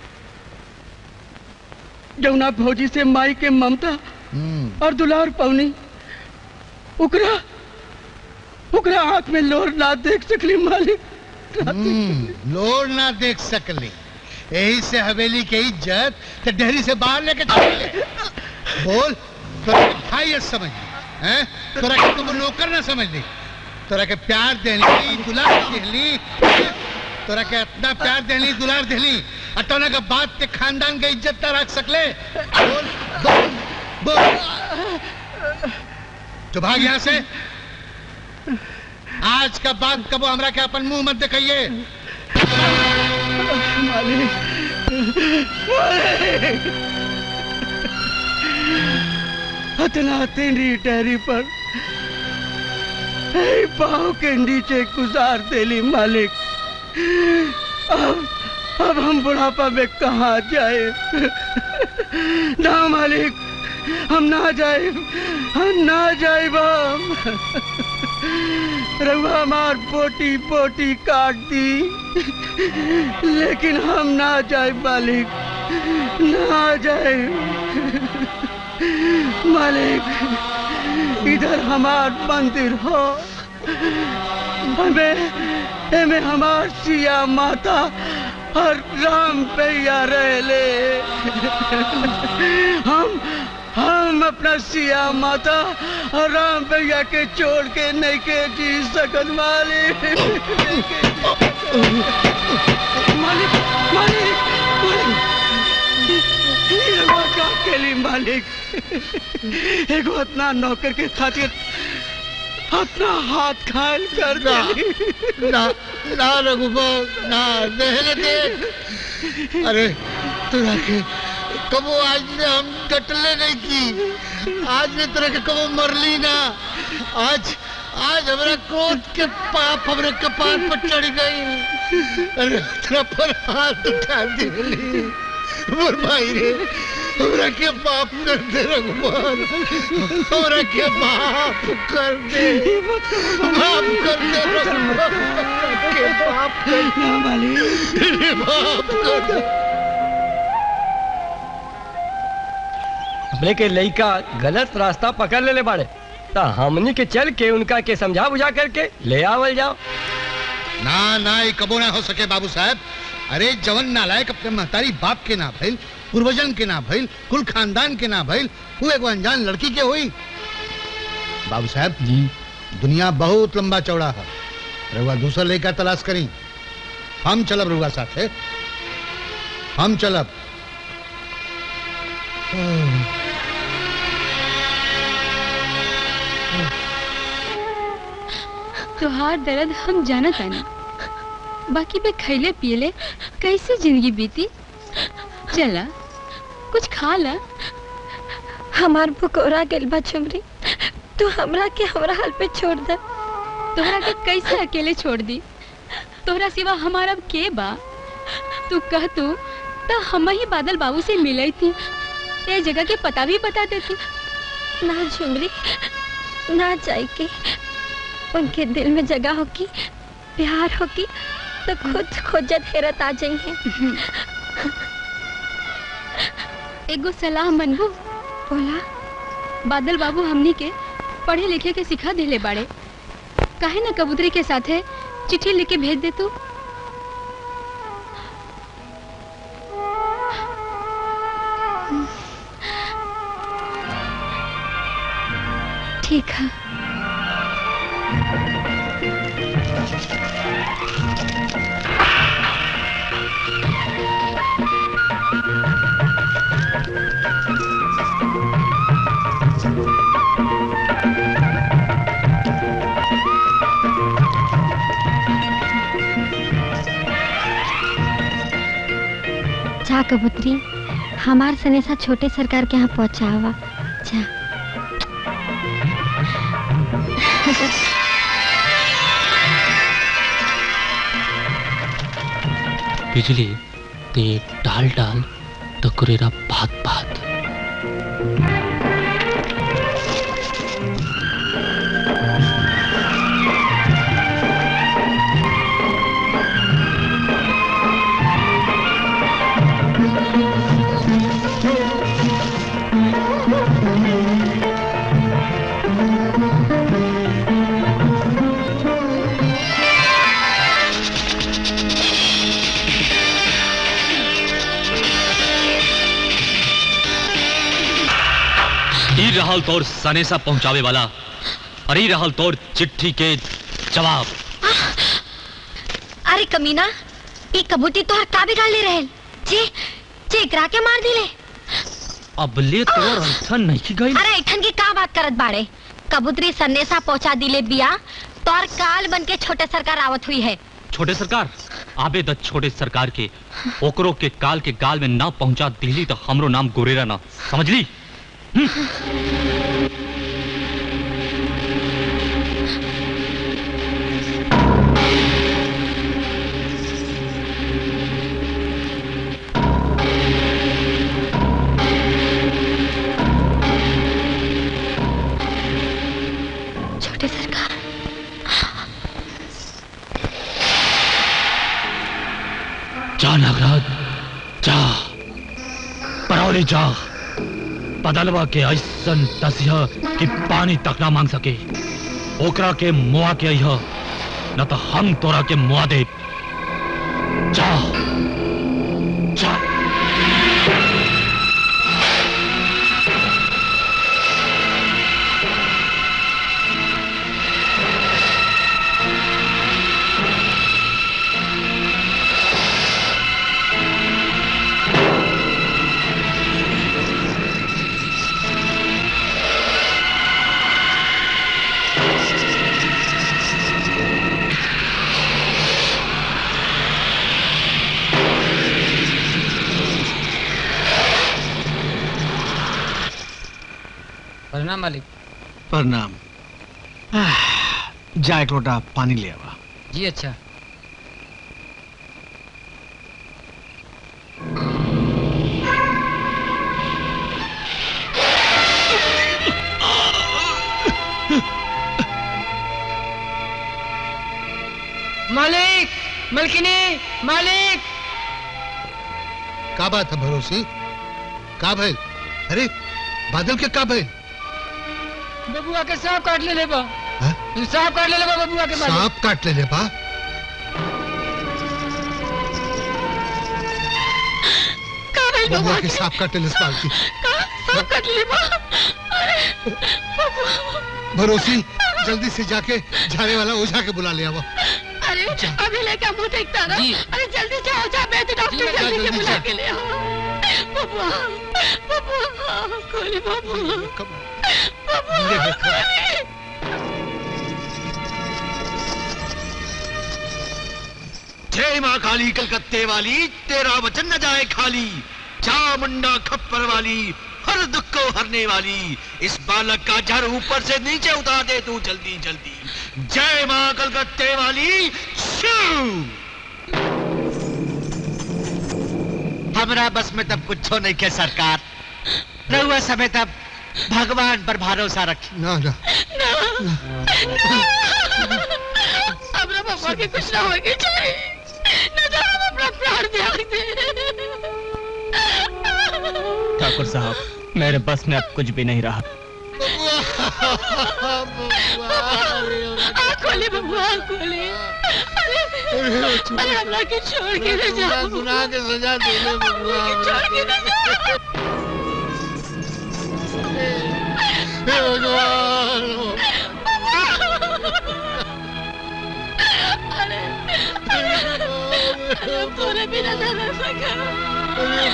जमुना भौजी से माई के ममता और दुलार पवनी उकरा उकरा आंख में लोर ना देख सकली मालिक हम्म, लोर ना देख सकली यही से हवेली के इज्जत तो डेहरी से बाहर लेके चले बोल तोरा के भाई समझ ली हैं तोरा के तुम नौकर ना समझ ली तोरा के प्यार देली दुलार देली तोरा के इतना प्यार देली दुलार देली अटोना के बात के खानदान के इज्जत ना रख सकले बोल बोल बोल तो भाग यहाँ से आज का बाद कबो हमरा के अपन मुंह मत दिखाइए हतना तेरी टहरी पर ए, पाँव के नीचे गुजार देली मालिक अब अब हम बुढ़ापा में कहाँ जाए ना मालिक हम ना जाए हम ना जाए हम रघुआ हमार बोटी बोटी काट दी लेकिन हम ना जाए मालिक ना जाए मालिक इधर हमार मंदिर हो हमें हमें हमार सिया माता और राम पैया रह ले हम हम अपना सिया माता और राम भैया के छोड़ के नहीं के जी सकत मालिक मालिक मालिक मालिक ये रउआ का केली मालिक एगो इतना नौकर के खातिर अपना हाथ घायल कर ना, देली ना ना रघुबर ना रहने दे अरे तुरा के कबो आज ने हम डटले नहीं की आज ने तरह के कबो मरली ना आज आज हमारा क्रोध के पाप हमारे कपार पर चढ़ गई अरे तेरा पर हाथ उठा दिली मोर भाई रे हमरा के माफ कर दे रघुमान हमरा के माफ कर दे माफ कर दे रघुमान हमरा के माफ कर दे मालिक माफ कर दे हमने के लइका गलत रास्ता पकड़ ले, ले बाड़े तो हमनी के चल के उनका के समझा बुझा करके ले आवल जाओ ना ना ये कबो ना हो सके बाबू साहब अरे जवन नालायक अपने महतारी बाप के ना भइल पूर्वजन के ना भइल कुल खानदान के ना भइल वो एगो अनजान लड़की के हुई बाबू साहब जी दुनिया बहुत लंबा चौड़ा है रउआ दूसरा लड़का तलाश करी हम चलब रउआ साथे हम चलब तुहार दर्द हम जानत तानी बाकी पे खैले पियले कैसे जिंदगी बीती चला कुछ खा ला हमार बुकोरा गेल बा चुमरी तू हमरा के हमरा हाल पे छोड़ दे तोहरा के कैसे अकेले छोड़ दी तोहरा सिवा हमारा अब के बा तू कह तू तो हम ही बादल बाबू से मिले थी ये जगह के पता भी बता देती ना झुमरी ना जाए के उनके दिल में जगह होगी प्यार होगी तो खुद खोजत हेरत आ जाइए एगो सलाह मनबू बोला बादल बाबू हमनी के पढ़े लिखे के सिखा देले बाड़े काहे ना कबूतरी के साथे चिट्ठी लिख के भेज दे तू ठीक है जा कबूतरी हमार सनेसा छोटे सरकार के यहाँ पहुँचावा जा बिजली ते डाल डाल तो कुरेरा भात भात ई रहल तोर सनेसा पहुंचावे वाला और ई रहल तोर चिट्ठी के जवाब अरे कमीना ई कबूती तो का बिगाड़ ले रहे जे जे एकरा के मार दिले अब ले तोर अर्थन नहीं गई अरे ऐठन की का बात करत बाड़े कबूतरी सन्नेसा पहुंचा दिले बिया तोर काल बन के छोटे सरकार आवत हुई है छोटे सरकार आबे द छोटे सरकार के ओकरो के काल के गाल में ना पहुंचा दिली तो हमरो नाम गुरेरा ना समझ ली अरे जा बदलवा के ऐसन तसिया कि पानी तक ना मांग सके ओकरा के मुआ के अइह न तो हम तोरा के मुआ दे जा जा प्रणाम मालिक प्रणाम आह, जा एक लोटा पानी ले आवा जी अच्छा मालिक मलकिनी मालिक का बात है भरोसी का भइल अरे बादल के का भइल बबुआ के सांप काट ले लेबा हाँ? सांप काट ले लेबा बबुआ के मालिक सांप काट ले ले बा बबुआ के सांप काट ले बाल्टी सांप काट ले बा अरे भरोसी जल्दी से जाके झाड़े वाला ओझा के बुला ले आओ अरे अभी लेके मुंह देखता ना अरे जल्दी जाओ जा मैं तो डॉक्टर जा, जल्दी से जल्दी बुला जा। के ले आओ बबुआ बबुआ खोली बबुआ बबुआ खोली जय माँ काली कलकत्ते वाली तेरा वचन न जाए खाली चामुंडा खप्पर वाली हर दुख को हरने वाली इस बालक का जर ऊपर से नीचे उतार दे तू जल्दी जल्दी जय माँ कलकत्ते वाली शू! हमरा बस में तब कुछ नहीं के सरकार रहुआ समय तब भगवान पर भरोसा रखी ना ना हमरा बबुआ के कुछ ना होगी चाहिए न तो हम अपना प्राण त्याग दे ठाकुर साहब मेरे बस में अब कुछ भी नहीं रहा आँख खोली बबुआ आँख खोली अरे अरे हमरा के छोड़ के न जाओ गुनाह के सजा दे ले बबुआ छोड़ के न जाओ हे भगवान अरे अरे पूरे बिना न रह सका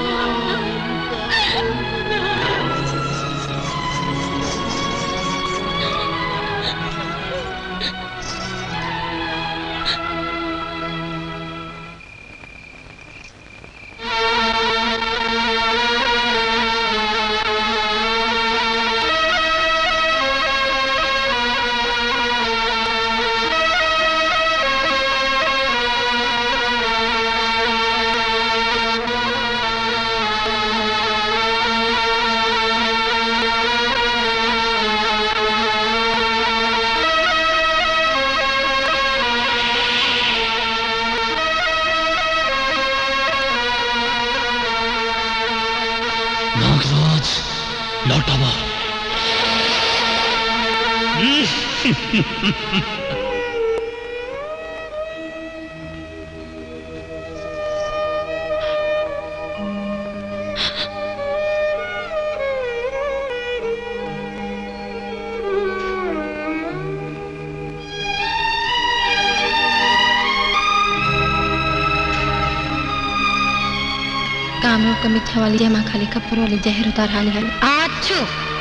नागराज लौटावा कामरूप का मिथ्या वाली जमा खाली कपड़ वाली जहर उतार हाली हाली आछू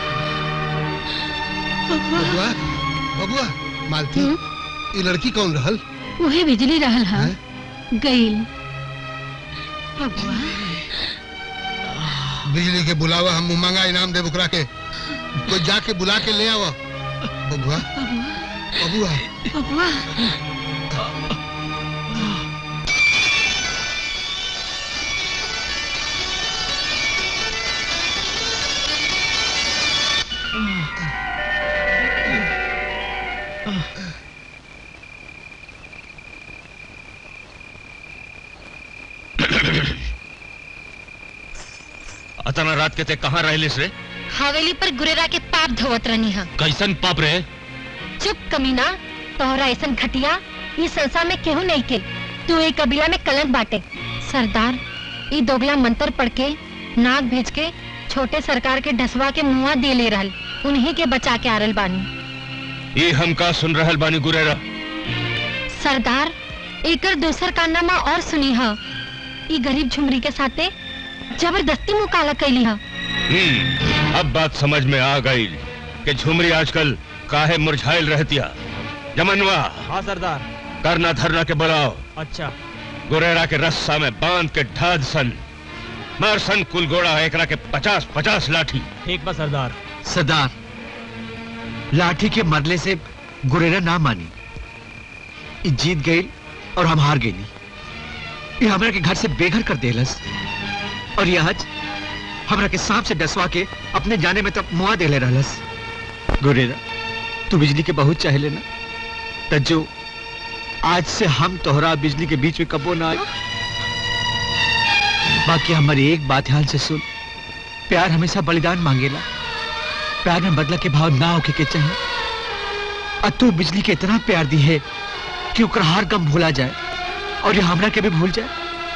बबुआ बबुआ मालती ये लड़की कौन रहल वही बिजली रहल हा गईल बबुआ बिजली के बुलावा हम उमंगा इनाम दे बुकरा के कोई जाके बुला के ले आवा बबुआ बबुआ बबुआ तना रात के ते कहाँ रहलिस रे हवेली पर गुरेरा के पाप धोवत रहनी है कैसन पाप रे चुप कमीना तोहरा ऐसन घटिया ये संसार में केहू नहीं के तू एक कबीला में कलंक बाटे सरदार ये दोगला मंत्र पढ़ के नाग भेज के छोटे सरकार के ढसवा के मुआ दे ले रहल उन्हीं के बचा के आरल बानी ये हम का सुन रहल बानी गुरेरा सरदार एकर दोसर कारनामा और सुनी ह ई गरीब झुमरी के साथे जबरदस्ती मुकाला कैली ह हम्म, अब बात समझ में आ गई कि झुमरी आजकल काहे मुरझाइल रहतिया जमनवा हाँ सरदार करना धरना के बुलाओ अच्छा गुरेरा के रस्सा में बांध के ढाद सन मार सन कुल गोड़ा एकरा के पचास पचास लाठी ठीक बा सरदार सरदार लाठी के मरले से गुरेरा ना मानी ई जीत गई और हम हार गई ये हमरा के घर से बेघर कर देलस और ये आज हमरा के सांप से डसवा के अपने जाने में तब मुआ देले रहलस गुरेरा तू बिजली के बहुत चाहे लेना तज्जो आज से हम तोहरा बिजली के बीच में कबो ना आए बाकी हमारी एक बात ध्यान से सुन प्यार हमेशा बलिदान मांगेला प्यार में बदला के भाव ना होके के चाहिए और तू बिजली के इतना प्यार दी है कि ओकर हर गम भूला जाए और ये हमरा के भी भूल जाए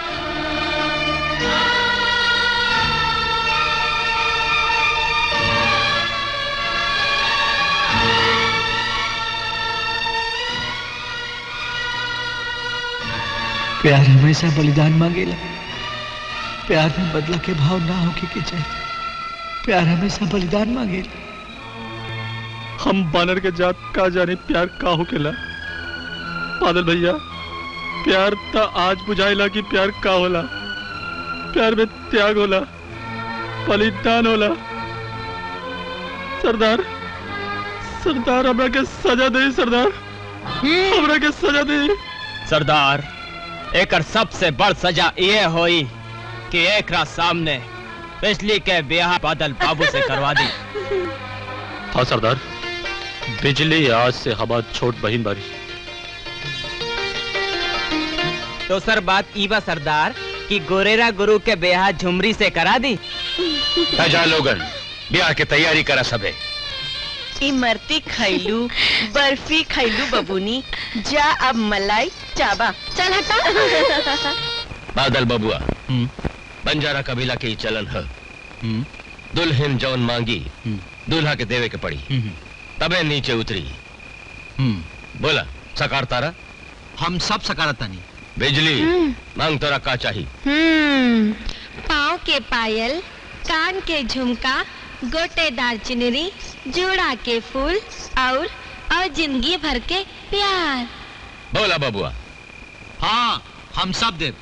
प्यार हमेशा बलिदान मांगेला प्यार में बदला के भाव ना होके के चाहिए प्यार हमेशा बलिदान मांगेला हम बानर के जात का जाने प्यार का होकेला बादल भैया प्यार त आज बुझाइला कि प्यार का होला प्यार में त्याग होला बलिदान होला सरदार सरदार हमरा के सजा दे सरदार हमरा के सजा दे सरदार एकर सबसे बड़ सजा ये होई कि एकरा सामने बिजली के ब्याह बादल बाबू से करवा दी हाँ सरदार बिजली आज से हमार छोट बहन बारी दोसर बात ई बा सरदार कि गोरेरा गुरु के ब्याह झुमरी से करा दी जा लोगन ब्याह के तैयारी करा सबे इमरती खैलू बर्फी खैलू बबूनी जा अब मलाई चाबा चल हटा बादल बबुआ बंजारा कबीला के ही चलन है दुल्हन जौन मांगी दूल्हा के देवे के पड़ी तबे नीचे उतरी बोला सकार तारा हम सब सकारता नहीं बिजली हम्म। मांग तोरा का चाहिए हम्म पाँव के पायल कान के झुमका गोटेदार चुनरी जोड़ा के फूल और और जिंदगी भर के प्यार बोला बबुआ हाँ हम सब देव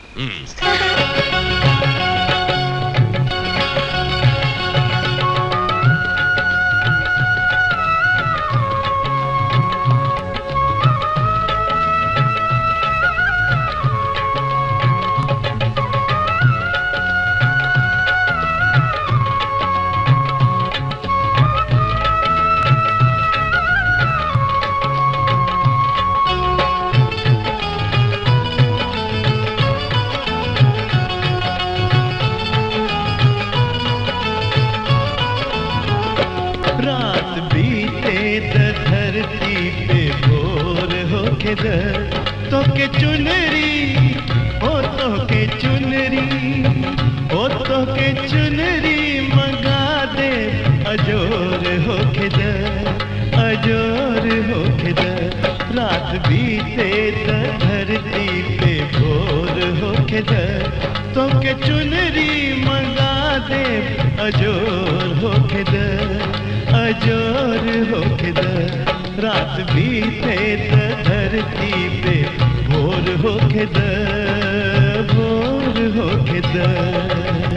रात बीते त धरती पे भोर होके दर तो के चुनरी ओ तो के चुनरी ओ तो के चुनरी मंगा दे अजोर होके दर अजोर होके दर रात बीते त धरती पे भोर होके दर तो के चुनरी मंगा दे अजोर होके दर अजोर होके दर रात बीते त धरती पे भोर होके दर भोर होके दर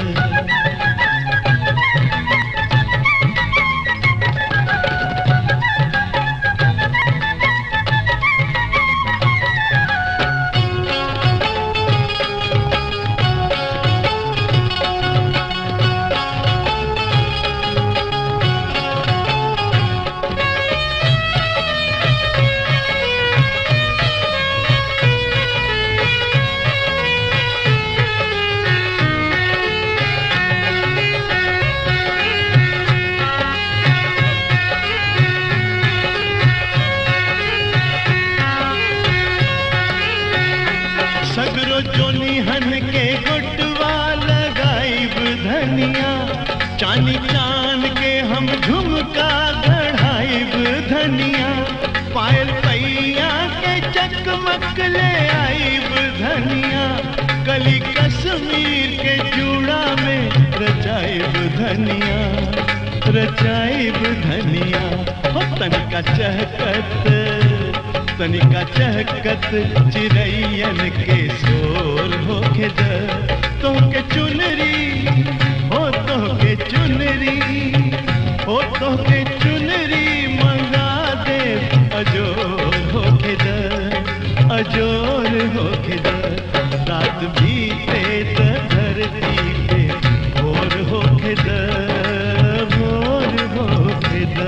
चांद के हम झुमका गढ़ाइब धनिया पायल पैया के चकमक ले आइब धनिया कली कश्मीर के चूड़ा में रचाइब धनिया रचाइब धनिया हो तनिका चहकत तनिका चहकत चिड़ैयन के शोर होके द तोहके चुनरी हो तोहके चुनरी हो तोहके चुनरी मंगा दे अजोर होके द अजोर होके द रात बीते त धरती पे भोर होके द भोर होके द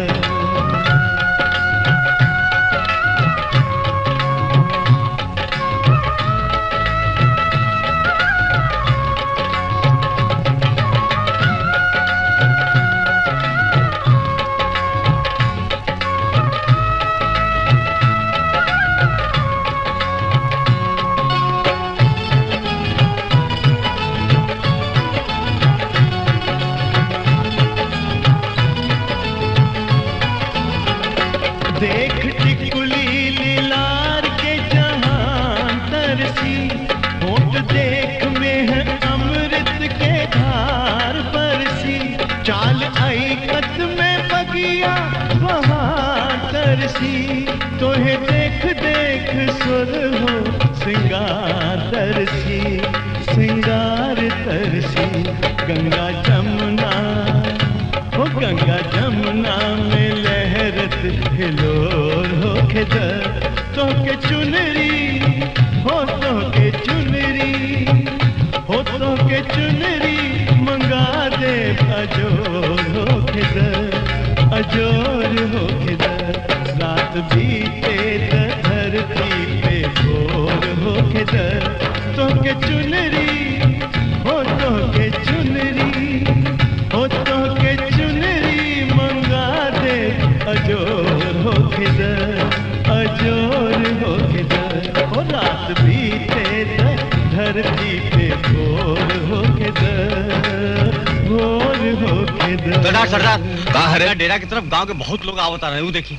देख टिकुली लीलार के जहां तरसी होठ देख में है अमृत के धार बरसी चाल आई कत में बगिया वहां तरसी तोहे देख देख सुर हो सिंगार तरसी सिंगार तरसी गंगा जमुना हो गंगा जमुना में लहरत हिलोर हो के द तोके चुनरी हो तोके चुनरी हो तोके चुनरी मंगा दे अजोर हो के द अजोर हो के द रात बीते त धरती पे भोर हो के द तोके चुनरी हो तोके चुनरी हो तोके चुनरी मंगा दे अजोर हो खिद अजोर हो खिद हो रात बीते त धरती पे भोर हो खिद भोर हो खिद सरदार सरदार कहा है डेरा की तरफ गांव के बहुत लोग आवता रहे देखिए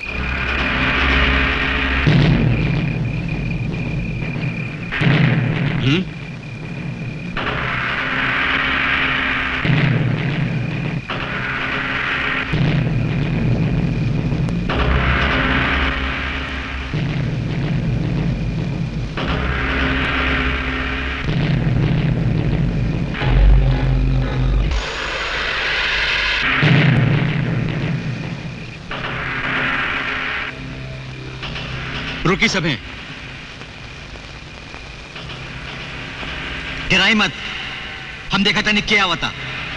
हम्म रुकी सभे गिराई मत हम देखा था नहीं क्या आवता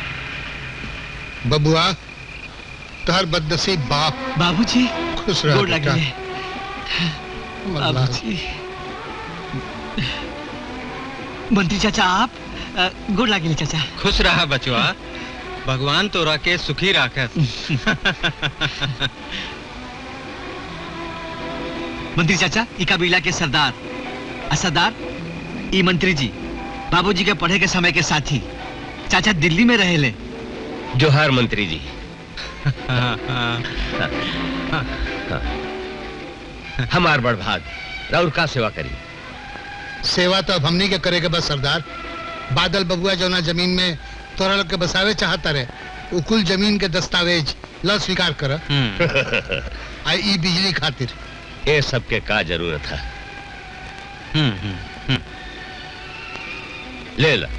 बबुआ तोहर बदनसीब बाप बाबूजी खुश रह गोड़ बेटा। लगे अल्लाह। बाबूजी मंत्री चाचा आप अ, गोड़ लगे चाचा खुश रहा बचवा भगवान तोरा के सुखी राखत मंत्री चाचा ई कबीला के सरदार आ सरदार ई मंत्री जी बाबूजी के पढ़े के समय के साथी चाचा दिल्ली में रहेले जोहार मंत्री जी हमार बड़ भाग राउर का सेवा करी सेवा तो अब हमनी के करे के बस सरदार बादल बबुआ जौना जमीन में तोरा लोग के बसावे चाहता रहे उ कुल जमीन के दस्तावेज ल स्वीकार कर आई ई बिजली खातिर ये सब के का जरूरत है ले ला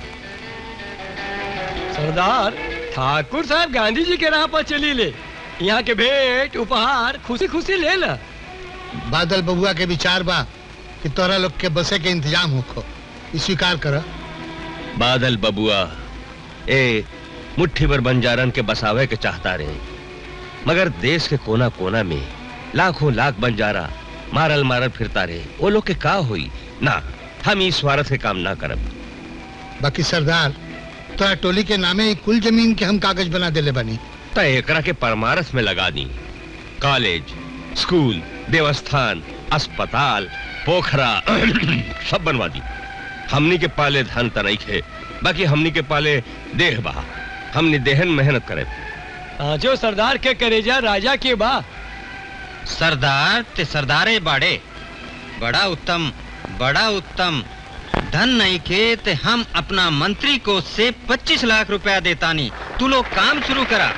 सरदार ठाकुर साहब गांधी जी के राह पर चली ले यहाँ के भेंट उपहार खुशी खुशी ले ला बादल बबुआ के विचार बा कि तोरा लोग के बसे के इंतजाम होखो ई स्वीकार कर बादल बबुआ ए मुट्ठी भर बंजारन के बसावे के चाहता रहे मगर देश के कोना कोना में लाखों लाख बंजारा मारल मारल फिरता रहे वो लोग के का हुई ना हम इस स्वार्थ के काम ना करब बाकी सरदार तोरा टोली के नामे ही कुल जमीन के हम कागज बना देले बनी त एकरा के परमारस में लगा दी कॉलेज स्कूल देवस्थान अस्पताल पोखरा सब बनवा दी हमनी के पाले धन त नहीं खे बाकी हमनी के पाले देह बहा हमने देहन मेहनत करे जो सरदार के करेजा राजा के बा सरदार ते सरदारे बाड़े बड़ा उत्तम बड़ा उत्तम धन नहीं के ते हम अपना मंत्री को से 25 लाख रुपया देतानी तू लोग काम शुरू करा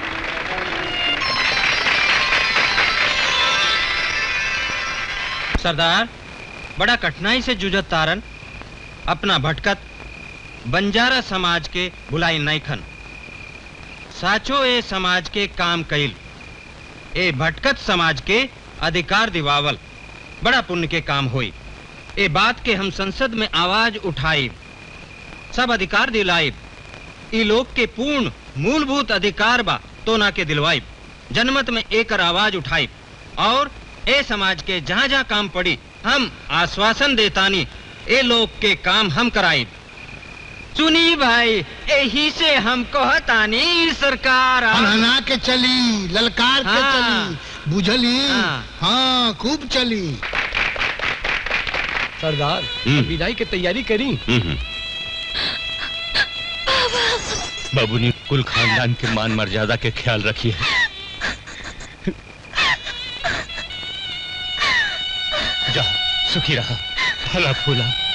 सरदार बड़ा कठिनाई से जूझत तारन अपना भटकत बंजारा समाज के बुलाई नैखन साचो ए समाज के काम कइल ए भटकत समाज के अधिकार दिवावल बड़ा पुण्य के काम होई ए बात के हम संसद में आवाज उठाई सब अधिकार दिलाई ई लोग के पूर्ण मूलभूत अधिकार बा तो ना के दिलवाई जनमत में एकर आवाज उठाई और ए समाज के जहाँ जहाँ काम पड़ी हम आश्वासन देतानी ए लोग के काम हम कराई सुनी भाई यही से हम कहतानी ई सरकार आ- हना के चली ललकार के हाँ। चली बुझली हाँ। हाँ खूब चली सरदार विदाई की तैयारी करी बाबू ने कुल खानदान के मान मर्यादा के ख्याल रखिए जा सुखी रहा फला फूला